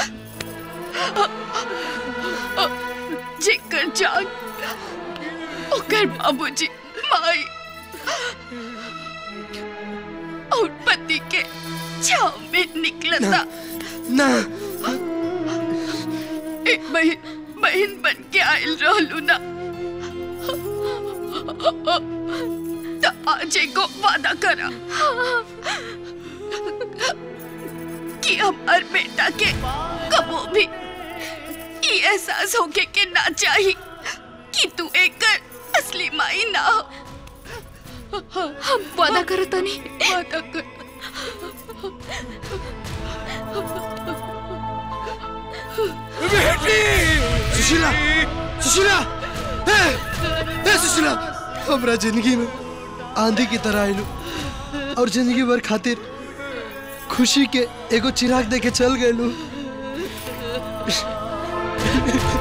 जेकर जान ओकर बाबूजी माई और पति के छाव में निकलता ना एक बहन बहन बन के आयल रहलू ना तो आज एगो वादा करा कि हमार बेटा के कबो भी ये एहसास होके के ना चाही कि तू एक असली माई ना हो हम वादा करो तनी वादा कर सुशीला सुशीला ए, ए सुशीला हमरा जिंदगी में आंधी की तरह आइलू और जिंदगी भर खातिर खुशी के एगो चिराग देके चल गए